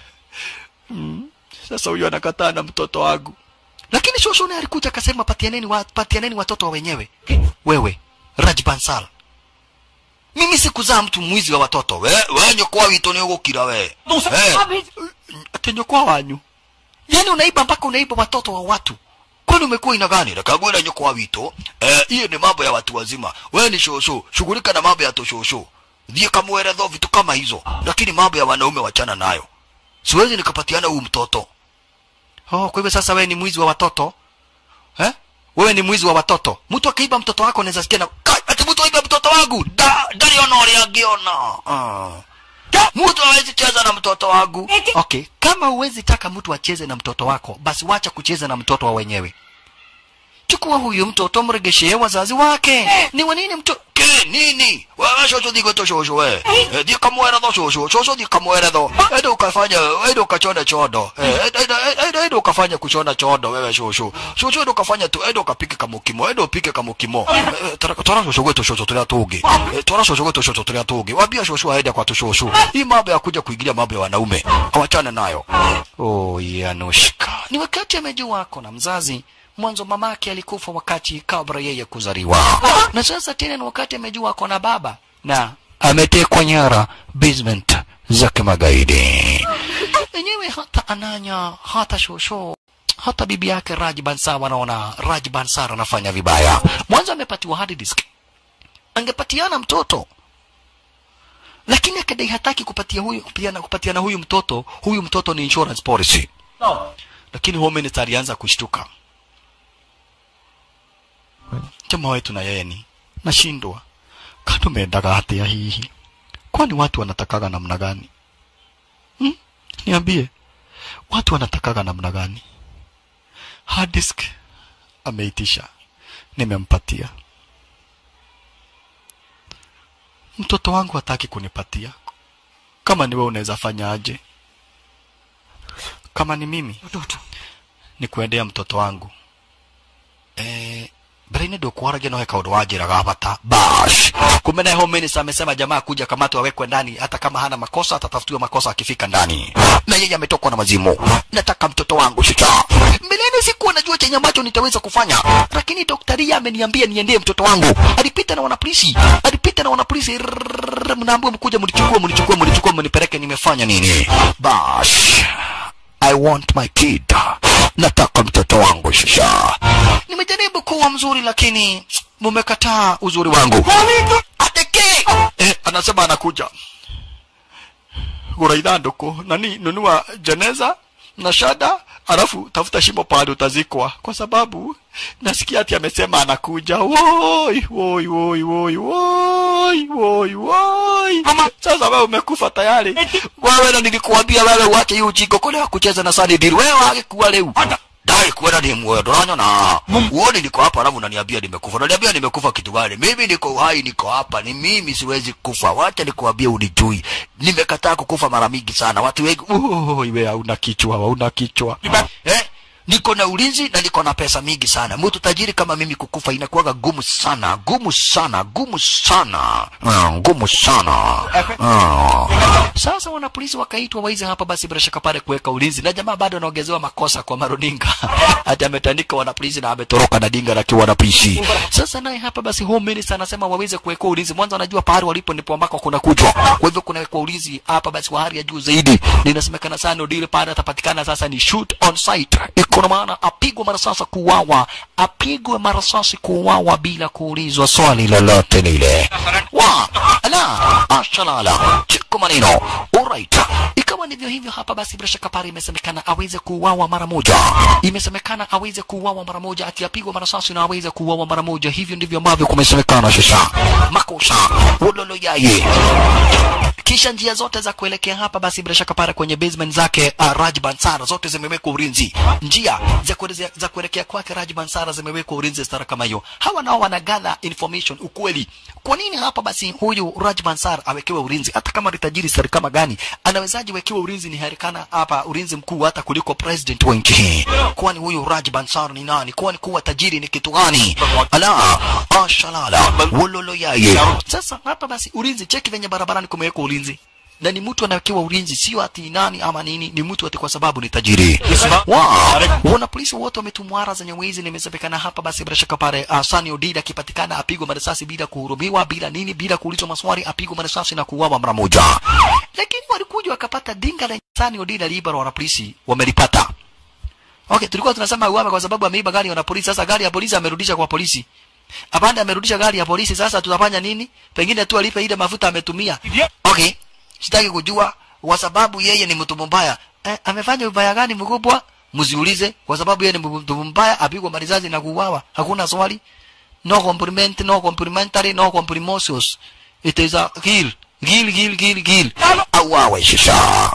Speaker 1: mm. Sasa huyu anakataa na mtoto wangu, lakini shosho naye alikuja akasema patianeni, wa, patianeni watoto wa wenyewe. Wewe Raj Bansal, mimi sikuzaa mtu mwizi wa watoto. We, we nyokwa wito ni ugukira we Eh, ati nyokwa wanyu, yani unaiba mpaka unaiba watoto wa watu kwani umekuwa ina gani nakagwira nyoko wa wito eh hiyo ni mambo ya watu wazima wewe ni shosho shughulika na mambo ya toshosho dhie kamweredho vitu kama hizo lakini mambo ya wanaume wachana nayo siwezi nikapatiana huyu mtoto oh kwa hivyo sasa wewe ni mwizi wa watoto eh wewe ni mwizi wa watoto mtu akiiba mtoto wako anaweza sikia na "Kai, ati mtu aiba mtoto wangu da dari ona ule angiona ah mtu hawezi cheza na mtoto wangu okay kama huwezi taka mtu acheze na mtoto wako basi wacha kucheza na mtoto wa wenyewe chukua huyu mtoto mregeshee wazazi wake ni wanini mto ke nini wewe shosho digo to shosho we Eh, di kamwera do shosho shosho di kamwera do edo ukafanya edo ukachona chodo Eh, edo- edo- edo edo ukafanya kuchona chodo wewe shosho shosho edo ukafanya tu edo ukapike kamukimo edo upike kamukimo Eh, eh, tora tora shosho wetu shosho tulia tuge Eh, tora shosho wetu shosho tulia tuge wabia shosho aende kwa tu shosho hii mambo ya kuja kuingilia mambo ya wanaume hawachane nayo oh Yanushka ni wakati amejua wako na mzazi mwanzo mamake alikufa wakati kabla yeye kuzaliwa na sasa tena ni wakati amejua ako na baba na ametekwa nyara basement za kimagaidi enyewe hata ananya hata shosho hata bibi yake Raj Bansar wanaona Raj Bansar anafanya vibaya mwanzo amepatiwa hard disk angepatiana mtoto lakini akadai hataki kupatia huyu kupatiana, kupatiana huyu mtoto huyu mtoto ni insurance policy
Speaker 10: No.
Speaker 1: lakini home minister alianza kushtuka jamaa wetu na yeye ni nashindwa kando meendaga hatia hihi kwani watu wanatakaga namna gani hmm? niambie watu wanatakaga namna gani hard disk ameitisha nimempatia mtoto wangu hataki kunipatia kama ni wewe unaweza fanya aje kama ni mimi ni kuendea mtoto wangu eh mbere-inĩ ndũkwaragia no he kaũndũ wanjĩraga bata bash kumbe naye home minister amesema jamaa kuja kamatwa awekwe ndani hata kama hana makosa atatafutiwa makosa akifika ndani na yeye ametokwa na mazimu nataka mtoto wangu shita mbeleni sikuwa najua chenye ambacho nitaweza kufanya lakini daktari ameniambia niendee mtoto wangu alipita na wanapolisi alipita na wanapolisi Rrrr, mnaambiwa mkuja mlichukua mlichukua mlichukua mnipeleke nimefanya nini bash I want my kid. Nataka mtoto wangu shasha. Nimejaribu kuwa mzuri lakini mumekataa uzuri wangu. Ateke. Eh, anasema anakuja. Gura ithandũkũ nani nunua jeneza na shada alafu tafuta shimo pahali utazikwa kwa sababu nasikia ati amesema anakuja woi woi woi woi woi woi woi sasa wewe umekufa tayari wewe na nilikuambia wewe uache hiyo ujinga kule kucheza na Sunny Deal wewe angekuwa leo dai kuenda ni mwe donyo na uone niko hapa alafu unaniambia nimekufa unaniambia nimekufa kitu gani mimi niko uhai niko hapa ni mimi siwezi kufa wacha nikuambie unijui nimekataa kukufa mara mingi sana watu wengi oh, wewe hauna kichwa hauna kichwa eh niko na ulinzi na niko na pesa mingi sana mtu tajiri kama mimi kukufa inakuwaga gumu sana gumu sana gumu sana Ah, ngumu sana Ah. sasa wanapolisi wakaitwa waizi hapa basi bila shaka pale kuweka ulinzi na jamaa bado anaongezewa makosa kwa maruninga hata ametandika wanapolisi na ametoroka na dinga la wanapolisi sasa naye hapa basi home minister anasema waweze kuwekwa ulinzi mwanzo anajua pahali walipo ndipo ambako kuna kujwa kwa hivyo kunawekwa ulinzi hapa basi wa hali ya juu zaidi na inasemekana sana Odile pale atapatikana sasa ni shoot on site iko na maana apigwe marasasi kuuawa apigwe marasasi kuuawa bila kuulizwa swali lolote lile wa ala ashalala chiko maneno alright ikawa ndivyo hivyo hapa basi bila shaka pale imesemekana aweze kuuawa mara moja imesemekana aweze kuuawa mara moja ati apigwe marasasi na aweze kuuawa mara moja hivyo ndivyo ambavyo kumesemekana sasa makosa ulolo yaye kisha njia zote za kuelekea hapa basi bila shaka pale kwenye basement zake uh, Raj Bansara zote zimewekwa ulinzi. Njia za kuelekea za kuelekea kwake Raj Bansara zimewekwa ulinzi stara kama hiyo. Hawa nao wanagather information ukweli. Kwa nini hapa basi huyu Raj Bansara awekewe ulinzi? Hata kama ni tajiri stara kama gani, anawezaje wekewe ulinzi? Ni harikana hapa ulinzi mkuu hata kuliko president wa nchi hii. Kwani huyu Raj Bansara ni nani? Kwani kuwa tajiri ni kitu gani? Ala, ashalala, wololo yaye. Sasa hapa basi ulinzi, cheki venye barabarani kumewekwa ulinzi na ni mtu anawekewa ulinzi, sio ati nani ama nini, ni mtu ati kwa sababu ni tajiri. Wow. Wana polisi wote wametumwara zenye wizi, nimesemekana hapa basi bila shaka pale uh, Sani Odida akipatikana apigwe marisasi bila kuhurumiwa, bila nini, bila kuulizwa maswali, apigwe marisasi na kuuawa mara moja. Lakini walikuja wakapata dinga la Sani Odida liiba, wana polisi wamelipata. Okay, tulikuwa tunasema uame kwa sababu ameiba gari ya wana polisi. Sasa gari ya polisi amerudisha kwa polisi. Apande amerudisha gari ya polisi, sasa tutafanya nini? Pengine tu alipe ile mafuta ametumia. Okay, sitaki kujua kwa sababu yeye ni mtu mbaya. Eh, amefanya ubaya gani mkubwa? Msiulize kwa sababu yeye ni mtu mbaya, apigwa marizazi na kuuawa. Hakuna swali. No compliment, no complimentary, no complimosios. It is a kill. Kill, kill, kill, kill. Auawe shisha.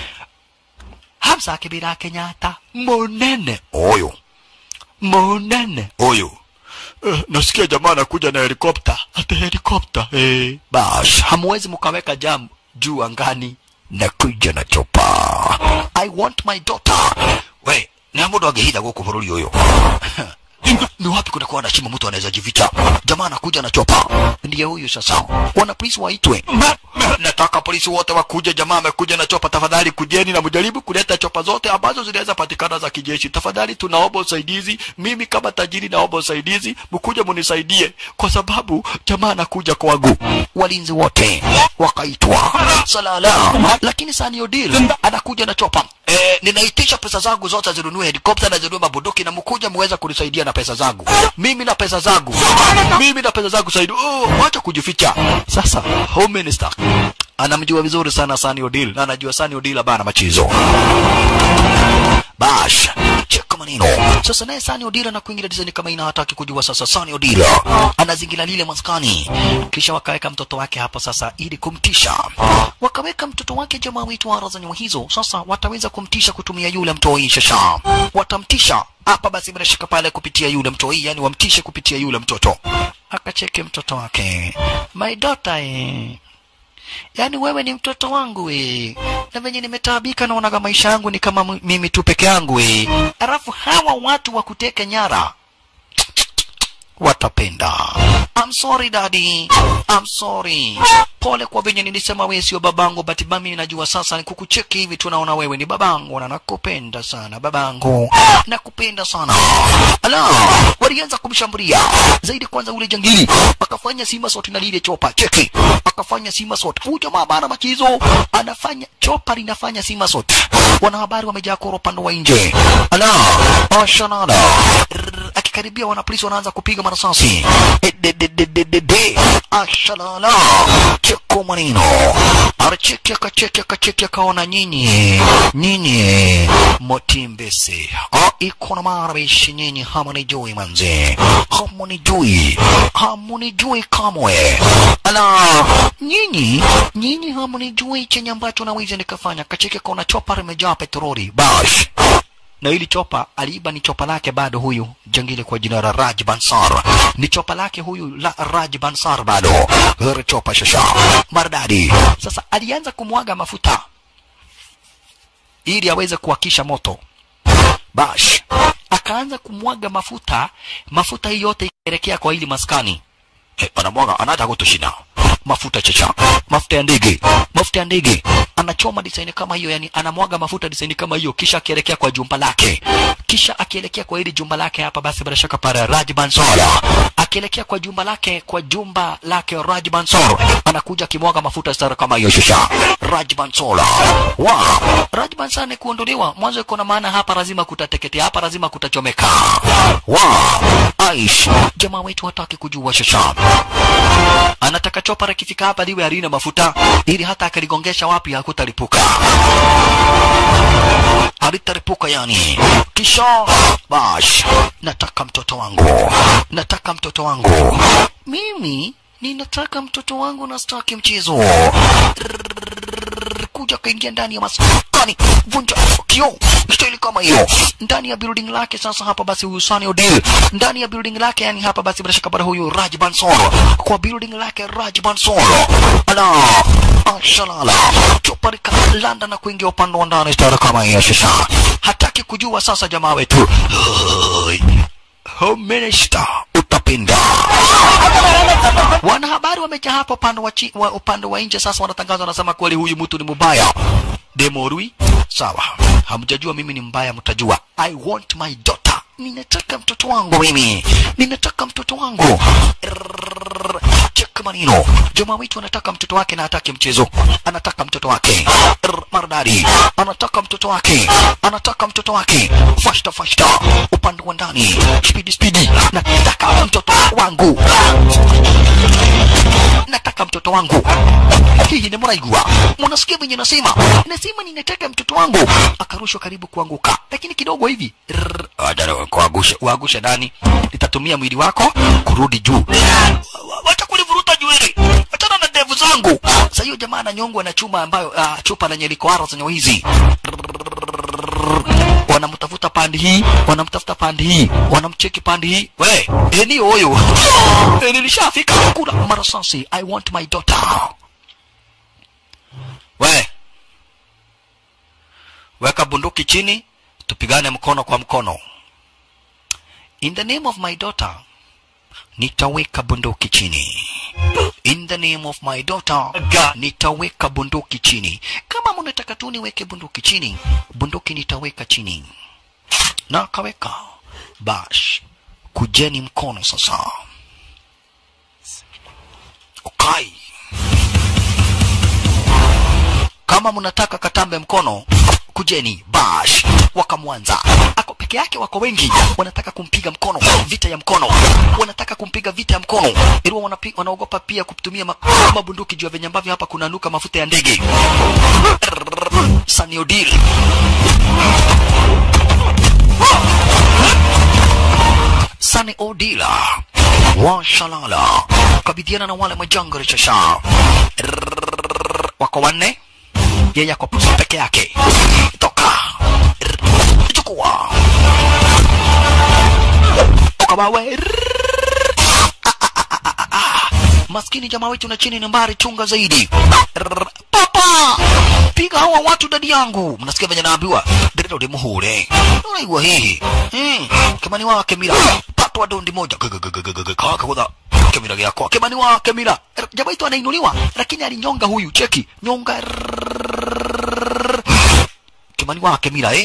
Speaker 1: Hamza Kibira Kenyatta munene oyo munene oyo Uh, nasikia jamaa anakuja na helikopta hata helikopta eh. Bash, hamwezi mkaweka jam juu angani nakuja na chopa I want my daughter we na mundu angehitha guku bururi uyu ni wapi kunakuwa na shimo mtu anaweza jificha jamaa anakuja na chopa ndiye huyu sasa wana polisi waitwe nataka polisi wote wakuje jamaa amekuja na chopa tafadhali kujeni na mjaribu kuleta chopa zote ambazo zinaweza patikana za kijeshi tafadhali tunaomba usaidizi mimi kama tajiri naomba usaidizi mkuje munisaidie kwa sababu jamaa anakuja kwangu walinzi wote wakaitwa salala lakini Sani Odil anakuja na chopa eh, ninaitisha pesa zangu zote zinunue helikopta na zinunue mabunduki na mkuja muweza kunisaidia na pesa zangu mimi na pesa zangu mimi na pesa zangu saidi oh, wacha kujificha sasa home minister anamjua vizuri sana Sani Odil na anajua Sani Odil abana machizo bash cheka maneno sasa naye Sani Odila na kuingilia design kama ina hataki kujua sasa Sani Odila anazingira lile maskani kisha wakaweka mtoto wake hapo sasa ili kumtisha wakaweka mtoto wake jamaa wetu ara za nyuma hizo sasa wataweza kumtisha kutumia yule mtoi shasha watamtisha hapa basi bila shaka pale kupitia yule mtoi yani wamtishe kupitia yule mtoto akacheke mtoto wake my daughter eh yaani wewe ni mtoto wangu we na venye nimetaabika naonaga maisha yangu ni kama m- mimi tu peke yangu we alafu hawa watu wa kuteka nyara watapenda I'm sorry daddy I'm sorry pole kwa venye nilisema wewe sio babangu but mimi najua sasa ni kukucheki hivi tunaona wewe ni babangu na nakupenda sana babangu nakupenda sana ala walianza kumshambulia zaidi kwanza ule jangili akafanya sima sort na lile chopa cheki akafanya sima sort huyu jamaa bana machizo anafanya chopa linafanya sima sort wanahabari wamejaa koro upande wa nje ala ashanada akikaribia wanapolisi wanaanza kupiga marasasi Eh, de- de- de- de- de- de. ashalala cheko manino aracheki akacheki akacheki akaona nyinyi nyinyi motimbese Ah, iko na marabishi nyinyi hamunijui manze hamunijui hamunijui kamwe ala nyinyi nyinyi hamunijui chenye ambacho naweza nikafanya kacheki akaona chopa limejaa petroli bash na hili chopa aliiba ni chopa lake bado huyu jangili kwa jina la Raj Bansar ni chopa lake huyu la Raj Bansar bado hili chopa shasha maridadi sasa alianza kumwaga mafuta ili aweze kuwakisha moto bash akaanza kumwaga mafuta mafuta hii yote ikielekea kwa hili maskani hey, anamwaga anataka kutushinda mafuta chacha mafuta ya ndege mafuta ya ndege anachoma design kama hiyo yani anamwaga mafuta design kama hiyo kisha akielekea kwa jumba lake kisha akielekea kwa hili jumba lake hapa basi bila shaka pale Raj Bansor akielekea kwa jumba lake kwa jumba lake Raj Bansor anakuja akimwaga mafuta stara kama hiyo shusha Raj Bansor wa Raj Bansor ni kuondolewa mwanzo iko na maana hapa lazima kutateketea hapa lazima kutachomeka wa Aish jamaa wetu hataki kujua shusha anataka chopa likifika hapa liwe halina mafuta ili hata akaligongesha wapi hakutalipuka halitalipuka yani kisha bash nataka mtoto wangu nataka mtoto wangu mimi ninataka mtoto wangu na staki mchezo kuja kaingia ndani ya maskani vunja kio staili kama hiyo ndani ya building lake sasa hapa basi huyu Sunny Odil ndani ya building lake yani hapa basi bila shaka bado huyu Raj Bansor kwa building lake Raj Bansor ala ashalala choparika landa na kuingia upande wa ndani stara kama hiyo sasa hataki kujua sasa jamaa wetu Oi. Home Minister utapinda wanahabari wamejaa hapa upande wa, chi, wa upande wa nje sasa wanatangaza wanasema kweli huyu mtu ni mbaya demorui sawa hamjajua mimi ni mbaya mtajua i want my daughter ninataka mtoto wangu mimi ninataka mtoto wangu Rrrr, cheka manino jamaa wetu anataka mtoto wake na hataki mchezo anataka mtoto wake Rrrr, maridadi anataka mtoto wake anataka mtoto wake fashta fashta upande wa ndani spidi spidi nataka mtoto wangu nataka mtoto wangu hihi ni mraigua mnasikia venye nasema nasema ninataka mtoto wangu akarushwa karibu kuanguka lakini kidogo hivi Rrrr, adara, kuangusha uangushe ndani nitatumia mwili wako kurudi juu Wa- wacha kulivuruta nywele achana na ndevu zangu sasa hiyo jamaa ananyongwa na chuma ambayo uh, chupa lenye liko haro zenye hizi wanamtafuta pande hii wanamtafuta pande hii wanamcheki pande hii we eni huyu Eh, nilishafika kula marasasi i want my daughter we weka bunduki chini tupigane mkono kwa mkono in the name of my daughter nitaweka bunduki chini in the name of my daughter nitaweka bunduki chini kama mnataka tu niweke bunduki chini bunduki nitaweka chini na akaweka bash kujeni mkono sasa ukai kama mnataka katambe mkono kujeni bash wakamwanza ako peke yake wako wengi wanataka kumpiga mkono vita ya mkono wanataka kumpiga vita ya mkono ili wanapi, wanaogopa pia kutumia ma, mabunduki juu ya venye ambavyo hapa kunanuka mafuta ya ndege saniodil Sani Odila washalala kabidhiana na wale majangari chasha Rrrr, wako wanne yeye ako peke yake toka Rrrr, chukua ukabawe maskini jamaa wetu na chini nambari chunga zaidi Rrrr, papa piga hawa watu dadi yangu mnasikia venye naambiwa ndĩrenda ũndĩ mũhũre ũraigua hihi Hmm, kĩmani wa kĩmira patwa dondi moja kakagũtha kĩmira gĩakwa kĩmani wa kĩmira jamaa wetu anainuliwa lakini alinyonga huyu cheki nyonga Rrrr. kĩmani wa kĩmira eh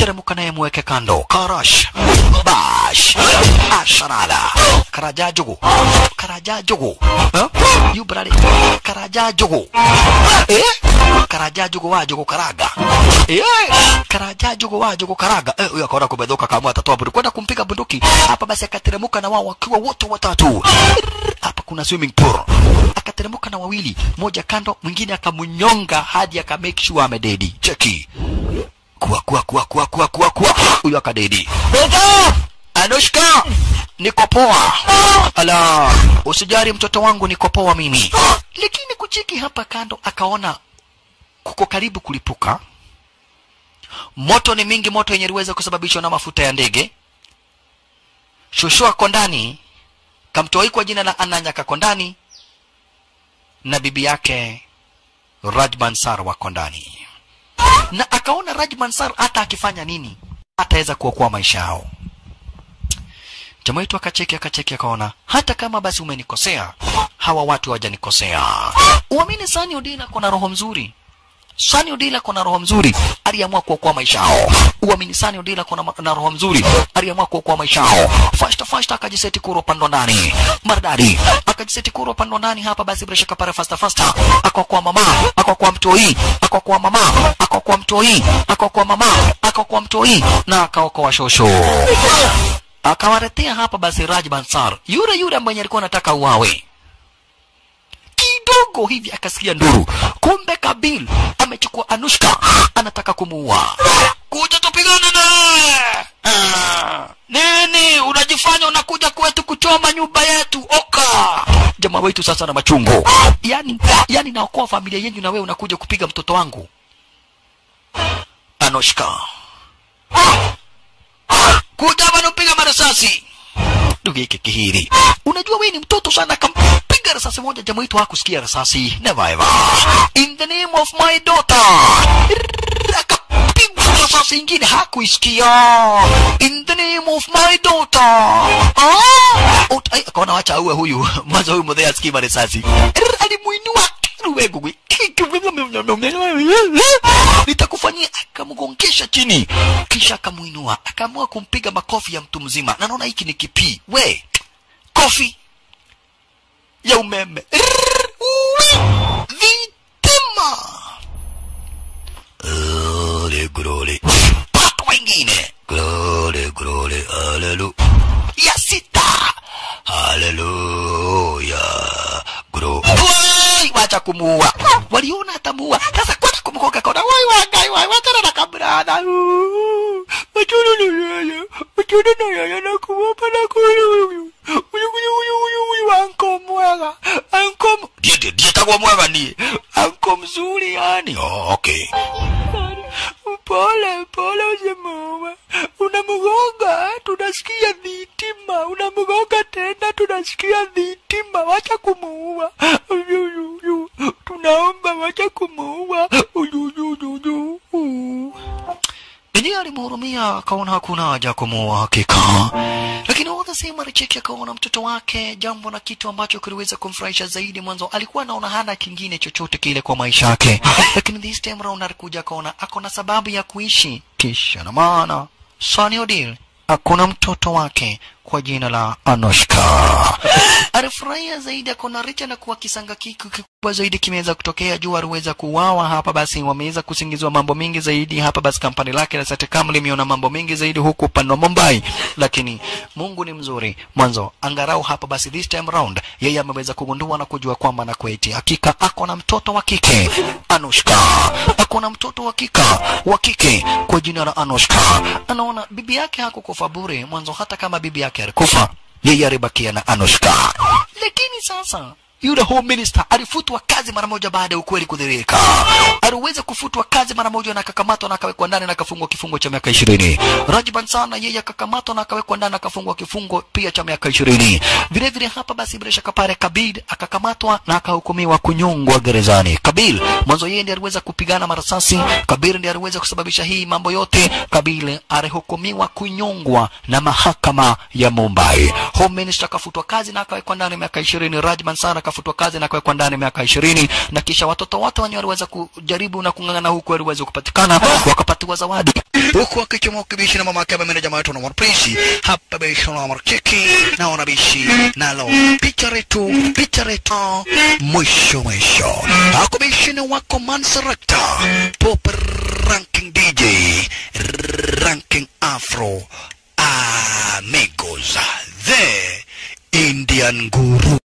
Speaker 1: teremuka naye mweke kando karash bash asharala karaja jogo karaja jogo huh? you brother karaja jogo eh karaja jogo wa jogo karaga eh karaja jogo wa jogo karaga eh huyo akaona kumedhoka kama atatoa bunduki kwenda kumpiga bunduki hapa basi akateremuka na wao wakiwa wote watatu hapa kuna swimming pool akateremuka na wawili moja kando mwingine akamnyonga hadi aka make sure amededi cheki kuwa kuwa kuwa kuwa kuwa kuwa kuwa huyo akadedi Anushka niko poa ala usijari mtoto wangu niko poa mimi lakini kuchiki hapa kando akaona kuko karibu kulipuka moto ni mingi moto yenye iliweza kusababishwa na mafuta ya ndege shosho ako ndani kamtoi kwa jina la ananya kako ndani na bibi yake rajman sar wako ndani na akaona rajman sar hata akifanya nini ataweza kuokoa maisha yao jamaa wetu akacheki akacheki akaona hata kama basi umenikosea hawa watu hawajanikosea uamini sani odila kona roho mzuri Sani Odila kona roho mzuri, aliamua kuokoa maisha yao. Uamini Sani Odila kona ma- na roho mzuri, aliamua kuokoa maisha yao. Fasta fasta akajiseti kuro pando ndani. Maridadi. Akajiseti kuro pando ndani hapa basi bila shaka pale fasta fasta. Akaokoa mama, akaokoa mtoi, akaokoa mama, akaokoa mtoi, akaokoa mama, akaokoa mtoi na akaokoa shosho. Akawaletea hapa basi Raj Bansar, yule yule ambaye alikuwa anataka uawe kidogo hivi akasikia nduru. Kumbe Kabil amechukua Anushka, anataka kumuua. Kuja tupigane naye. Ah, nini unajifanya unakuja kwetu kuchoma nyumba yetu? Oka jamaa wetu sasa na machungo, yani yani naokoa familia yenu na wewe unakuja kupiga mtoto wangu Anushka. Kuja bana upiga marasasi ndugu yake kihiri. Unajua wewe ni mtoto sana, kampiga risasi moja, jamaa wetu hakusikia risasi. Never ever. In the name of my daughter. Akapigwa risasi ingine hakuisikia. In the name of my daughter. Ah! Ut- ai, akaona wacha auwe huyu mwanzo huyu mdhee asikii risasi. Alimuinua ruwegugwi nitakufanyia akamgongesha chini kisha akamuinua akaamua kumpiga makofi ya mtu mzima na naona hiki ni kipii we kofi ya umeme Rrrr, uwi, vitima Glory, glory. Watu wengine glory, glory, hallelujah. ya sita haleluya glory. Wai, wacha kumuua waliona atamuua sasa kwenda kumkoka kona wai wagai wai wachana na kabrada wachana na yeye wachana na yeye na kuwapa na kulu huyu huyu huyu huyu huyu anko mwega anko ndiye ndiye ndiye takuwa mwega ni anko mzuri yani oh, okay pole pole usimuue unamgonga tunasikia dhitima unamgonga tena tunasikia dhitima wacha kumuua Uyuyuyu. tunaomba wacha kumuua Uyuyuyu. Enyewe alimhurumia akaona hakuna haja ya kumuua hakika, lakini all the same alicheki akaona mtoto wake, jambo na kitu ambacho kiliweza kumfurahisha zaidi. Mwanzo alikuwa anaona hana kingine chochote kile kwa maisha yake, lakini this time round alikuja akaona akona sababu ya kuishi. Kisha na maana Sunny Odile akona mtoto wake kwa jina la Anushka. Alifurahia zaidi akona richa na kuwa kisanga kiku kikubwa zaidi kimeweza kutokea juu aliweza kuuawa hapa, basi wameweza kusingiziwa mambo mengi zaidi hapa, basi kampani lake la Saticam limeona mambo mengi zaidi huku upande wa Mumbai, lakini Mungu ni mzuri mwanzo, angarau hapa basi this time round yeye ameweza kugundua na kujua kwamba na kweti hakika ako na mtoto wa kike Anushka, ako na mtoto wa kika wa kike kwa jina la Anushka. Anaona bibi yake hakukufa bure mwanzo, hata kama bibi yake alikufa yeye alibakia na Anushka, lakini sasa yule home minister alifutwa kazi mara moja baada ya ukweli kudhihirika. Aliweza kufutwa kazi mara moja na akakamatwa na akawekwa ndani na akafungwa kifungo cha miaka ishirini. Rajban sana yeye akakamatwa na akawekwa ndani na akafungwa kifungo pia cha miaka ishirini. Vile vile hapa basi bila shaka pale Kabil akakamatwa na akahukumiwa kunyongwa gerezani. Kabil mwanzo yeye ndiye aliweza kupigana marasasi, Kabil ndiye aliweza kusababisha hii mambo yote. Kabil alihukumiwa kunyongwa na mahakama ya Mumbai. Home minister akafutwa kazi na akawekwa ndani miaka ishirini. Rajban sana akafutwa kazi na kuwekwa ndani miaka ishirini na kisha watoto wote wenye waliweza kujaribu na kung'ang'ana huku waliweza kupatikana wakapatiwa zawadi huku akichomoa kibishi na mama yake ambaye jamaa wetu na Prince hapa bishi na markiki na wanabishi nalo picha letu picha letu mwisho mwisho akubishi ni wako Mansarakta Pop Ranking DJ Ranking Afro Amigos the Indian Guru